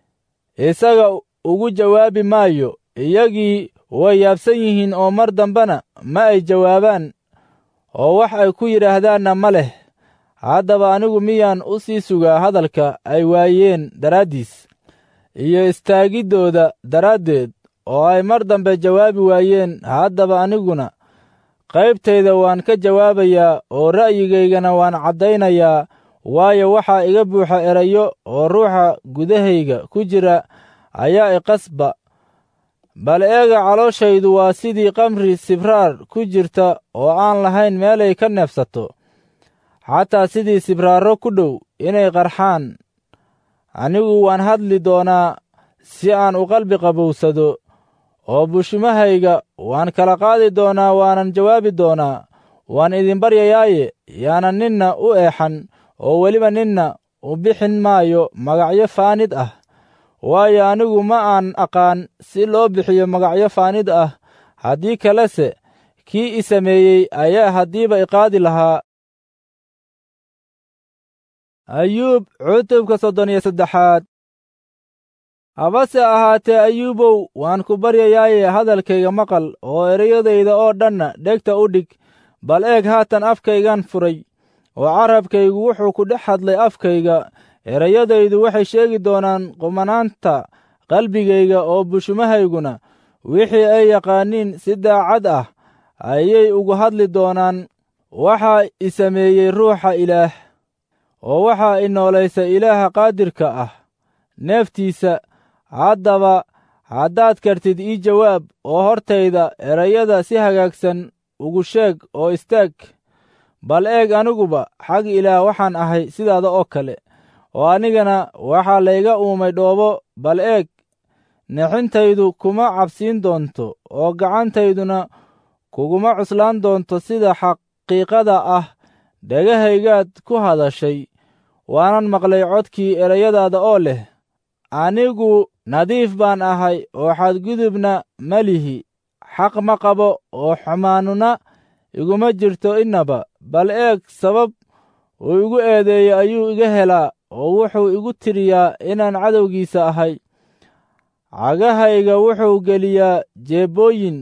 S1: isaga ugu jawaabi maayo iyagii way yaabsan yihiin oo mar dambena ma ay jawaabaan oo wax ay ku yidhaahdaanna ma leh haddaba anigu miyaan u sii sugaa hadalka ay waayeen daraaddiis iyo istaagiddooda daraaddeed oo ay mar dambe jawaabi waayeen haddaba aniguna qaybtayda waan ka jawaabayaa oo ra'yigaygana waan caddaynayaa waayo waxaa iga buuxa erayo oo ruuxa gudahayga ku jira ayaa iqasba bal eega calooshaydu waa sidii kamri sibraar ku jirta oo aan lahayn meelay ka neefsato xataa sidii sibraarro ku dhow inay qarxaan anigu waan hadli doonaa si aan u qalbi qabowsado oo bushimahayga waan kala qaadi doonaa waanan jawaabi doonaa waan idin baryayaaye yaanan ninna u eexan oo weliba ninna u bixin maayo magacyo faanid ah waayo anigu ma aan aqaan si loo bixiyo magacyo faanid ah haddii kalese kii i sameeyey ayaa haddiiba iqaadi lahaa ayuub cutubka soddon iyo saddexaad habase ahaatee ayuubow waan ku baryayaaye hadalkayga maqal oo ereyadayda oo dhanna dhegta u dhig bal eeg haatan afkaygan furay oo carabkaygu wuxuu ku dhex hadlay afkayga ereyadaydu waxay sheegi doonaan qumanaanta qalbigayga oo bushumahayguna wixii ay yaqaaniin si daacad ah ayay ugu hadli doonaan waxaa i sameeyey ruuxa ilaah oo waxaa i noolaysa ilaaha qaadirka ah neeftiisa haddaba haddaad kartid ii jawaab oo hortayda erayada si hagaagsan ugu sheeg oo istaag bal eeg aniguba xag ilaah waxaan ahay sidaada oo kale oo anigana waxaa layga uumay dhoobo bal eeg nixintaydu kuma cabsiin doonto oo gacantayduna kuguma cuslaan doonto sida xaqiiqada ah dhegahaygaad ku hadashay waanan maqlay codkii erayadaada oo leh anigu nadiif baan ahay oo xadgudubna ma lihi xaq ma qabo oo xumaanuna iguma jirto innaba bal eeg sabab uu igu eedeeyo ayuu iga helaa oo wuxuu igu tiriyaa inaan cadowgiisa ahay cagahayga wuxuu geliyaa jeebbooyin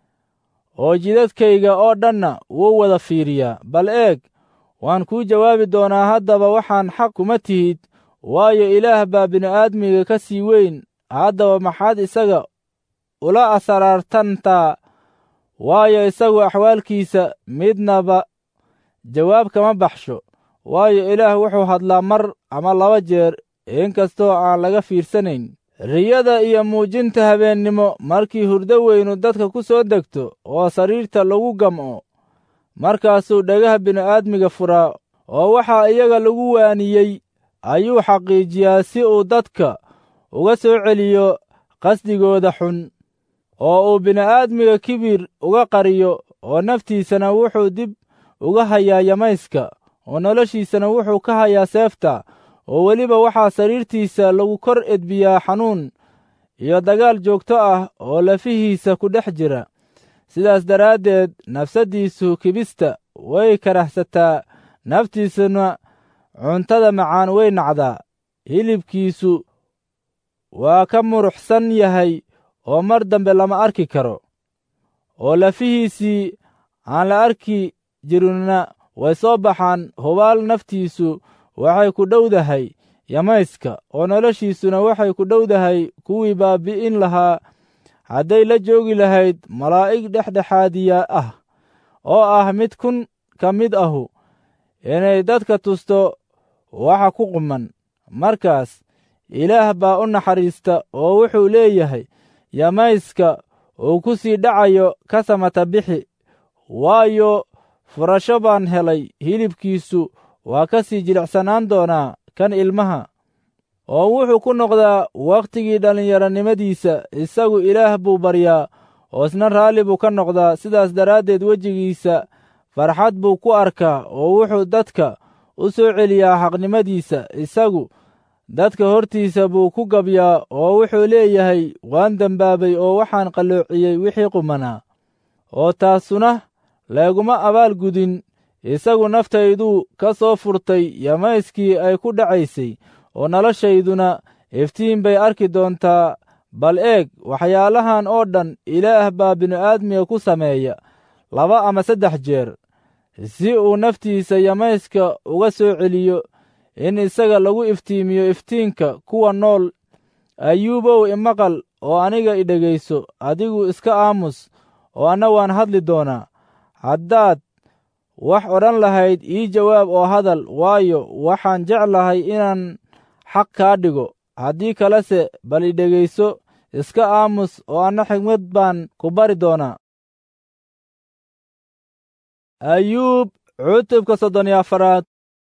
S1: oo jidadkayga oo dhanna wuu wada fiiriyaa bal eeg waan kuu jawaabi doonaa haddaba waxaan xaq kuma tihid waayo ilaah baa bini'aadmiga ka sii weyn haddaba maxaad isaga ula asaraartantaa waayo isagu axwaalkiisa midnaba jawaab kama baxsho waayo ilaah wuxuu hadlaa mar ama laba jeer inkastoo aan laga fiirsanayn riyada iyo muujinta habeennimo markii hurdo weynu dadka ku soo degto oo sariirta lagu gam'o markaasuu dhagaha bini'aadmiga furaa oo waxaa iyaga lagu waaniyey ayuu xaqiijiyaa si uu dadka uga soo celiyo qasdigooda xun oo uu bini'aadmiga kibir uga qariyo oo naftiisana wuxuu dib uga hayaa yamayska oo noloshiisana wuxuu ka hayaa seefta oo weliba waxaa sariirtiisa lagu kor edbiyaa xanuun iyo dagaal joogto ah oo lafihiisa ku dhex jira sidaas daraaddeed nafsaddiisu kibista way karahsataa naftiisuna cuntada macaan way nacdaa hilibkiisu waa ka muruxsan yahay oo mar dambe lama arki karo oo lafihiisii aan la arki jirinna way soo baxaan hubaal naftiisu waxay ku dhowdahay yamayska oo noloshiisuna waxay ku dhowdahay kuwii baabbi'in lahaa hadday la joogi lahayd malaa'ig dhexdhexaadiya ah oo ah mid kun ka mid ahu inay dadka tusto waxa ku quman markaas ilaah baa u naxariista oo wuxuu leeyahay yamayska uu ku sii dhacayo ka samata bixi waayo furasho baan helay hilibkiisu waa ka sii jilicsanaan doonaa kan ilmaha oo wuxuu ku noqdaa wakhtigii dhallinyaronimadiisa isagu ilaah buu baryaa oo isna raalli buu ka noqdaa sidaas daraaddeed wejigiisa farxad buu ku arkaa oo wuxuu dadka u soo celiyaa xaqnimadiisa isagu dadka hortiisa buu ku gabyaa oo wuxuu leeyahay waan dembaabay oo waxaan qalloociyey wixii qumanaa oo taasuna layguma abaal gudin isagu naftayduu ka soo furtay yamayskii ay ku dhacaysay oo noloshayduna iftiin bay arki doontaa bal eeg waxyaalahan oo dhan ilaah baa bini'aadmiga ku sameeya laba ama saddex jeer si uu naftiisa yamayska uga soo celiyo in isaga lagu iftiimiyo iftiinka kuwa nool ayuubow imaqal oo aniga idhegayso adigu iska aamus oo anna waan hadli doonaa haddaad wax odhan lahayd ii jawaab oo hadal waayo waxaan jeclahay inaan xaq kaa dhigo haddii kalese bal idhegayso iska aamus oo anna xigmad baan ku bari doonaa ayuub cutubka soddon iyo afaraad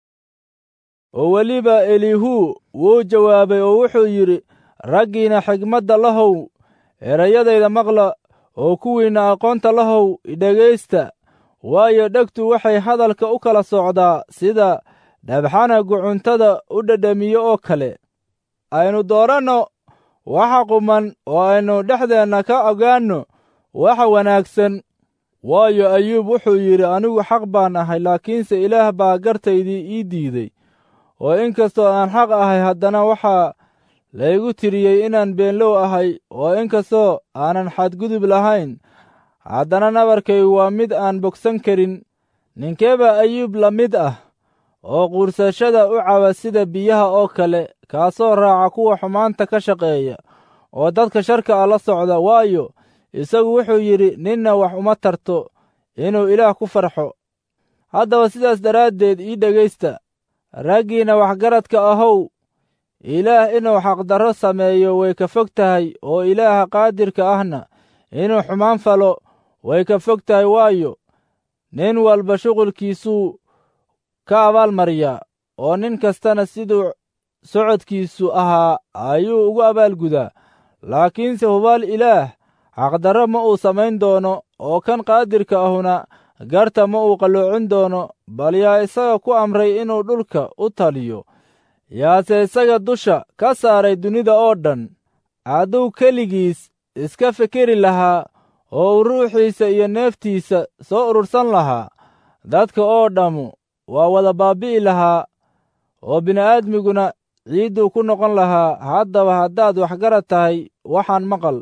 S1: oo weliba elihu wuu jawaabay oo wuxuu yidhi raggiina xigmadda lahow erayadayda maqla oo kuwiinna aqoonta lahow idhegaysta waayo dhegtu waxay hadalka u kala socdaa sida dhabxanagu cuntada u dhedhamiyo oo kale aynu dooranno waxa quman oo aynu dhexdeenna ka ogaanno waxa wanaagsan waayo ayuub wuxuu yidhi anigu xaq baan ahay laakiinse ilaah baa gartaydii ii diiday oo in kastoo aan xaq ahay haddana waxaa laygu tiriyey inaan beenlow ahay oo in kastoo aanan xadgudub lahayn haddana nabarkaygu waa mid aan bogsan karin ninkeebaa ayuub la mid ah oo quursashada u caba sida biyaha oo kale kaasoo raaca kuwa xumaanta ka shaqeeya oo dadka sharka ah la socda waayo isagu wuxuu yidhi ninna wax uma tarto inuu ilaah ku farxo haddaba sidaas daraaddeed ii dhegaysta raggiinna waxgaradka ahow ilaah inuu xaqdarro sameeyo way ka fog tahay oo ilaaha qaadirka ahna inuu xumaan falo way ka fog tahay waayo nin walba shuqulkiisuu ka abaalmariyaa oo nin kastana siduu socodkiisu ahaa ayuu ugu abaalgudaa laakiinse hubaal ilaah xaqdarro ma uu samayn doono oo kan qaadirka ahuna garta ma uu qalloocin doono bal yaa isaga ku amray inuu dhulka u taliyo yaase isaga dusha ka saaray dunida oo dhan hadduu keligiis iska fikeri lahaa oo uu ruuxiisa iyo neeftiisa soo urursan lahaa dadka oo dhammu waa wada baabbi'i lahaa oo bini'aadmiguna ciidduu ku noqon lahaa haddaba haddaad waxgarad tahay waxaan maqal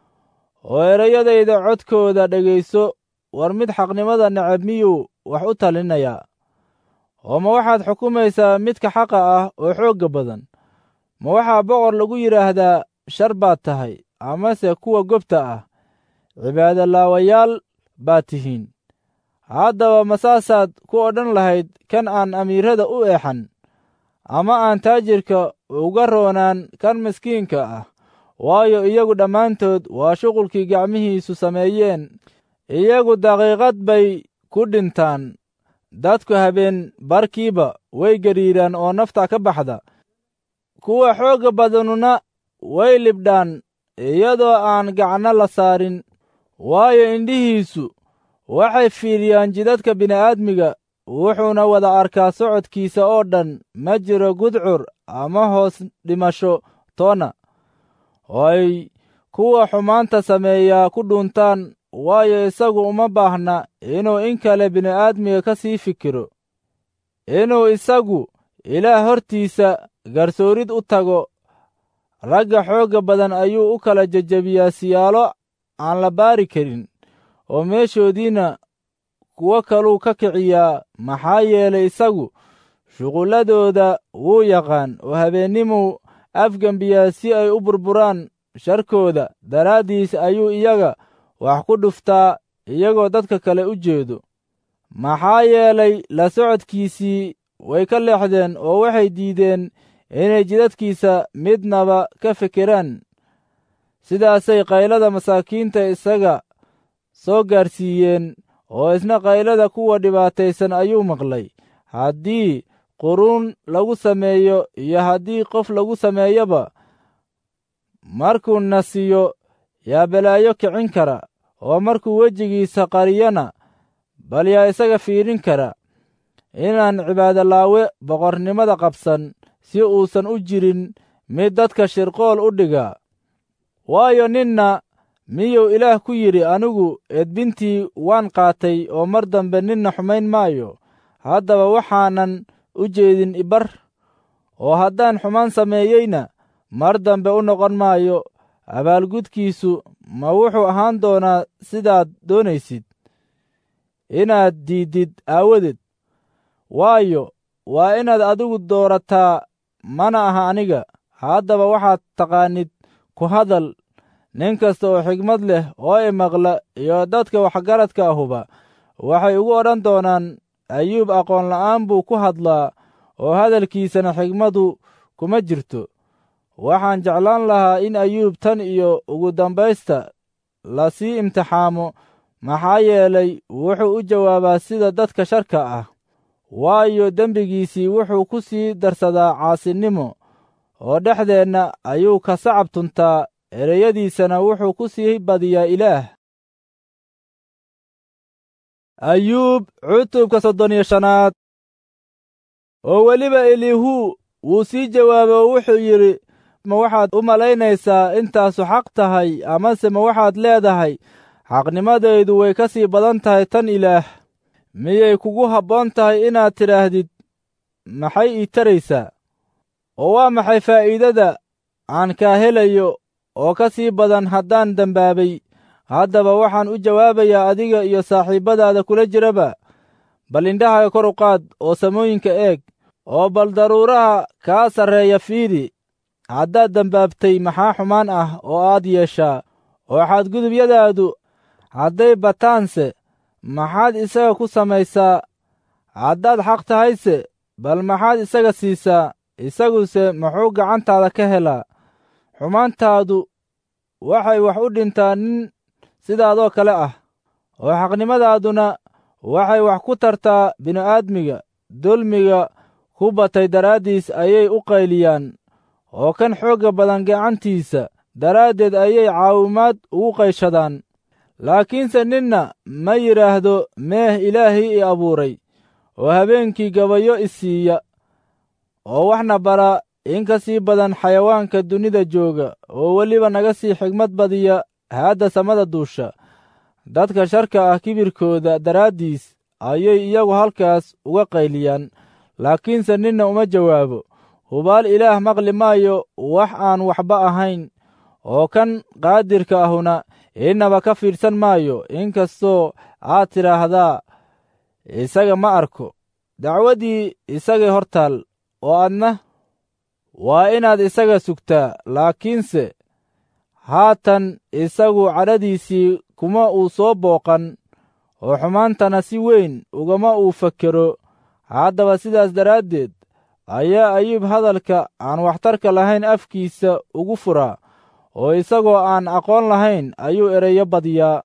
S1: oo erayadayda codkooda dhegayso war mid xaqnimada necab miyuu wax u talinayaa oo ma waxaad xukumaysaa midka xaqa ah oo xoogga badan ma waxaa boqor lagu yidhaahdaa shar baad tahay amase kuwa gobta ah cibaadolaawayaal baad tihiin haddaba ma saasaad ku odhan lahayd kan aan amiirada u eexan ama aan taajirka uga roonaan kan miskiinka ah waayo iyagu dhammaantood waa shuqulkii gacmihiisu sameeyeen iyagu daqiiqad bay ku dhintaan dadku habeen barkiiba way gariiraan oo nafta ka baxda kuwa xoogga badanuna way libdhaan iyadoo aan gacno la saarin waayo indhihiisu waxay fiiriyaan jidadka bini'aadmiga wuxuuna wada arkaa socodkiisa oo dhan ma jiro gudcur ama hoos dhimasho toona oo ay kuwa xumaanta sameeyaa ku dhuuntaan waayo isagu uma baahna inuu in kale bini'aadmiga ka sii fikiro inuu isagu ilaah hortiisa garsoorid u tago ragga xoogga badan ayuu u kala jejebiyaa siyaalo aan la baari karin oo meeshoodiinna kuwo kaluu ka kiciyaa maxaa yeelay isagu shuqulladooda wuu yaqaan oo habeennimuu afgembiyaa si ay u burburaan sharkooda daraaddiis ayuu iyaga wax ku dhuftaa iyagoo dadka kale u jeedo maxaa yeelay la socodkiisii way ka leexdeen oo waxay diideen inay jidadkiisa midnaba ka fekeraan sidaasay qaylada masaakiinta isaga soo gaarsiiyeen oo isna qaylada kuwa dhibaataysan ayuu maqlay haddii quruun lagu sameeyo iyo haddii qof lagu sameeyoba markuu nasiyo yaa balaayo kicin kara oo markuu wejigiisa qariyana bal yaa isaga fiidhin kara inaan cibaadolaawe boqornimada qabsan si uusan u jirin mid dadka shirqool u dhiga waayo ninna miyuu ilaah ku yidhi anigu edbintii waan qaatay oo mar dambe ninna xumayn maayo haddaba waxaanan u jeedin ibar oo haddaan xumaan sameeyeyna mar dambe u noqon maayo abaalgudkiisu ma wuxuu ahaan doonaa sidaad doonaysid inaad diiddid aawadeed waayo waa inaad adigu doorataa mana aha aniga haddaba waxaad taqaanid ku hadal nin kasta oo xigmad leh oo imaqla iyo dadka waxgaradka ahuba waxay ugu odhan doonaan ayuub aqoon la'aan buu ku hadlaa oo hadalkiisana xigmadu kuma jirto waxaan jeclaan lahaa in ayuub tan iyo ugu dambaysta la sii imtixaamo maxaa yeelay wuxuu u jawaabaa sida dadka sharka ah waayo dembigiisii wuxuu ku sii darsadaa caasinimo oo dhexdeenna ayuu ka sacab tuntaa ereyadiisana wuxuu ku sii badiyaa ilaah ayuub cutubka soddon iyo shanaad oo weliba elihu wuu sii jawaabay oo wuxuu yidhi ma waxaad u malaynaysaa intaasu xaq tahay amase ma waxaad leedahay xaqnimadaydu way ka sii badan tahay tan ilaah miyay kugu habboon tahay inaad tidhaahdid maxay ii taraysaa oo waa maxay faa'iidada aan kaa helayo oo ka sii badan haddaan dembaabay haddaba waxaan u jawaabayaa adiga iyo saaxiibbadaada kula jiraba bal indhahaga kor u qaad oo samooyinka eeg oo bal daruuraha kaa sarreeya fiidi haddaad dembaabtay maxaa xumaan ah oo aad yeeshaa oo xadgudubyadaadu hadday bataanse maxaad isaga ku samaysaa haddaad xaq tahayse bal maxaad isaga siisaa isaguse muxuu gacantaada ka helaa xumaantaadu waxay wax u dhintaa nin sidaadoo kale ah oo xaqnimadaaduna waxay wax ku tartaa bini'aadmiga dulmiga ku batay daraaddiis ayay u qayliyaan oo kan xoogga badan gacantiisa daraaddeed ayay caawimaad ugu qayshadaan laakiinse ninna ma yidhaahdo meeh ilaahii i abuuray oo habeenkii gabayo i siiya oo waxna bara in ka sii badan xayawaanka dunida jooga oo weliba naga sii xigmad badiya haadda samada duusha dadka sharka ah kibirkooda daraaddiis ayay iyagu halkaas uga qayliyaan laakiinse ninna uma jawaabo hubaal ilaah maqli maayo wax aan waxba ahayn oo kan qaadirka ahuna innaba ka fiidhsan maayo inkastoo aad tidhaahdaa isaga ma arko dacwaddii isagay hor taal oo adna waa inaad isaga sugtaa laakiinse haatan isagu cadhadiisii kuma uu soo booqan oo xumaantana si weyn ugama uu fakero haddaba sidaas daraaddeed ayaa ayuub hadalka aan waxtarka lahayn afkiisa ugu furaa oo isagoo aan aqoon lahayn ayuu ereyo badiyaa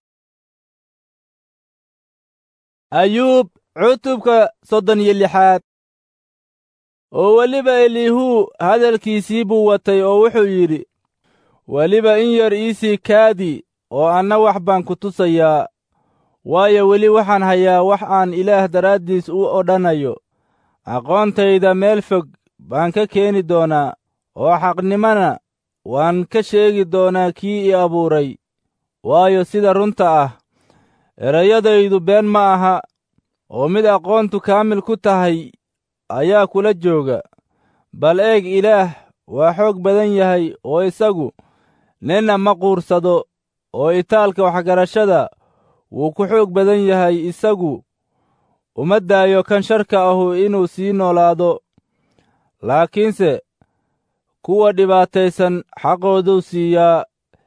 S1: ayuub cutubka soddon iyo lixaad oo weliba elihu hadalkiisii buu watay oo wuxuu yidhi weliba in yar iisii kaadi oo anna wax baan ku tusayaa waayo weli waxaan hayaa wax aan ilaah daraaddiis u odhanayo aqoontayda meel fog baan ka keeni doonaa oo xaqnimana waan ka sheegi doonaa kii i abuuray waayo sida runta ah erayadaydu been ma aha oo mid aqoontu kaamil ku tahay ayaa kula jooga bal eeg ilaah waa xoog badan yahay oo isagu ninna ma quursado oo itaalka waxgarashada wuu ku xoog badan yahay isagu uma daayo kan sharka ahu inuu sii noolaado laakiinse kuwa dhibaataysan xaqooduu siiyaa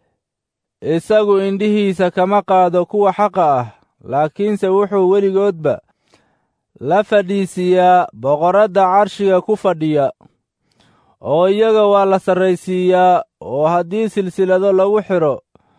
S1: isagu indhihiisa kama qaado kuwa xaqa ah laakiinse wuxuu weligoodba la fadhiisiiyaa boqorradda carshiga ku fadhiya oo iyaga waa la sarraysiiyaa oo haddii silsilado lagu xidho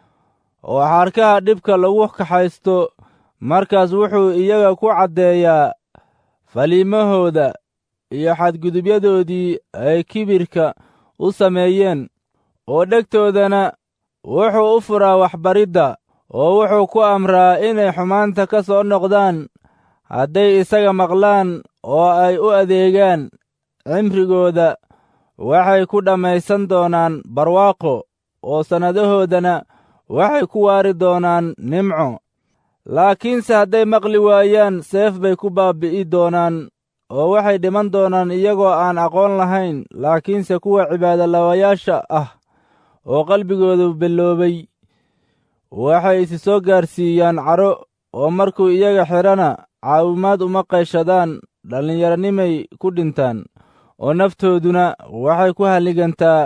S1: oo xarkaha dhibka lagu kaxaysto markaas wuxuu iyaga ku caddeeyaa faliimahooda iyo xadgudubyadoodii ay kibirka u sameeyeen oo dhegtoodana wuxuu u furaa waxbaridda oo wuxuu ku amraa inay xumaanta ka soo noqdaan hadday isaga maqlaan oo ay u adeegaan cimrigooda waxay ku dhammaysan doonaan barwaaqo oo sannadahoodana waxay ku waari doonaan nimco laakiinse hadday maqli waayaan seef bay ku baabbi'i doonaan oo waxay dhiman doonaan iyagoo aan aqoon lahayn laakiinse kuwa cibaadolawayaasha ah oo qalbigoodu belloobay waxay isi soo gaarsiiyaan caro oo markuu iyaga xidhana caawimaad uma qayshadaan dhallinyaronimay ku dhintaan oo naftooduna waxay ku halligantaa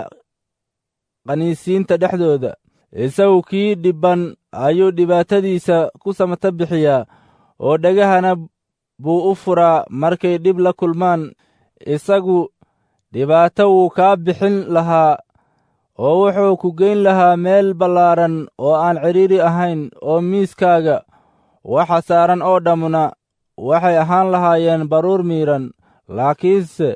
S1: qaniisiinta dhexdooda isagu kii dhibban ayuu dhibaatadiisa ku samata bixiyaa oo dhegahana buu u furaa markay dhib la kulmaan isagu dhibaato wuu kaa bixin lahaa oo wuxuu ku geyn lahaa meel ballaaran oo aan cidhiiri ahayn oo miiskaaga waxa saaran oo dhammuna waxay ahaan lahaayeen baruur miidhan laakiinse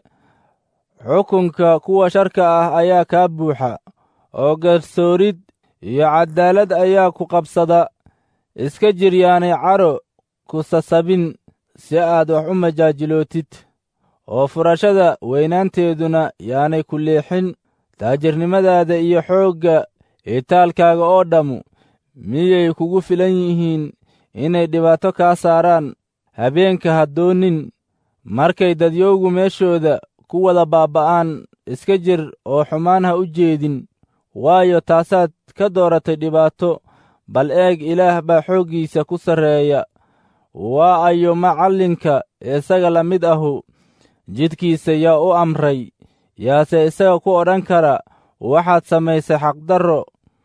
S1: xukunka kuwa sharka ah ayaa kaa buuxa oo garsoorid iyo caddaalad ayaa ku qabsada iska jir yaanay caro ku sasabin si aad wax u majaajilootid oo furashada weynaanteeduna yaanay ku leexin taajirnimadaada iyo xoogga itaalkaaga oo dhammu miyay kugu filan yihiin inay dhibaato kaa saaraan habeenka ha doonin markay dadyowgu meeshooda ku wada baabba'aan iska jir oo xumaan ha u jeedin waayo taasaad ka dooratay dhibaato bal eeg ilaah baa xooggiisa ku sarreeya waa ayo macallinka isaga la mid ahu jidkiisa yaa u amray yaase isaga ku odhan kara waxaad samaysay xaqdarro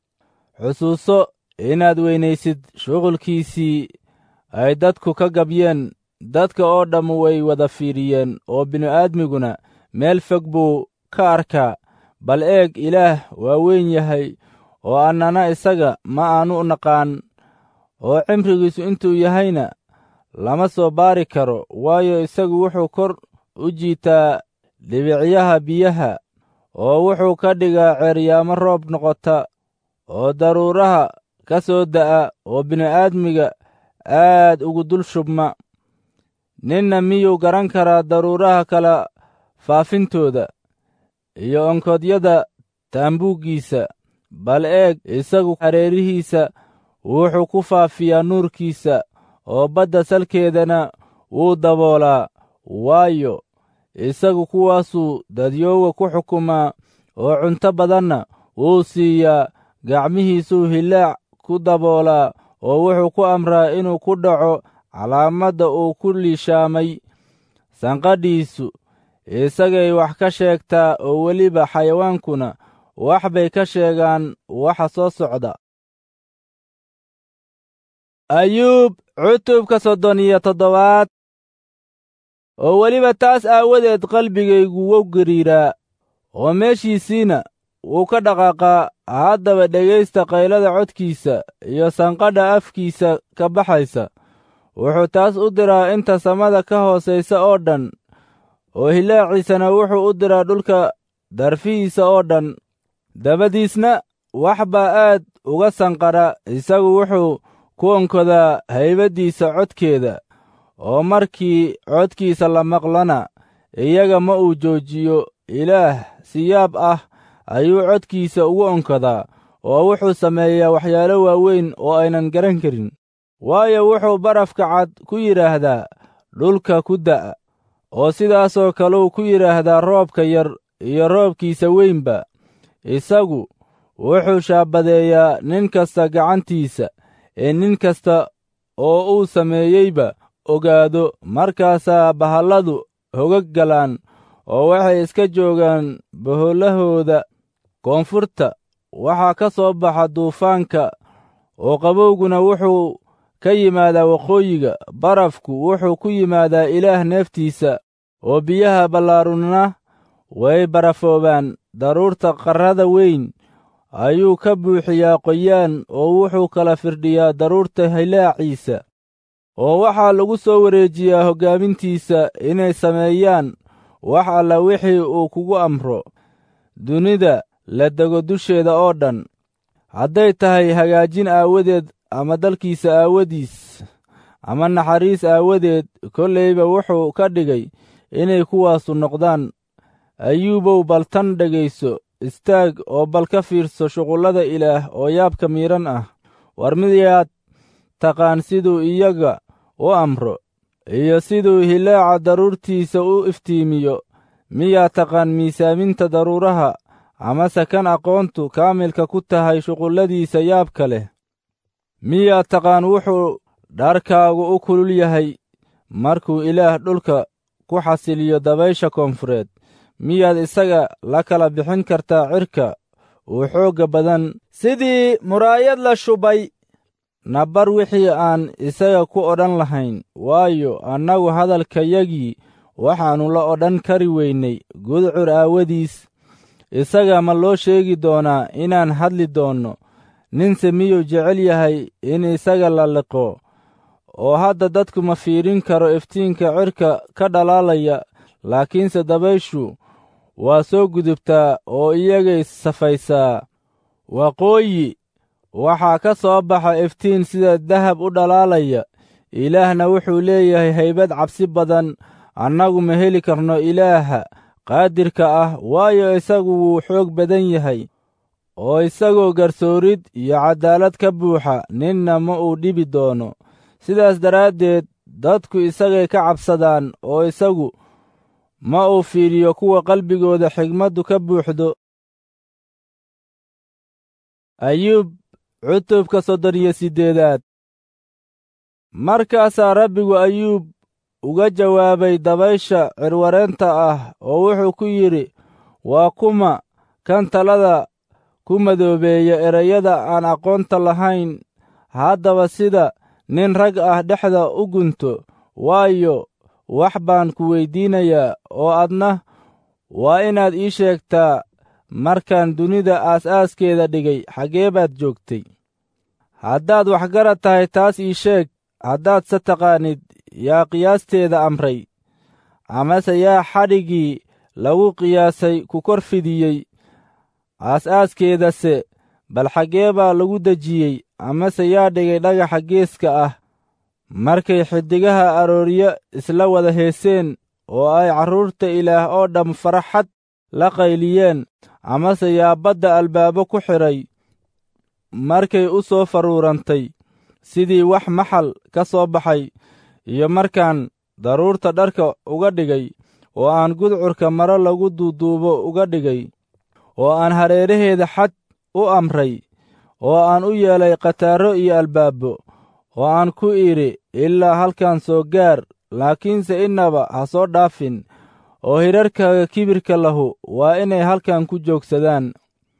S1: xusuuso inaad weynaysid shuqulkiisii ay dadku ka gabyeen dadka oo dhammu way wada fiidhiyeen oo bini'aadmiguna meel fog buu ka arkaa bal eeg ilaah waa weyn yahay oo annana isaga ma aanu naqaan oo cimrigiisu intuu yahayna lama soo baari karo waayo isagu wuxuu kor u jiitaa dhibicyaha biyaha oo wuxuu ka dhigaa ceeryaamo roob noqota oo daruuraha ka soo da'a oo bini'aadmiga aad ugu dul shubma ninna miyuu garan karaa daruuraha kala faafintooda iyo onkodyada taambuuggiisa bal eeg isagu hareerihiisa wuxuu ku faafiyaa nuurkiisa oo badda salkeedana wuu daboolaa waayo isagu kuwaasuu dadyooga ku xukumaa oo cunto badanna wuu siiyaa gacmihiisuu hillaac ku daboolaa oo wuxuu ku amraa inuu ku dhaco calaamadda uu ku liishaamay sanqadhiisu isagay wax ka sheegtaa oo weliba xayawaankuna wax bay ka sheegaan waxa soo socda ayuub cutubka soddon iyo toddobaad oo weliba taas aawadeed qalbigaygu wow gariiraa oo meeshiisiina wuu ka dhaqaaqaa haddaba dhegaysta qaylada codkiisa iyo sanqadha afkiisa ka baxaysa wuxuu taas u diraa inta samada ka hoosaysa oo dhan oo hilaaciisana wuxuu u diraa dhulka darfihiisa oo dhan dabadiisna wax baa aad uga sanqadha isagu wuxuu ku onkodaa haybaddiisa codkeeda oo markii codkiisa la maqlana iyaga ma uu joojiyo ilaah siyaab ah ayuu codkiisa ugu onkodaa oo wuxuu sameeyaa waxyaalo waaweyn oo aynan garan karin waayo wuxuu barafka cad ku yidhaahdaa dhulka ku da'a oo sidaasoo kaleu ku yidhaahdaa roobka yar iyo roobkiisa weynba isagu wuxuu shaabadeeyaa nin kasta gacantiisa ee nin kasta oo uu sameeyeyba ogaado markaasaa bahalladu hogag galaan oo waxay iska joogaan bohollahooda koonfurta waxaa ka soo baxa duufaanka oo qabowguna wuxuu ka yimaadaa waqooyiga barafku wuxuu ku yimaadaa ilaah neeftiisa oo biyaha ballaarunna way barafoobaan daruurta qarrada weyn ayuu ka buuxiyaa qoyaan oo wuxuu kala firdhiyaa daruurta hilaaciisa oo waxaa lagu soo wareejiyaa hoggaamintiisa inay sameeyaan wax alla wixii uu kugu amro dunida la dego dusheeda oo dhan hadday tahay hagaajin aawadeed ama dalkiisa aawadiis ama naxariis aawadeed kollayba wuxuu ka dhigay inay kuwaasu noqdaan ayuubow bal tan dhegayso istaag oo bal ka fiirso shuqullada ilaah oo yaabka miidhan ah war miyaad taqaan siduu iyaga u amro iyo siduu hilaaca daruurtiisa u iftiimiyo miyaad taqaan miisaaminta daruuraha amase kan aqoontu kaamilka ku tahay shuqulladiisa yaabka leh miyaad taqaan wuxuu dharkaagu u kulul yahay markuu ilaah dhulka ku xasiliyo dabaysha koonfureed miyaad isaga la kala bixin kartaa cirka uu xoogga badan sidii muraayad la shubay nabar wixii aan isaga ku odhan lahayn waayo annagu hadalkayagii waxaannu la odhan kari weynay gudcur aawadiis isaga ma loo sheegi doonaa inaan hadli doonno ninse miyuu jecel yahay in isaga la liqo oo hadda dadku ma fiirin karo iftiinka cirka ka dhalaalaya laakiinse dabayshu waa soo gudubtaa oo iyagay safaysaa waqooyi waxaa ka soo baxa iftiin sida dahab u dhalaalaya ilaahna wuxuu leeyahay haybad cabsi badan annagu ma heli karno ilaaha qaadirka ah waayo isagu wuu xoog badan yahay oo isagoo garsoorid iyo caddaalad ka buuxa ninna ma uu dhibi doono sidaas daraaddeed dadku isagay ka cabsadaan oo isagu ma uu fiiriyo kuwa qalbigooda xigmaddu ka buuxdo ayuub cutubka soddon iyo siddeedaad markaasaa rabbigu ayuub uga jawaabay dabaysha cirwareenta ah oo wuxuu ku yidhi waa kuma kan talada ku madoobeeya erayada aan aqoonta lahayn haddaba sida nin rag ah dhexda u gunto waayo wax baan ku weyddiinayaa oo adna waa inaad ii sheegtaa markaan dunida aas-aaskeeda dhigay xaggee baad joogtay haddaad waxgarad tahay taas ii sheeg haddaad se taqaanid yaa qiyaasteeda amray amase yaa xadhiggii lagu qiyaasay ku kor fidiyey aas-aaskeedase bal xaggee baa lagu dejiyey amase yaa dhigay dhagaxa geeska ah markay xiddigaha arooryo isla wada heeseen oo ay carruurta ilaah oo dhamm faraxad la qayliyeen amase yaa badda albaabo ku xidhay markay u soo faruurantay sidii wax maxal ka soo baxay iyo markaan daruurta dharka uga dhigay oo aan gudcurka maro lagu duuduubo uga dhigay oo aan hareeraheeda xad u amray oo aan u yeelay khataarro iyo albaabo oo aan ku idhi ilaa halkan soo gaar laakiinse innaba ha soo dhaafin oo hirarkaaga kibirka lahu waa inay halkan ku joogsadaan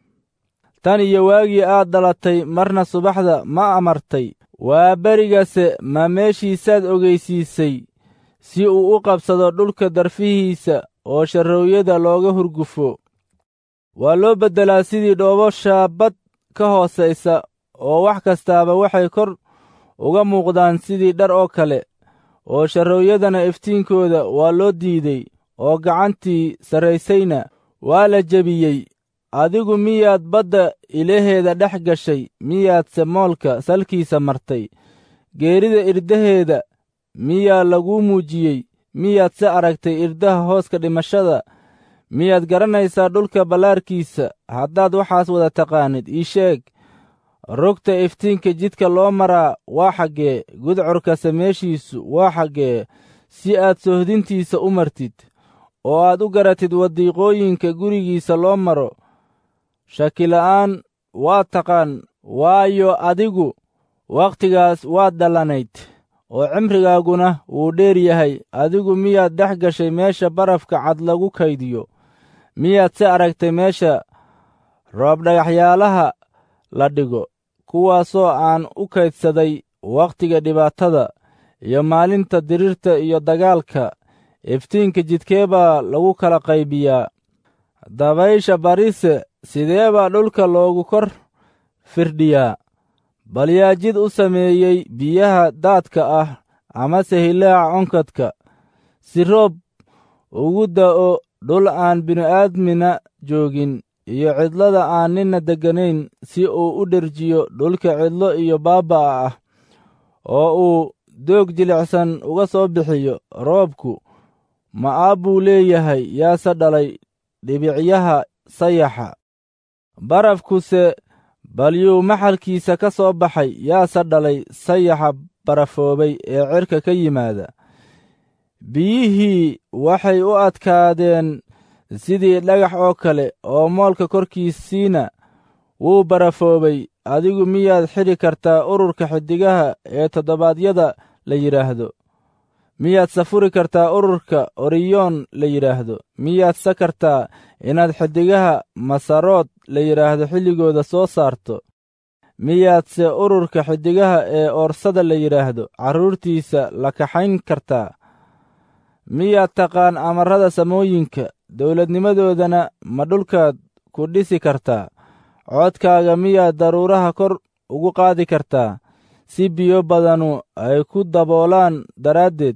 S1: tan iyo waagii aad dhalatay marna subaxda ma amartay waa berigase ma meeshiisaad ogeysiisay si uu u qabsado dhulka darfihiisa oo sharroowyada looga hurgufo waa loo beddelaa sidii dhoobo shaabad ka hoosaysa oo wax kastaaba waxay kor uga muuqdaan sidii dhar oo kale oo sharroowyadana iftiinkooda waa loo diiday oo gacantii sarraysayna waa la jebiyey adigu miyaad badda ilaheeda dhex gashay miyaadse moolka salkiisa martay geerida irdaheeda miyaa laguu muujiyey miyaad se aragtay irdaha hooska dhimashada miyaad garanaysaa dhulka ballaarkiisa haddaad waxaas wada taqaanid ii sheeg rogta iftiinka jidka loo maraa waa xaggee gudcurka sameeshiisu waa xaggee si aad sohdintiisa u martid oo aad u garatid wadiiqooyinka gurigiisa loo maro shakila'aan waa taqaan waayo adigu wakhtigaas waad dhallanayd oo cimrigaaguna wuu dheer yahay adigu miyaad dhex gashay meesha barafka cad lagu kaydiyo miyaad se aragtay meesha roobdhagaxyaalaha la dhigo kuwaasoo aan u kaydsaday wakhtiga dhibaatada iyo maalinta dirirta iyo dagaalka iftiinka jidkee baa lagu kala qaybiyaa dabaysha barise sidee baa dhulka loogu kor firdhiyaa bal yaa jid u sameeyey biyaha daadka ah amase hilaaca onkadka si roob ugu da'o dhul aan bini'aadmina joogin iyo cidlada aan ninna degganayn si uu u dherjiyo dhulka cidlo iyo baaba'a ah oo uu doog jilicsan uga soo bixiyo roobku ma'aab buu leeyahay yaase dhalay dhibicyaha sayaxa barafkuse balyuu maxalkiisa ka soo baxay yaase dhalay sayaxa barafoobay ee cirka ka yimaada biyihii waxay u adkaadeen sidii dhagax oo kale oo moolka korkiisiina wuu barafoobay adigu miyaad xidhi kartaa ururka xiddigaha ee toddobaadyada la yidhaahdo miyaad safuri kartaa ururka oriyoon la yidhaahdo miyaad sa kartaa inaad xiddigaha masarood la yidhaahdo xilligooda soo saarto miyaadse ururka xiddigaha ee oorsada la yidhaahdo carruurtiisa la kaxayn kartaa miyaad taqaan amarrada samooyinka dowladnimadoodana ma dhulkaad ku dhisi kartaa codkaaga miyaad daruuraha kor ugu qaadi kartaa si biyo badanu ay ku daboolaan daraaddeed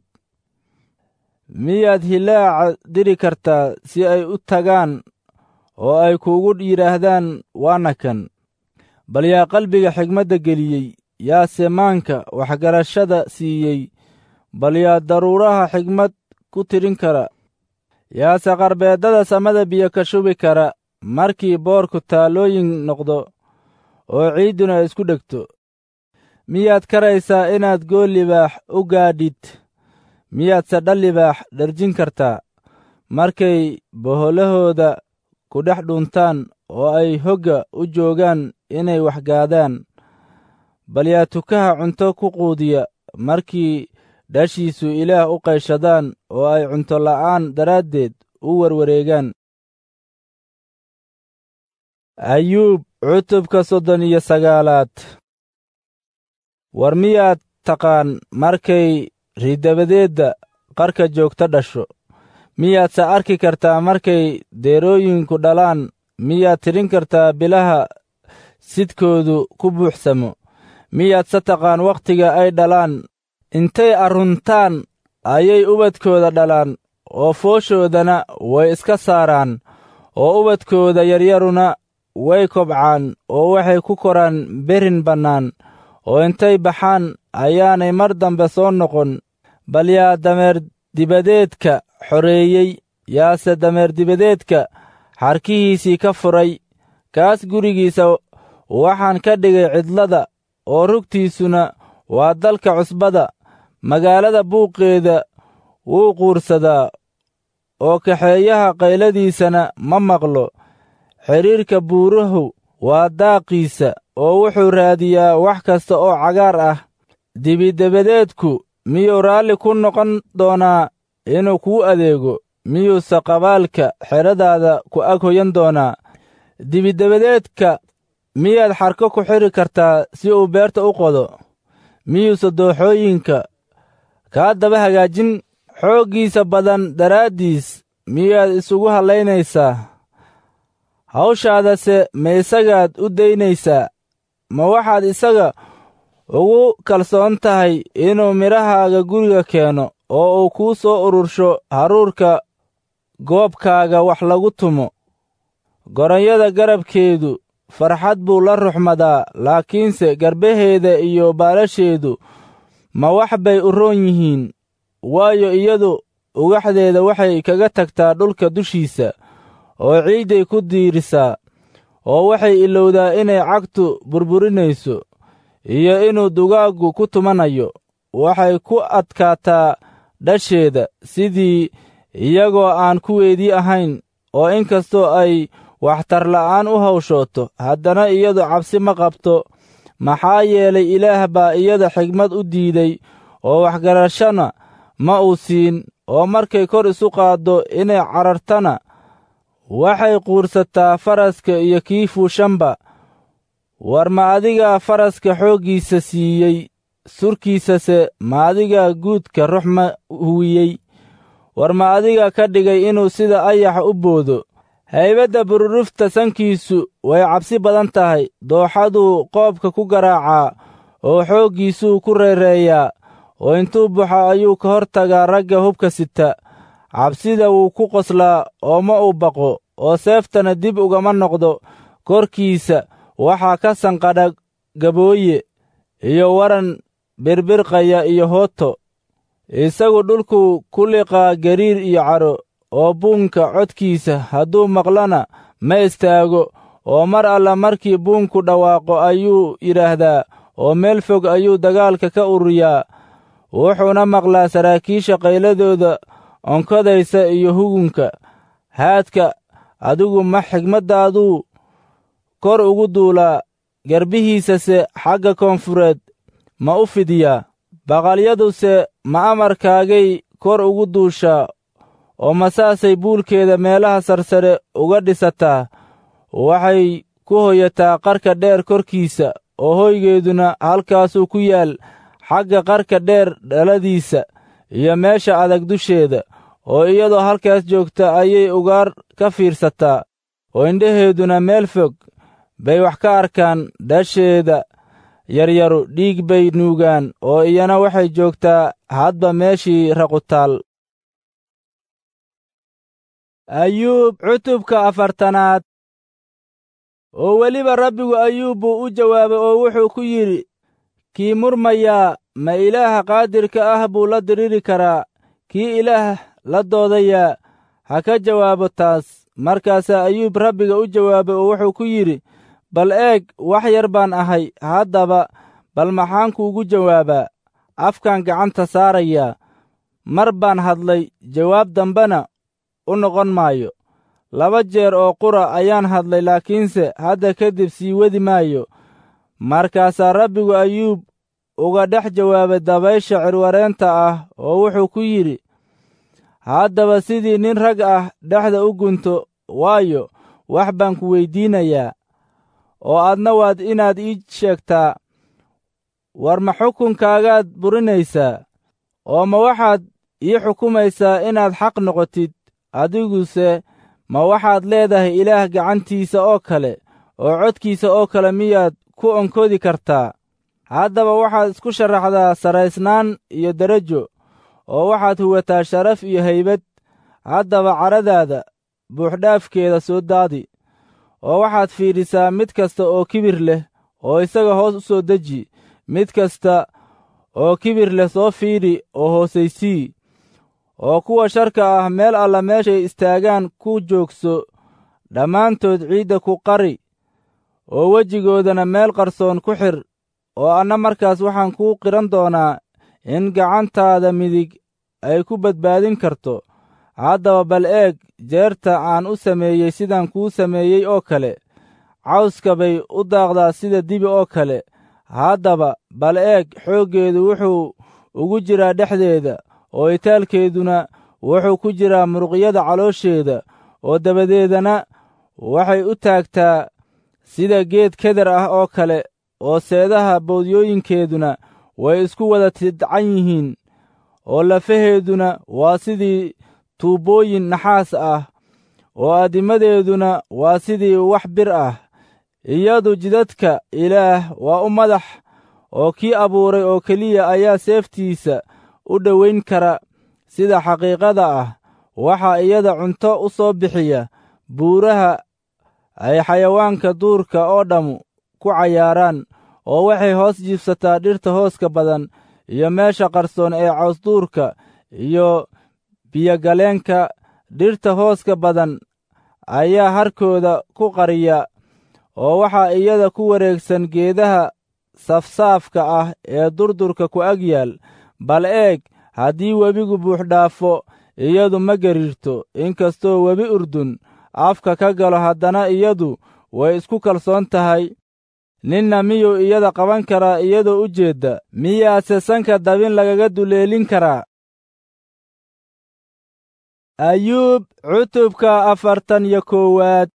S1: miyaad hilaaca diri kartaa si ay u tagaan oo ay kuugu yidhaahdaan waana kan bal yaa qalbiga xigmadda geliyey yaase maanka waxgarashada siiyey bal yaa daruuraha xigmad ku tirin kara yaase qarbeeddada samada biyo ka shubi kara markii boorku taalooyin noqdo oo ciidduna isku dhegto miyaad karaysaa inaad gool libaax u gaadhid miyaadse dhal libaax dharjin kartaa markay boholahooda ku dhex dhuntaan oo ay hogga u joogaan inay waxgaadaan bal yaa tukaha cunto ku quudiya markii dhashiisu ilaah u qayshadaan oo ay cunto la'aan daraaddeed u warwareegaan ayuub cutubka soddon iyo sagaalaad war miyaad taqaan markay ridabadeedda qarka joogta dhasho miyaadse arki kartaa markay deerooyinku dhalaan miyaad tidhin kartaa bilaha sidkoodu ku buuxsamo miyaadse taqaan wakhtiga ay dhalaan intay arruntaan ayay ubadkooda dhalaan oo fooshoodana way iska saaraan oo ubadkooda yaryaruna way kobcaan oo waxay ku koraan berin bannaan oo intay baxaan ayaanay mar dambe soo noqon bal yaa dameer dibadeedka xoreeyey yaase dameer dibadeedka xarkihiisii ka furay kaas gurigiisa waxaan ka dhigay cidlada oo rugtiisuna waa dalka cusbada magaalada buuqeeda wuu quursadaa oo kaxeeyaha qayladiisana ma maqlo xidhiirka buurahu waa daaqiisa oo wuxuu raadiyaa wax kasta oo cagaar ah dibidabadeedku miyuu raalli ku noqon doonaa inuu kuu adeego miyuuse qabaalka xedhadaada ku ag hoyan doonaa dibidabadeedka miyaad xarko ku xidhi kartaa si uu beerta u qodo miyuuse dooxooyinka kaa daba hagaajin xooggiisa badan daraaddiis miyaad isugu hallaynaysaa hawshaadase ma isagaad u daynaysaa ma waxaad isaga ugu kalsoon tahay inuu midhahaaga guriga keeno oo uu kuu soo urursho haruurka goobkaaga wax lagu tumo goronyada garabkeedu farxad buu la ruxmadaa laakiinse garbaheeda iyo baalasheedu ma wax bay u roon yihiin waayo iyadu ugaxdeeda waxay kaga tagtaa dhulka dushiisa oo ciidday ku diirisaa oo waxay ilowdaa inay cagtu burburinayso iyo inuu dugaaggu ku tumanayo waxay ku adkaataa dhasheeda sidii iyagoo aan kuweedii ahayn oo inkastoo ay waxtarla'aan u hawshooto haddana iyadu cabsi ma qabto maxaa yeelay ilaah baa iyada xigmad u diiday oo waxgarashana ma uu siin oo markay kor isu qaaddo inay carartana waxay quursataa faraska iyo kii fuushanba war ma adigaa faraska xooggiisa siiyey surkiisase ma adigaa guudka ruxma huwiyey war ma adiga ka dhigay inuu sida ayaxa u boodo haybadda bururufta sankiisu way cabsi badan tahay dooxaduu qoobka ku garaacaa oo xooggiisuu ku reereeyaa oo intuu baxo ayuu ka hor tagaa ragga hubka sita cabsida wuu ku qoslaa oo ma uu baqo oo seeftana dib ugama noqdo korkiisa waxaa ka sanqadha gabooye iyo waran birbirqaya iyo hooto isagu dhulkuu ku liqaa gariir iyo caro oo buunka codkiisa hadduu maqlana ma istaago oo mar alla markii buunku dhawaaqo ayuu yidhaahdaa oo meel fog ayuu dagaalka ka ururiyaa wuxuuna maqlaa saraakiisha qayladooda onkodaysa iyo hugunka haadka adigu ma xigmaddaaduu kor ugu duulaa garbihiisase xagga koonfureed ma u fidiyaa baqalyaduse ma amarkaagay kor ugu duushaa oo masaasay buulkeeda meelaha sarsare uga dhisataa waxay ku hoyataa qarka dheer korkiisa oo hoygeeduna halkaasuu ku yaal xagga qarka dheer dhaladiisa iyo meesha adag dusheeda oo iyadoo halkaas joogta ayay ugaar ka fiirsataa oo indhaheeduna meel fog bay wax ka arkaan dhasheeda yaryaru dhiig bay nuugaan oo iyana waxay joogtaa hadba meeshii raqutaal ayuub cutubka afartanaad oo weliba rabbigu ayuub buu u jawaabay oo wuxuu ku yidhi kii murmayaa ma ilaaha qaadirka ah buu la diriri karaa kii ilaah la doodayaa ha ka jawaabo taas markaasaa ayuub rabbiga u jawaabay oo wuxuu ku yidhi bal eeg wax yar baan ahay haddaba bal maxaan kuugu jawaabaa afkaan gacanta saarayaa mar baan hadlay jawaab dambena u noqon maayo laba jeer oo qura ayaan hadlay laakiinse hadda kadib sii wadi maayo markaasaa rabbigu ayuub uga dhex jawaabay dabaysha cirwareenta ah oo wuxuu ku yidhi haddaba sidii nin rag ah dhexda u gunto waayo wax baan ku weyddiinayaa oo aadna waad inaad ii sheegtaa war ma xukunkaagaad burinaysaa oo ma waxaad ii xukumaysaa inaad xaq noqotid adiguse ma waxaad leedahay ilaah gacantiisa oo kale oo codkiisa oo kale miyaad ku onkodi kartaa haddaba waxaad isku sharaxdaa saraysnaan iyo derajo oo waxaad huwataa sharaf iyo haybad haddaba caradaada buuxdhaafkeeda soo daadi oo waxaad fiidhisaa mid kasta oo kibir leh oo isaga hoos u soo deji mid kasta oo kibir leh soo fiidhi oo hoosaysii oo kuwa sharka ah meel alla meeshay istaagaan ku joogso dhammaantood ciidda ku qari oo wejigoodana meel qarsoon ku xir oo anna markaas waxaan kuu qiran doonaa in gacantaada midig ay ku badbaadin karto haddaba bal eeg jeerta aan u sameeyey sidaan kuu sameeyey oo kale cawska bay u daaqdaa sida dibi oo kale haddaba bal eeg xooggeedu wuxuu ugu jiraa dhexdeeda oo itaalkeeduna wuxuu ku jiraa muruqyada caloosheeda oo dabadeedana waxay u taagtaa sida geed keder ah oo kale oo seedaha boodyooyinkeeduna way isku wada tidcan yihiin oo lafaheeduna waa sidii tuubbooyin naxaas ah oo addimadeeduna waa sidii wax bir ah iyadu jidadka ilaah waa u madax oo kii abuuray oo keliya ayaa seeftiisa u dhowayn kara sida xaqiiqada ah waxaa iyada cunto u soo bixiya buuraha ay xayawaanka duurka oo dhammu ku cayaaraan oo waxay hoos jiibsataa dhirta hooska badan iyo meesha qarsoon ee cawsduurka iyo biyogaleenka dhirta hooska badan ayaa harkooda ku qariya oo waxaa iyada ku wareegsan geedaha safsaafka ah ee durdurka ku ag yaal bal eeg haddii webigu buuxdhaafo iyadu ma gariirto inkastoo webi urdun afka ka galo haddana iyadu way isku kalsoon tahay ninna miyuu iyada qaban karaa iyadoo u jeedda miyaase sanka dabin lagaga duleelin karaa ayuub cutubka afartan iyo koowaad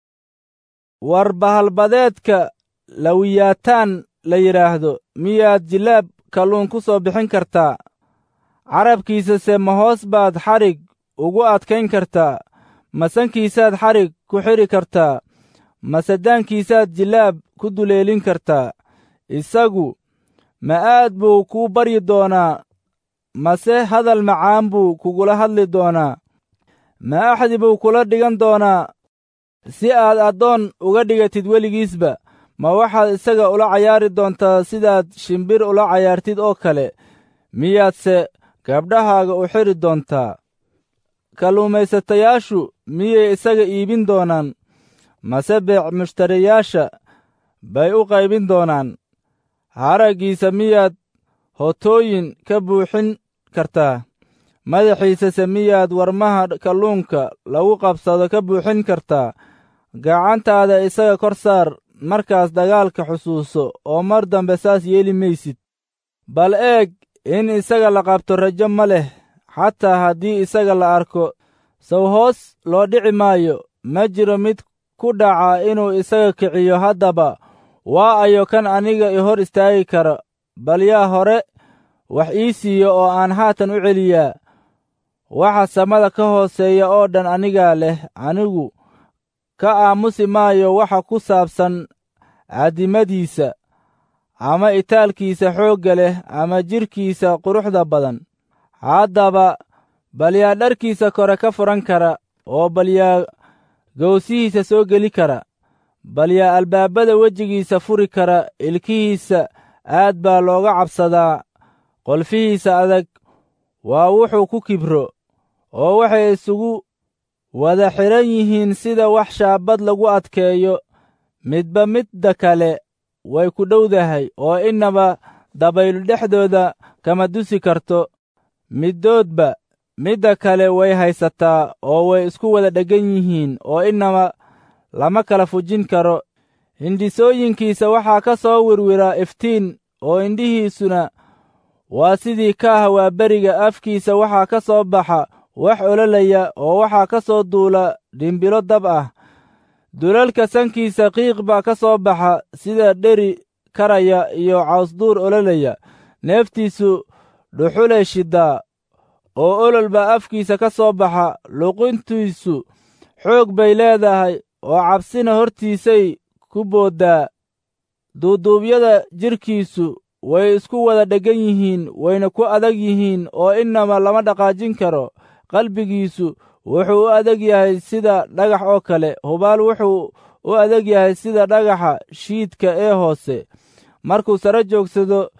S1: war bahalbadeedka lawiyaataan la yidhaahdo miyaad jilaab kalluun ku soo bixin kartaa carabkiisase ma hoos baad xadhig ugu adkayn kartaa masankiisaad xadhig ku xidhi kartaa masadaankiisaad jilaab ku duleelin kartaa isagu ma aad buu kuu baryi doonaa mase hadal macaan buu kugula hadli doonaa ma axdi buu kula dhigan doonaa si aad addoon uga dhigatid weligiisba ma waxaad isaga ula cayaari doontaa sidaad shimbir ula cayaartid oo kale miyaadse gabdhahaaga u xidhi doontaa kalluumaysatayaashu miyay isaga iibin doonaan mase beec mushtariyaasha bay u qaybin doonaan haraggiisa miyaad hotooyin ka buuxin kartaa madaxiisase miyaad warmaha kalluunka lagu qabsado ka buuxin kartaa gacantaada isaga kor saar markaas dagaalka xusuuso oo mar dambe saas yeeli maysid bal eeg in isaga la qabto rajo ma leh xataa haddii isaga la arko saw hoos loo dhici maayo ma jiro mid ku dhaca inuu isaga kiciyo haddaba waa ayo kan aniga i hor istaagi kara bal yaa hore wax ii siiyo oo aan haatan u celiyaa waxa samada ka hooseeya oo dhan anigaa leh anigu ka aamusi maayo waxa ku saabsan caddimadiisa ama itaalkiisa xoogga leh ama jidhkiisa quruxda badan haddaba bal yaa dharkiisa kore ka furan kara oo bal yaa gowsihiisa soo geli kara bal yaa albaabada wejigiisa furi kara ilkihiisa aad baa looga cabsadaa qolfihiisa adag waa wuxuu ku kibro oo waxay isugu wada xidhan yihiin sida wax shaabad lagu adkeeyo midba midda kale way ku dhowdahay oo innaba dabaylu dhexdooda kama dusi karto middoodba midda kale way haysataa oo way isku wada dheggan yihiin oo innaba lama kala fujin karo hindhisooyinkiisa waxaa ka soo wirwira iftiin oo indhihiisuna waa sidii kaah waa beriga afkiisa waxaa ka soo baxa wax ololaya oo waxaa ka soo duula dhimbilo dab ah dulalka sankiisa qiiq baa ka soo baxa sida dheri karaya iyo cawsduur ololaya neeftiisu dhuxulay shiddaa oo olol baa afkiisa ka soo baxa luqintiisu xoog bay leedahay oo cabsina hortiisay ku booddaa duuduubyada jidhkiisu way isku wada dheggan yihiin wayna ku adag yihiin oo innaba lama dhaqaajin karo qalbigiisu wuxuu u adag yahay sida dhagax oo kale hubaal wuxuu u adag yahay sida dhagaxa shiidka ee hoose markuu sare joogsado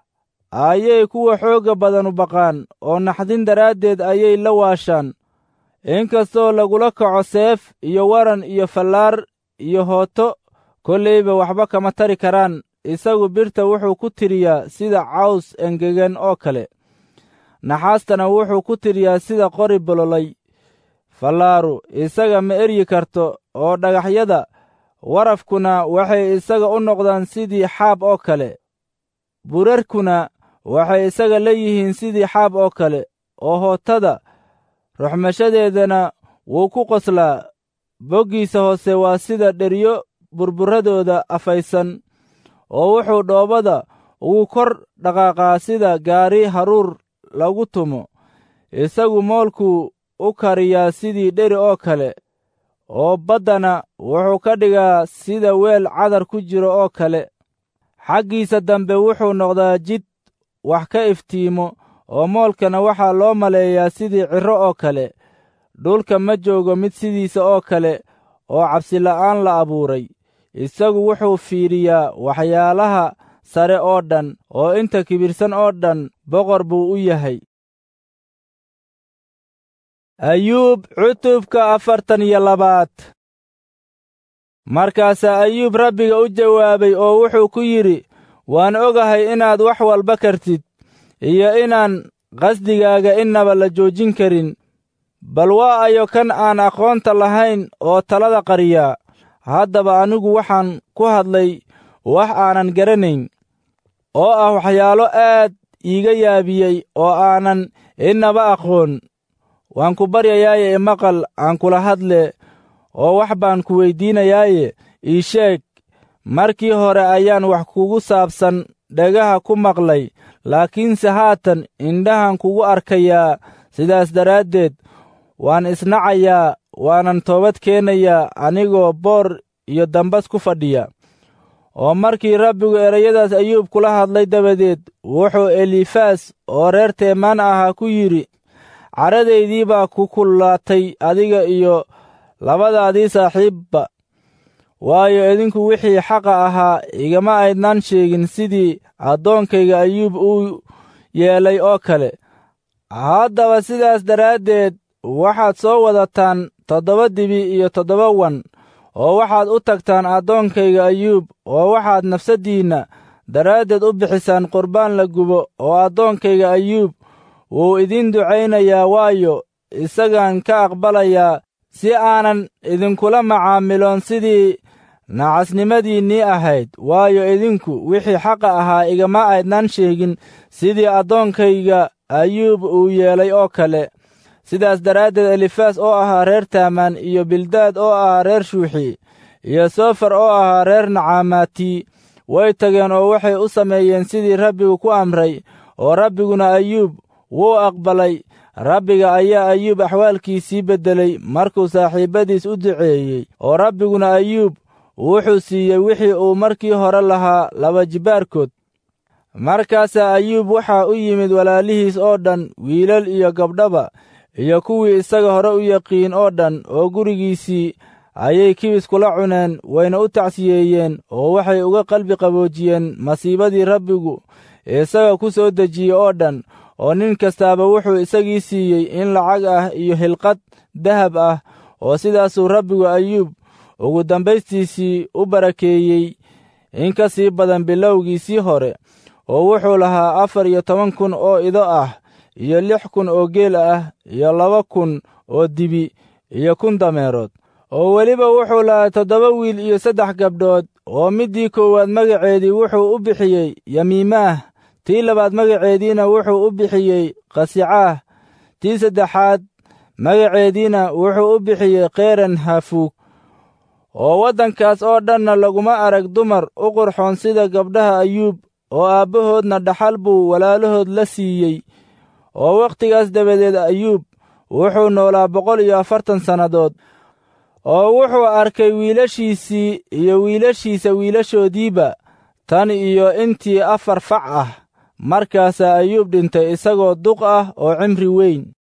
S1: ayay kuwa xoogga badanu baqaan oo naxdin daraaddeed ayay la waashaan inkastoo lagula kaco seef iyo waran iyo fallaar iyo hooto kollayba waxba kama tari karaan isagu birta wuxuu ku tiriyaa sida caws engegan oo kale naxaastana wuxuu ku tiriyaa sida qori bololay fallaaru isaga ma eryi karto oo dhagaxyada warafkuna waxay isaga u noqdaan sidii xaab oo kale burarkuna waxay isaga leeyihiin sidii xaab oo kale oo hootada ruxmashadeedana wuu ku qoslaa boggiisa hoose waa sida dheryo burburadooda afaysan oo wuxuu dhoobada ugu kor dhaqaaqaa sida gaari haruur lagu tumo isagu moolkuu u kariyaa sidii dheri oo kale oo baddana wuxuu ka dhigaa sida weel cadar ku jiro oo kale xaggiisa dambe wuxuu noqdaa jid wax ka iftiimo oo moolkana waxaa loo maleeyaa sidii cirro oo kale dhulka ma joogo mid sidiisa oo kale oo cabsila'aan la abuuray isagu wuxuu fiidhiyaa waxyaalaha sare oo dhan oo inta kibirsan oo dhan boqor buu u yahay ayuub cutubka afartan iyo labaad markaasaa ayuub rabbiga u jawaabay oo wuxuu ku yidhi waan ogahay inaad wax walba kartid iyo inaan qasdigaaga innaba la joojin karin bal waa ayo kan aan aqoonta lahayn oo talada qariyaa haddaba anigu waxaan ku hadlay wax aanan garanayn oo ah waxyaalo aad iiga yaabiyey oo aanan innaba aqoon waan ku baryayaaye imaqal aan kula hadle oo wax baan ku weyddiinayaaye ii sheeg markii hore ayaan wax kugu saabsan dhagaha ku maqlay laakiinse haatan indhahan kugu arkayaa sidaas daraaddeed waan isnacayaa waanan toobad keenayaa anigoo boor iyo dambas ku fadhiya oo markii rabbigu erayadaas ayuub kula hadlay dabadeed wuxuu elifaas oo reer teemaan ahaa ku yidhi caradaydii baa ku kullaatay adiga iyo labadaadii saaxiibba waayo idinku wixii xaqa ahaa igama aydnaan sheegin sidii addoonkayga ayuub uu yeelay oo kale haddaba sidaas daraaddeed waxaad soo wadataan toddoba dibi iyo toddoba wan oo waxaad u tagtaan addoonkayga ayuub oo waxaad nafsaddiinna daraaddeed u bixisaan qurbaan la gubo oo addoonkayga ayuub wuu idiin ducaynayaa waayo isagaan ka aqbalayaa si aanan idinkula macaamiloon sidii nacasnimadiinnii ahayd waayo idinku wixii xaqa ahaa igama aydnaan sheegin sidii addoonkayga ayuub uu yeelay oo kale sidaas daraaddeed elifaas oo ahaa reer taamaan iyo bildaad oo ahaa reer shuuxi iyo soofar oo ahaa reer nacaamaati way tageen oo waxay u sameeyeen sidii rabbigu ku amray oo rabbiguna ayuub wuu aqbalay rabbiga ayaa ayuub axwaalkiisii beddelay markuu saaxiibbadiis u duceeyey oo rabbiguna ayuub wuxuu siiyey wixii uu markii hore lahaa laba jibbaarkood markaasaa ayuub waxaa u yimid walaalihiis oo dhan wiilal iyo gabdhaba iyo kuwii isaga hore u yaqiin oo dhan oo gurigiisii ayay kibis kula cuneen wayna u tacsiyeeyeen oo waxay uga qalbi qaboojiyeen masiibadii rabbigu isaga ku soo dejiyey oo dhan oo nin kastaaba wuxuu isagii siiyey in lacag ah iyo hilqad dahab ah oo sidaasuu rabbigu ayuub ugu dambaystiisii u barakeeyey in ka sii badan bilowgiisii hore oo wuxuu lahaa afar iyo toban kun oo ido ah iyo lix kun oo geel ah iyo laba kun oo dibi iyo kun dameerood oo weliba wuxuu lahaa toddoba wiil iyo saddex gabdhood oo middii koowaad magaceedii wuxuu u bixiyey yamiimaah tii labaad magaceediina wuxuu u bixiyey qasicaah tii saddexaad magaceediina wuxuu u bixiyey kheyran hafuug oo waddankaas oo dhanna laguma arag dumar u qurxoon sida gabdhaha ayuub oo aabbahoodna dhaxal buu walaalahood la siiyey oo wakhtigaas dabadeed ayuub wuxuu noolaa boqol iyo afartan sannadood oo wuxuu arkay wiilashiisii iyo wiilashiisa wiilashoodiiba tan iyo intii afar fac ah markaasaa ayuub dhintay isagoo duq ah oo cimri weyn